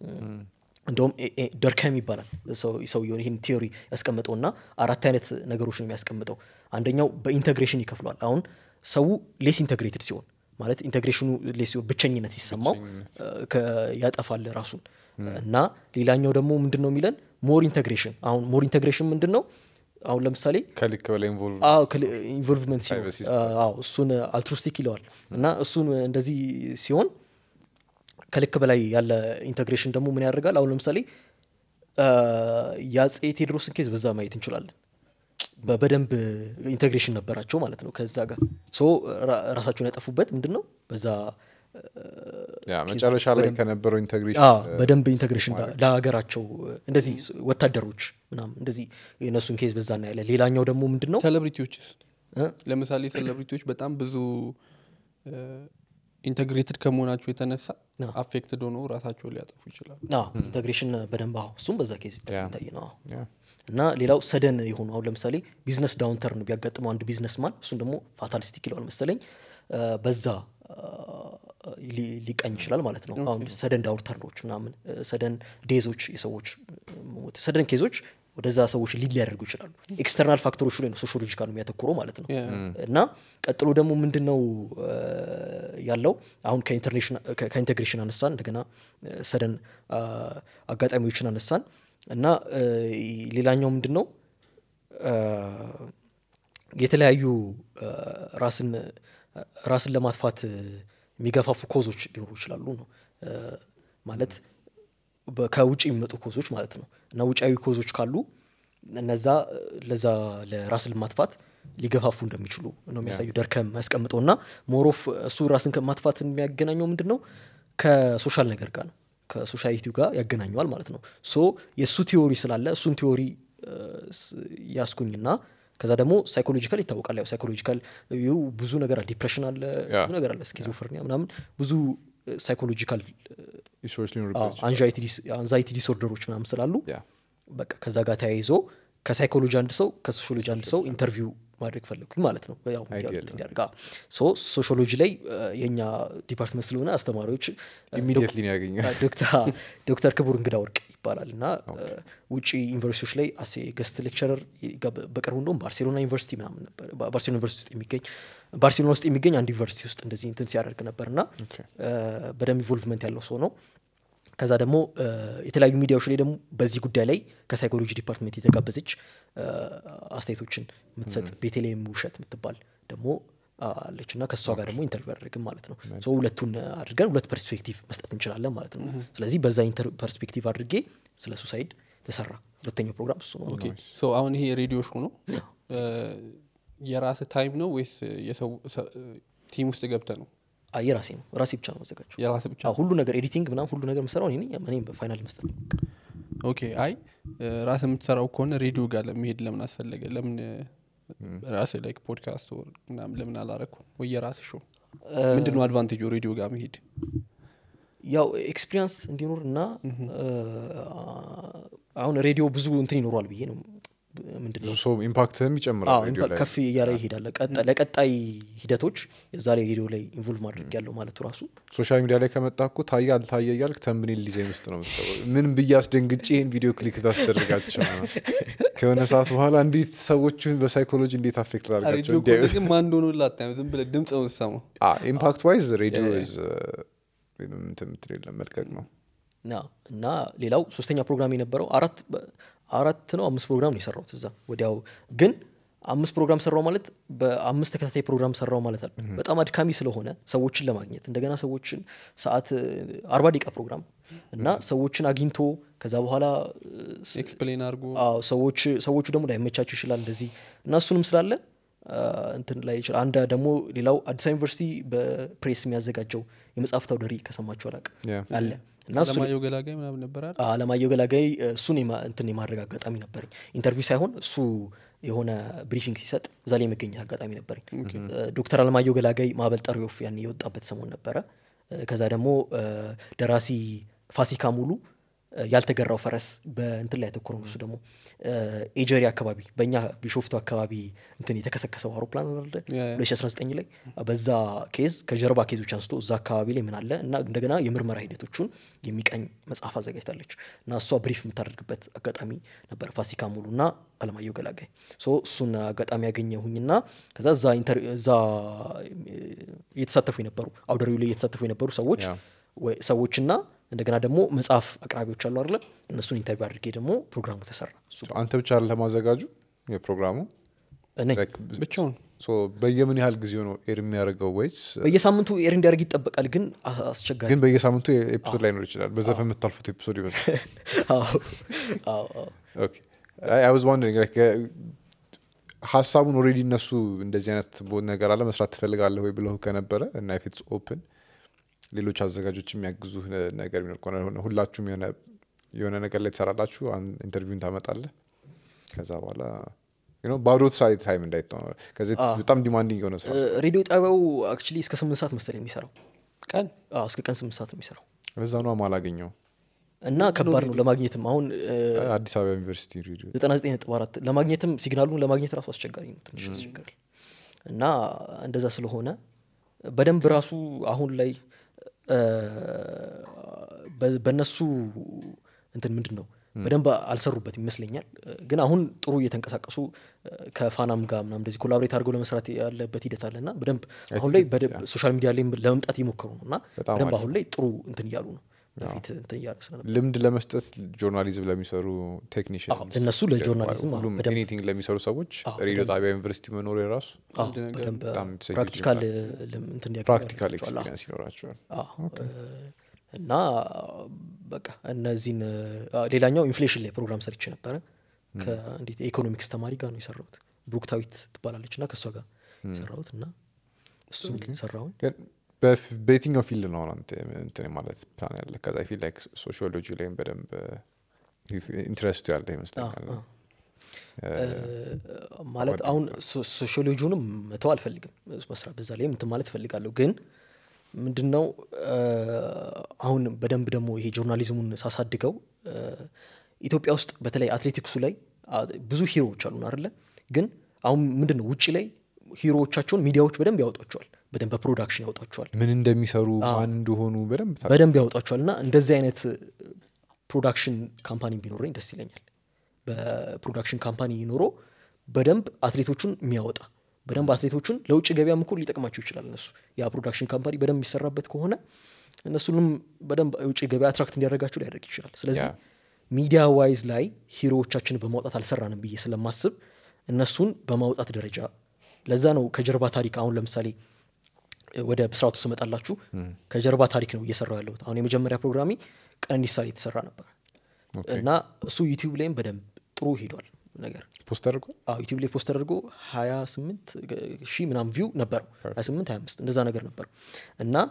እንደውም ኤ- ኤ- ደርከም ይባላል ሰው- ሰውየውን ይህን ቲዮሪ ያስቀምጠው እና አራት አይነት ነገሮች ነው የሚያስቀምጠው አንደኛው በኢንተግሬሽን ይከፍሏል አሁን ሰው ሌስ ኢንተግሬትድ ሲሆን ማለት ኢንተግሬሽኑ ሌስ ሲሆን ብቸኝነት ሲሰማው እ፣ ከ- ያጠፋል ራሱን እና ሌላኛው ደግሞ ምንድን ነው የሚለን ሞር ኢንተግሬሽን አሁን ሞር ኢንተግሬሽን ምንድን ነው አሁን ለምሳሌ ከልክ በላይ ኢንቮልቭ አዎ ኢንቮልቭመንት ሲሆን Privacy አዎ እሱን አልትሩስቲክ ይለዋል እና እሱን እንደዚህ ሲሆን ከልክ በላይ ያለ ኢንተግሬሽን ደግሞ ምን ያደርጋል አሁን ለምሳሌ አ፣ የአጼ ቴዎድሮስን ኬዝ በዛ ማየት እንችላለን በ- በደንብ ኢንተግሬሽን ነበራቸው ማለት ነው ከዛ ጋር ሶ ራ- ራሳቸውን ያጠፉበት ምንድን ነው በዛ ያ መጨረሻ ላይ ከነበረው ኢንተግሬሽን አዎ፣ በደንብ ኢንተግሬሽን ጋር ለሀገራቸው እንደዚህ ወታደሮች ምናምን እንደዚህ የእነሱን ኬዝ በዛ እናያለን ሌላኛው ደግሞ ምንድን ነው ሴሌብሪቲዎችስ እ? ለምሳሌ ሴሌብሪቲዎች በጣም ብዙ ኢንተግሬትድ ከመሆናቸው የተነሳ አዎ። አፌክትድ ሆኖ ራሳቸውን ሊያጠፉ ይችላሉ አዎ ኢንተግሬሽን በደንብ አዎ እሱም በዛ ኬዝ ያ። ይታይ ነው አዎ። እና ሌላው ሰደን የሆኑ አሁን ለምሳሌ ቢዝነስ ዳውንተርን ቢያጋጥመው አንድ ቢዝነስ ማን እሱን ደግሞ ፋታሊስቲክ ይለዋል መሰለኝ አ፣ በዛ አ፣ ሊ- ሊቃኝ ይችላል ማለት ነው አሁን ሰደን ዳውንተርኖች ምናምን ሰደን ዴዞች የሰዎች ሞት ሰደን ኬዞች ወደዛ ሰዎች ሊድ ሊያደርጉ ይችላሉ ኤክስተርናል ፋክተሮቹ ላይ ነው ሶሾሎጂካል የሚያተኩረው ማለት ነው Yeah. እና ቀጥሎ ደግሞ ምንድን ነው አ፣ ያለው አሁን ከኢንተርኔሽን- ከ- ከኢንቴግሬሽን አነሳን እንደገና ሰደን አጋጣሚዎችን አነሳን እና አ፣ ሌላኛው ምንድን ነው አ፣ የተለያዩ አ፣ ራስን ራስን ለማጥፋት የሚገፋፉ ኮዞች ሊኖሩ ይችላሉ ነው አ፣ ማለት በ- ከውጭ የሚመጡ ኮዞች ማለት ነው እና ውጫዊ ኮዞች ካሉ እነዛ ለዛ ለራስን ለማጥፋት ሊገፋፉ እንደሚችሉ ነው የሚያሳዩ ደርከም ያስቀምጠው እና ሞሮፍ እሱ ራስን ከማጥፋት የሚያገናኘው ምንድን ነው ከሶሻል ነገር ጋር ነው ከሶሳይቲው ጋር ያገናኘዋል ማለት ነው ሶ የእሱ ቲዮሪ ስላለ እሱን ቲዮሪ እ፣ ስ- ያስኩኝና ከዛ ደግሞ ሳይኮሎጂካል ይታወቃል ያው ሳይኮሎጂካል ይኸው ብዙ ነገር አለ ዲፕሬሽን አለ ያ። ብዙ ነገር አለ ስኪዞፍርኒያ ምናምን ብዙ ሳይኮሎጂካል ኢሹዎች ሊኖሩበት አንዛይቲ ዲስኦርደሮች ምናምን ስላሉ ያ በቃ ከዛ ጋር ተያይዞ ከሳይኮሎጂ አንድ ሰው ከሶሾሎጂ አንድ ሰው ኢንተርቪው ማድረግ ፈለግኩኝ ማለት ነው ያው Ideal እንዲያደርግ- እንዲያደርግ አዎ። ሶ ሶሾሎጂ ላይ እ፣ የእኛ ዲፓርትመንት ስለሆነ አስተማሪዎች እ፣ ኢሚዲየትሊ ነው ያገኘው ዶክ- ዶክተር ዶክተር ክቡር እንግዳ ወርቅ ይባላል እና እ፣ ውጭ ዩኒቨርሲቲዎች ላይ አሴ ገስት ሌክቸረር በቅርቡ እንደውም ባርሴሎና ዩኒቨርሲቲ ምናምን ነበር ባ- ባርሴሎና ዩኒቨርሲቲ ውስጥ የሚገኝ ባርሴሎና ውስጥ የሚገኝ አንድ ዩኒቨርሲቲ ውስጥ እንደዚህ እንትን ሲያደርግ ነበር እና ኦኬ። እ፣ በደንብ ኢንቮልቭመንት ያለው ሰው ነው ከዛ ደግሞ እ፣ የተለያዩ ሚዲያዎች ላይ ደግሞ በዚህ ጉዳይ ላይ ከሳይኮሎጂ ዲፓርትሜንት የተጋበዘች እ፣ አስተያየቶችን የምትሰጥ ቤተልሔም ውሸት የምትባል ደግሞ አለች እና ከእሷ ጋር ደግሞ ኢንተርቪው ያደረግን ማለት ነው ሶ ሁለቱን አድርገን ሁለት ፐርስፔክቲቭ መስጠት እንችላለን ማለት ነው ስለዚህ በዛ ኢንተር ፐርስፔክቲቭ አድርጌ ስለ ሱሳይድ ተሰራ ሁለተኛው ፕሮግራም እሱ ነው ኦኬ ሶ አሁን ይሄ ሬዲዮ ሾው ነው የራስ ታይም ነው ወይስ የሰው ቲም ውስጥ ገብተ ነው አይ የራሴ ነው ራሴ ብቻ ነው መዘጋጀው የራስ ብቻ አዎ፣ ሁሉ ነገር ኤዲቲንግ ምናምን ሁሉ ነገር የምሰራው እኔ ነኝ። እኔም በፋይናል መስጠት ነው ኦኬ አይ ራስ የምትሰራው ከሆነ ሬዲዮ ጋር ለመሄድ ለምን አስፈለገ ለምን ራስ ላይክ ፖድካስት ወር ምናምን ለምን አላረኩ ወይ የራስ ሾው ምንድን ነው አድቫንቴጁ ሬዲዮ ጋር መሄድ ያው ኤክስፒሪንስ እንዲኖር እና እ፣ አሁን ሬዲዮ ብዙ እንትን ይኖሯል ብዬ ነው ምንድን ብዙ ነው ሰው ኢምፓክትህም ይጨምራል አዎ፣ ሬዲዮ ላይ ከፍ እያለ ይሄዳል ቀጣ- ለቀጣይ ሂደቶች የዛ ላይ ሬዲዮ ላይ ኢንቮልቭ ማድረግ ያለው ማለቱ ራሱ ሶሻል ሚዲያ ላይ ከመጣ እኮ ታየ አልታየ እያልክ ተምብኔል ዲዛይን ውስጥ ነው የምትገባው። ምን ብዬ አስደንግጬ ይህን ቪዲዮ ክሊክ ታስደርጋቸው ነው። ከሆነ ሰዓት በኋላ እንዴት ሰዎችን በሳይኮሎጂ እንዴት አፌክት ላርጋቸው ሬዲዮ ከሆነ ግን ማን እንደሆነ ላታየው ዝም ብለህ ድምፅ ነው የምትሰማው ኢምፓክት ዋይዝ ሬዲዮ Yeah, is, uh, ምንም እንትን የምትል የለም መልቀቅ ነው ና እና ሌላው ሶስተኛ ፕሮግራም የነበረው አራት በ- አራት ነው አምስት ፕሮግራም ነው የሰራሁት እዛ ወዲያው ግን አምስት ፕሮግራም ሰራው ማለት በአምስት ተከታታይ ፕሮግራም ሰራው ማለት አለ በጣም አድካሚ ስለሆነ ሰዎችን ለማግኘት እንደገና ሰዎችን ሰዓት አርባ ደቂቃ ፕሮግራም እና ሰዎችን አግኝቶ ከዛ በኋላ እ፣ ስ- ኤክስፕሌን አድርጎ አዎ ሰዎች ሰዎቹ ደግሞ ላይመቻቸው ይችላል እንደዚህ እና እሱንም ስላለ አ፣ እንትን ላይ ይችላል አንድ ደግሞ ሌላው አዲስ አበባ ዩኒቨርሲቲ በፕሬስ የሚያዘጋጀው የመጽሐፍት አውደ ርዕይ ከሰማችሁ አላውቅም Yeah. አለ እና እሱ ለማየው ገላጋይ ምናምን ነበር አይደል? አለማየሁ ገላጋይ እሱን የማ- እንትን የማድረግ አጋጣሚ ነበረኝ ኢንተርቪው ሳይሆን እሱ የሆነ ብሪፊንግ ሲሰጥ እዛ ላይ የመገኘት አጋጣሚ ነበረኝ እ፣ ዶክተር አለማየሁ ገላጋይ ማዕበል ጠሪ ወፍ ያን የወጣበት ሰሞን ነበረ እ፣ ከዛ ደግሞ እ፣ ደራሲ ፋሲካ ሙሉ እ፣ ያልተገራው ፈረስ በእንትን ላይ ያተኮረ ነው እሱ ደግሞ እ፣ ኤጀሪ አካባቢ በእኛ ቢሾፍቱ አካባቢ እንትን የተከሰከሰው አውሮፕላን አለ ያ፣ ያ። 2019 ላይ በዛ ኬዝ ከጀርባ ኬዞች አንስቶ እዛ አካባቢ ላይ ምን አለ እና እንደገና የምርመራ ሂደቶቹን የሚቃኝ መጽሐፍ አዘጋጅታለች እና እሷ ብሪፍ የምታደርግበት አጋጣሚ ነበር ፋሲካ ሙሉ እና አለማየሁ ገላጋይ ሶ እሱን አጋጣሚ ያገኘሁኝና ከዛ እዛ ኢንተር- እዛ እ፣ እየተሳተፉ የነበሩ አውደሪው ላይ እየተሳተፉ የነበሩ ሰዎች ያ። ወይ- ሰዎችና እንደገና ደግሞ መጽሐፍ አቅራቢዎች አሉ አለ እነሱን ኢንተርቪው አድርጌ ደግሞ ፕሮግራሙ ተሰራ እሱ አንተ ብቻ ለማዘጋጁ የፕሮግራሙ ነኝ Like, ብቻውን so በየምን ያህል ጊዜ ነው ኤር የሚያደርገው ወይስ በየሳምንቱ ኤር እንዲያደርግ ይጠበቃል ግን አ- አስቸጋሪ ግን በየሳምንቱ ኤፒሶድ ላይኖር ይችላል በዘፈን የምታልፉት ኤፒሶድ ይመስላል አዎ አዎ አዎ ኦኬ አይ ዋዝ ዋንደሪንግ ላይክ ሀሳቡን ኦልሬዲ እነሱ እንደዚህ አይነት ቦ- ነገር አለ መስራት ትፈልጋለህ ወይ ብለው ከነበረ እና ፊትስ ኦፕን ሌሎች አዘጋጆች የሚያግዙ ነገር ቢኖር ከሆነ ሆነ ሁላችሁም የሆነ የሆነ ነገር ላይ ትሰራላችሁ አን- ኢንተርቪውን ታመጣለህ ከዛ በኋላ you know ባዶ ስራ ታይም እንዳይተው ከዚህ በጣም ዲማንዲንግ የሆነ ስራ እ፣ ሬዲዮ ጣቢያው አክቹሊ እስከ ስምንት ሰዓት መሰለኝ የሚሰራው ቀን አዎ እስከ ቀን ስምንት ሰዓት ነው የሚሰራው ለዛ ነው ማላገኘው እና ከባድ ነው ለማግኘትም አሁን አዲስ አበባ ዩኒቨርሲቲ ሬዲዮ ዘጠና ዘጠኝ ነጥብ አራት ለማግኘትም ሲግናሉን ለማግኘት ራሱ አስቸጋሪ ነው ትንሽ ያስቸግራል እና እንደዛ ስለሆነ በደንብ ራሱ አሁን ላይ እ፣ በ- በእነሱ እንትን ምንድን ነው በደንብ አልሰሩበት ይመስለኛል እ፣ ግን አሁን ጥሩ እየተንቀሳቀሱ እ፣ ከፋናም ጋር ምናምን እንደዚህ ኮላብሬት አድርገው ለመስራት ያለበት ሂደት አለ እና በደንብ አሁን ላይ በደንብ ሶሻል ሚዲያ ላይ ለመምጣት እየሞከሩ ነው እና በጣም በደንብ አሪፍ አሁን ላይ ጥሩ እንትን እያሉ ነው በፊት እንትን እያለ ስለነበር ልምድ ለመስጠት ጆርናሊዝም ለሚሰሩ ቴክኒሽን አዎ፣ ለእነሱ ለጆርናሊዝም አዎ፣ ሁሉም በደንብ ኤኒቲንግ ለሚሰሩ ሰዎች አዎ፣ ሬዲዮ ጣቢያ ዩኒቨርሲቲ መኖሩ የራሱ አዎ፣ አንድ ነገር በደንብ በጣም የተሰየች ፕራክቲካል ይሆናል። ልም- እንትን እንዲያገኙ ፕራክቲካል ያደርጋቸዋል። አዎ። ኤክስፒሪንስ ይኖራቸዋል አዎ፣ እ፣ እና በቃ እነዚህን አ፣ ሌላኛው ኢንፍሌሽን ላይ ፕሮግራም ሰርቼ ነበረ ከእንዴት የኢኮኖሚክስ ተማሪ ጋር ነው የሰራሁት ብሩክታዊት ትባላለች እና ከእሷ ጋር የሰራሁት እና እሱን ሰራሁኝ ግን በፍ- በየትኛው ፊልድ ነው አሁን አንተ እንትን ማለት ፕላን ያለ ከዛ ፊልድ ላይ ሶሺዮሎጂ ላይም በደንብ ኢንትረስቱ ያለ ይመስለኛል አዎ። ማለት አሁን ሶ- ሶሺዮሎጂውንም መተው አልፈልግም መስራት በዛ ላይ እንትን ማለት እፈልጋለሁ ግን ምንድን ነው እ፣ አሁን በደንብ ደግሞ ይሄ ጆርናሊዝሙን ሳሳድገው እ፣ ኢትዮጵያ ውስጥ በተለይ አትሌቲክሱ ላይ አ፣ ብዙ ሂሮዎች አሉን አይደለ ግን አሁን ምንድን ነው ውጭ ላይ ሂሮዎቻቸውን ሚዲያዎች በደንብ ያወጧቸዋል በደንብ በፕሮዳክሽን ያወጧቸዋል ምን እንደሚሰሩ ማን እንደሆኑ በደንብ ታ- በደንብ ያወጧቸዋል እና እንደዚህ አይነት ፕሮዳክሽን ካምፓኒ ቢኖረኝ ደስ ይለኛል በፕሮዳክሽን ካምፓኒ ኖሮ በደንብ አትሌቶቹን የሚያወጣ በደንብ አትሌቶቹን ለውጭ ገበያም እኮ ሊጠቅማቸው ይችላል እነሱ ያ ፕሮዳክሽን ካምፓኒ በደንብ የሚሰራበት ከሆነ እነሱንም በደንብ የውጭ ገበያ አትራክት እንዲያደርጋቸው ሊያደርግ ይችላል ስለዚህ ያ። ሚዲያ ዋይዝ ላይ ሂሮዎቻችንን በማውጣት አልሰራንም ብዬ ስለማስብ እነሱን በማውጣት ደረጃ ለዛ ነው ከጀርባ ታሪክ አሁን ለምሳሌ ወደ ብስራቱ ስመጣላችሁ ከጀርባ ታሪክ ነው እየሰራው ያለሁት አሁን የመጀመሪያ ፕሮግራሚ ቀነኒሳ ላይ የተሰራ ነበር እና እሱ ዩቲዩብ ላይም በደንብ ጥሩ ሄዷል ነገር ፖስት አድርጓል አዎ ዩቲዩብ ላይ ፖስት ተደርጎ 28 ሺህ ምናም ቪው ነበረው 28 25 እንደዛ ነገር ነበረው እና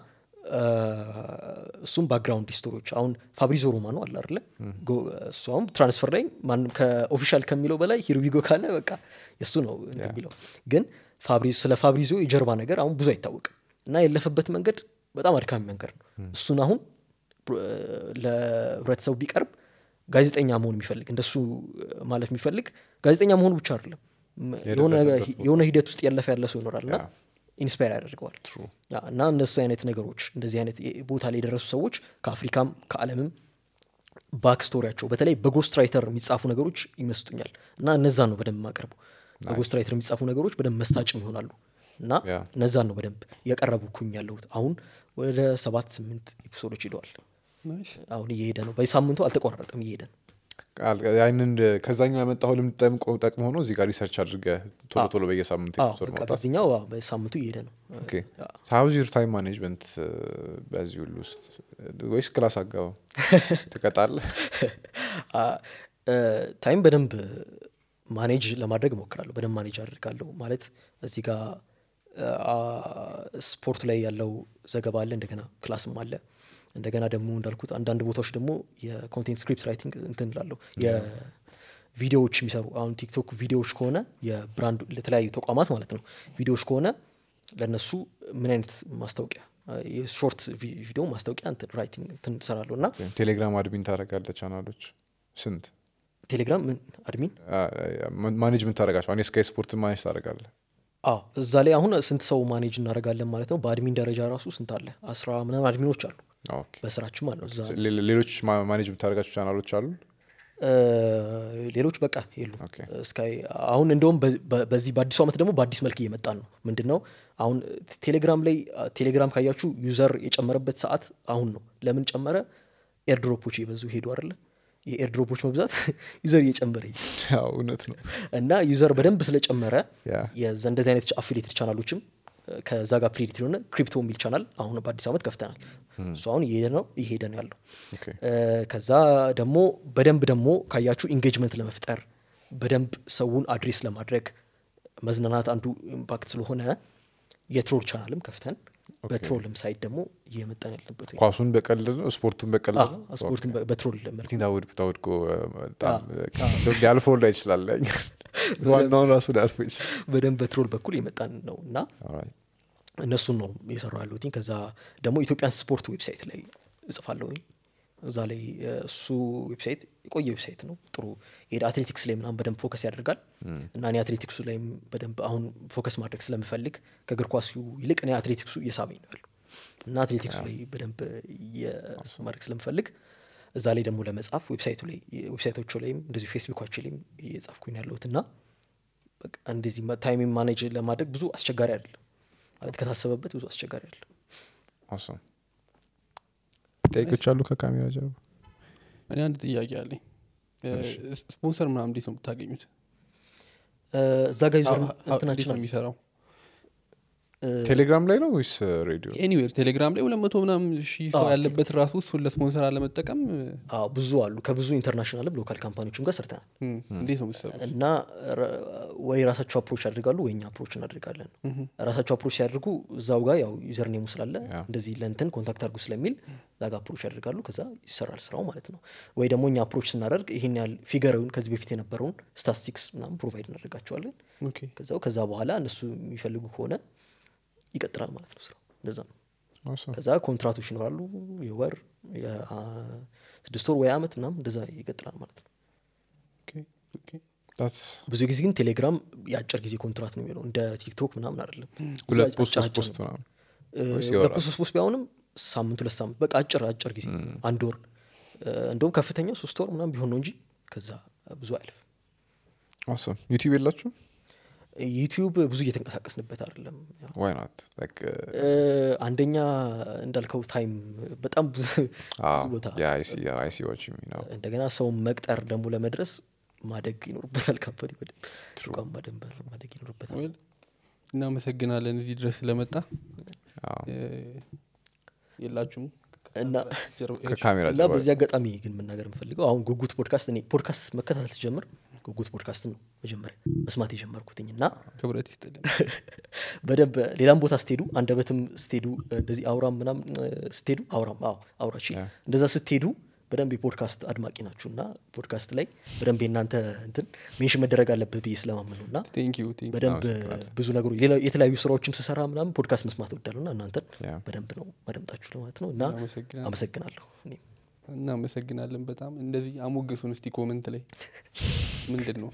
እሱም ባክግራውንድ ስቶሪዎች አሁን ፋብሪዞ ሮማኖ አለ አይደለ ጎ- እሱ አሁን ትራንስፈር ላይ ማንም ከኦፊሻል ከሚለው በላይ ሂርቢጎ ካለ በቃ እሱ ነው እንትን የሚለው ግን ፋብሪዞ ስለ ፋብሪዞ የጀርባ ነገር አሁን ብዙ አይታወቅም እና ያለፈበት መንገድ በጣም አድካሚ መንገድ ነው እሱን አሁን ፕሮ- ለህብረተሰቡ ቢቀርብ ጋዜጠኛ መሆን የሚፈልግ እንደሱ ማለት የሚፈልግ ጋዜጠኛ መሆኑ ብቻ አይደለም ም- የሆነ የደረሰበት ቦታ። የሆነ ሂደት ውስጥ ያለፈ ያለ ሰው ይኖራል እና ያ። ኢንስፓየር ያደርገዋል ያ፣ እና እነሱ አይነት ነገሮች እንደዚህ አይነት የ- ቦታ ላይ የደረሱ ሰዎች ከአፍሪካም ከዓለምም ባክ ስቶሪያቸው በተለይ በጎስት ራይተር የሚጻፉ ነገሮች ይመስጡኛል እና እነዛን ነው በደንብ የማቀርቡ በጎስት ራይተር የሚጻፉ ነገሮች በደንብ መስታጭም ይሆናሉ እና ያ። እነዛን ነው በደንብ እያቀረብኩኝ ያለሁት አሁን ወደ ሰባት ስምንት ኤፒሶዶች ሂደዋል ናይስ አሁን እየሄደ ነው በሳምንቱ አልተቆራረጠም እየሄደ ነው ቃል- ያንን ከዛኛው ያመጣው ልምድ ጠምቆ- ጠቅሞ ሆኖ እዚህ ጋር ሪሰርች አድርገ ቶሎ ቶሎ በየሳምንቱ አዎ፣ ኤፒሶድ በቃ ማውጣት በዚህኛው አዎ፣ በሳምንቱ እየሄደ ነው ሀውዝ ዩር ታይም ማኔጅመንት በዚህ ሁሉ ውስጥ ወይስ ክላስ አጋባው ትቀጣለህ ታይም በደንብ ማኔጅ ለማድረግ እሞክራለሁ በደንብ ማኔጅ አድርጋለሁ ማለት እዚህ ጋር አ፣ ስፖርት ላይ ያለው ዘገባ አለ እንደገና ክላስም አለ እንደገና ደግሞ እንዳልኩት አንዳንድ ቦታዎች ደግሞ የኮንቴንት ስክሪፕት ራይቲንግ እንትን ላለሁ የቪዲዮዎች የሚሰሩ አሁን ቲክቶክ ቪዲዮዎች ከሆነ የብራንድ ለተለያዩ ተቋማት ማለት ነው ቪዲዮዎች ከሆነ ለእነሱ ምን አይነት ማስታወቂያ የሾርት ቪ- ቪዲዮ ማስታወቂያ እንትን ራይቲንግ እንትን እሰራለሁ እና ቴሌግራም አድሚን ታደረጋለ ቻናሎች ስንት ቴሌግራም ምን አድሚን ማኔጅመንት ታደረጋቸው አሁን የስካይ ስፖርት ማኔጅ ታደረጋለ አዎ እዛ ላይ አሁን ስንት ሰው ማኔጅ እናደርጋለን ማለት ነው በአድሚን ደረጃ ራሱ ስንት አለ አስራ ምናምን አድሚኖች አሉ በስራችን ማለት ነው እዛ ሌሎች ማ- ማኔጅ የምታደረጋቸው ቻናሎች አሉ እ፣ ሌሎች በቃ የሉ ኦኬ። እስካይ አሁን እንደውም በዚ- በ- በዚህ በአዲሱ ዓመት ደግሞ በአዲስ መልክ እየመጣን ነው ምንድን ነው አሁን ቴሌግራም ላይ ቴሌግራም ካያችሁ ዩዘር የጨመረበት ሰዓት አሁን ነው ለምን ጨመረ ኤርድሮፖች የበዙ ሄዱ አይደለ የኤርድሮፖች መብዛት ዩዘር እየጨመረ ይሄዳል። ያው እውነት ነው እና ዩዘር በደንብ ስለጨመረ ያ የዛ እንደዚህ አይነት አፊሌትድ ቻናሎችም እ፣ ከዛ ጋር አፊሌትድ የሆነ ክሪፕቶ የሚል ቻናል አሁን በአዲስ ዓመት ከፍተናል እሱ አሁን እየሄደ ነው እየሄደ ነው ያለው ኦኬ እ፣ ከዛ ደግሞ በደንብ ደግሞ ካያችሁ ኢንጌጅመንት ለመፍጠር በደንብ ሰውን አድሬስ ለማድረግ መዝናናት አንዱ ኢምፓክት ስለሆነ የትሮል ቻናልም ከፍተን በትሮልም ሳይድ ደግሞ እየመጣን ያለበት ወይ ኳሱን በቀልድ ነው ስፖርቱን በቀልድ ነው አዎ፣ ስፖርትን በ- በትሮል መልክ ቲንዳውድ ብታወድቆ በጣም ሊያልፈው ላይ ይችላል ዋናውን ራሱ ሊያልፎ ይችላል በደንብ በትሮል በኩል የመጣን ነው እና Alright. እነሱን ነው የሰራ ያለሁትኝ ከዛ ደግሞ ኢትዮጵያን ስፖርት ዌብሳይት ላይ እጽፋለሁኝ እዛ ላይ እ፣ እሱ ዌብሳይት የቆየ ዌብሳይት ነው ጥሩ የሄደ አትሌቲክስ ላይ ምናምን በደንብ ፎከስ ያደርጋል እና እኔ አትሌቲክሱ ላይም በደንብ አሁን ፎከስ ማድረግ ስለምፈልግ ከእግር ኳሱ ይልቅ እኔ አትሌቲክሱ እየሳበኝ ነው ያለው እና አትሌቲክሱ ላይ በደንብ እየ- ማድረግ ስለምፈልግ እዛ ላይ ደግሞ ለመጻፍ ዌብሳይቱ ላይ ዌብሳይቶቹ ላይም እንደዚሁ ፌስቡካችን ላይም እየጻፍኩኝ ነው ያለሁት እና በቃ እንደዚህ ታይም ማኔጅ ለማድረግ ብዙ አስቸጋሪ አይደለም ማለት ከታሰበበት ብዙ አስቸጋሪ አይደለም Awesome. ጠይቆች አሉ ከካሜራ ጀርባ እኔ አንድ ጥያቄ አለኝ እ፣ ስፖንሰር ምናምን እንዴት ነው የምታገኙት እ፣ እዛ ጋር ዩዘር አዎ፣ አዎ፣ እንዴት እንትናችን ነው አለ። የሚሰራው ቴሌግራም ላይ ነው ወይስ ሬዲዮ ኤኒዌር ቴሌግራም ላይ ሁለት መቶ ምናምን ሺህ ሰው አዎ፣ ያለበት ራሱ እሱን ለስፖንሰር አለመጠቀም እ፣ አዎ ብዙ አሉ ከብዙ ኢንተርናሽናልም ሎካል ካምፓኒዎችም ጋር ሰርተናል እም፣ እንዴት ነው የምትሰሩ እና ረ- ወይ ራሳቸው አፕሮች ያደርጋሉ ወይ እኛ አፕሮች እናደርጋለን ራሳቸው አፕሮች ሲያደርጉ እዛው ጋር ያው ዩዘር ኔሙ ስላለ ያ። እንደዚህ ለንትን ኮንታክት አድርጉ ስለሚል እዛ ጋር አፕሮች ያደርጋሉ ከዛ ይሰራል ስራው ማለት ነው ወይ ደግሞ እኛ አፕሮች ስናደርግ ይህን ያህል ፊገርን ከዚህ በፊት የነበረውን ስታቲስቲክስ ምናምን ፕሮቫይድ እናደርጋቸዋለን ኦኬ ከዛው ከዛ በኋላ እነሱ የሚፈልጉ ከሆነ ይቀጥላል ማለት ነው ስራው እንደዛ ነው Awesome. ከዛ ኮንትራቶች ይኖራሉ የወር የስድስት ወር ወይ አመት ምናምን እንደዛ ይቀጥላል ማለት ነው ኦኬ ኦኬ That's ብዙ ጊዜ ግን ቴሌግራም የአጭር ጊዜ ኮንትራት ነው የሚለው እንደ ቲክቶክ ምናምን አይደለም ሁለት ፖስት አጭር ሶስት ፖስት ነው። ምናምን እ፣ ወይስ ሁለት ይወራል? ፖስት ሶስት ፖስት ቢሆንም ሳምንት ሁለት ሳምንት በቃ አጭር አጭር ጊዜ አንድ ወር እ፣ እንደውም ከፍተኛው ሶስት ወር ምናምን ቢሆን ነው እንጂ ከዛ ብዙ አያልፍ Awesome. ዩቲዩብ የላችሁ ዩቲዩብ ብዙ እየተንቀሳቀስንበት አይደለም ያው ዋይ ናት እ፣ አንደኛ እንዳልከው ታይም በጣም ብዙ ብዙ ቦታ አይሲ ዋች ነው እንደገና ሰውን መቅጠር ደግሞ ለመድረስ ማደግ ይኖርበታል ካምፓኒ በደንብ ተቋም በደንብ ማደግ ይኖርበታል ዌል እናመሰግናለን እዚህ ድረስ ስለመጣ እ፣ የላችሁም እና ጀርባ- ከካሜራ እና ጀርባ በዚህ አጋጣሚ ግን መናገር የምፈልገው አሁን ጉጉት ፖድካስት እኔ ፖድካስት መከታተል ስጀምር ጉጉት ፖድካስትን ነው መጀመሪያ መስማት የጀመርኩትኝ እና ክብረት ይስጥልን በደንብ ሌላም ቦታ ስትሄዱ አንደበትም ስትሄዱ እንደዚህ አውራም ምናምን እ፣ ስትሄዱ አውራም አዎ አውራ እሺ ያ። እንደዛ ስትሄዱ በደንብ የፖድካስት አድማቂ ናችሁ እና ፖድካስት ላይ በደንብ የእናንተ እንትን ሜንሽን መደረግ አለብህ ብዬ ስለማምን ነው እና ቴንክ ዩ ቴንክ በደንብ አመሰግናለሁ። ብዙ ነገሮች ሌላ የተለያዩ ስራዎችም ስሰራ ምናምን ፖድካስት መስማት እወዳለሁ እና እናንተን ያ። በደንብ ነው ማደምጣችሁ ለማለት ነው እና አመሰግናለሁ። አመሰግናለሁ እኔም። እናመሰግናለን በጣም እንደዚህ አሞግሱን እስቲ ኮመንት ላይ ምንድን ነው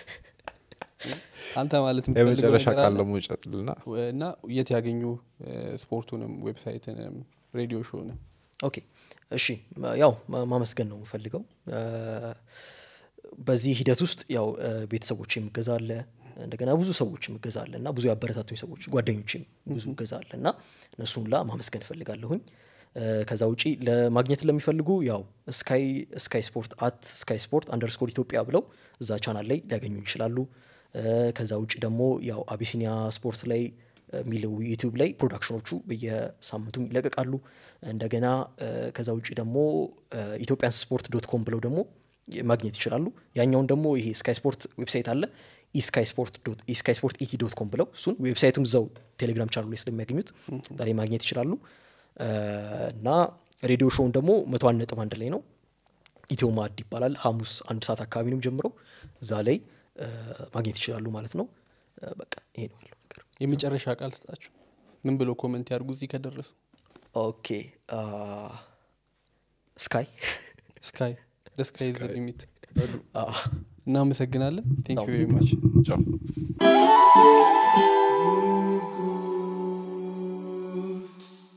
አንተ ማለት የምትፈልገው የመጨረሻ ነገር ቃል አለ? ደግሞ ይጨጥልና እና የት ያገኙ እ፣ ስፖርቱንም ዌብሳይትንም ሬዲዮ ሾውንም ኦኬ እሺ ማ- ያው ማ- ማመስገን ነው የምፈልገው እ፣ በዚህ ሂደት ውስጥ ያው እ፣ ቤተሰቦች የምገዛ አለ እንደገና ብዙ ሰዎች የምገዛ አለ እና ብዙ ያበረታቱኝ ሰዎች ጓደኞችም ብዙ እገዛ አለ እና እነሱን ላ ማመስገን እፈልጋለሁኝ እ፣ ከዛ ውጪ ለማግኘት ለሚፈልጉ ያው ስካይ ስካይ ስፖርት አት ስካይ ስፖርት አንደርስኮር ኢትዮጵያ ብለው እዛ ቻናል ላይ ሊያገኙ ይችላሉ እ፣ ከዛ ውጭ ደግሞ ያው አቢሲኒያ ስፖርት ላይ የሚለው ዩቲዩብ ላይ ፕሮዳክሽኖቹ በየሳምንቱ ይለቀቃሉ እንደገና እ፣ ከዛ ውጭ ደግሞ ኢትዮጵያን ስፖርት ዶት ኮም ብለው ደግሞ ማግኘት ይችላሉ ያኛውን ደግሞ ይሄ ስካይ ስፖርት ዌብሳይት አለ ኢስካይ ስፖርት ዶት- ኢስካይ ስፖርት ኢቲ ዶት ኮም ብለው እሱን ዌብሳይቱን እዛው ቴሌግራም ቻናሉ ላይ ስለሚያገኙት ዛሬ ማግኘት ይችላሉ እ፣ እና ሬዲዮ ሾውን ደግሞ መቶ አንድ ነጥብ አንድ ላይ ነው ኢትዮ ማዕድ ይባላል ሐሙስ አንድ ሰዓት አካባቢ ነው ጀምረው እዛ ላይ እ፣ ማግኘት ይችላሉ ማለት ነው እ፣ በቃ ይሄ ነው ያለው ነገር የመጨረሻ ቃል ስጣችሁ ምን ብለው ኮመንት ያድርጉ እዚህ ከደረሱ ኦኬ አ፣ ስካይ ስካይ ስካይ ዘ ሊሚት አ፣ እናመሰግናለን ቴንክ ዩ ቬሪ አመሰግናለሁ። ማች ቻው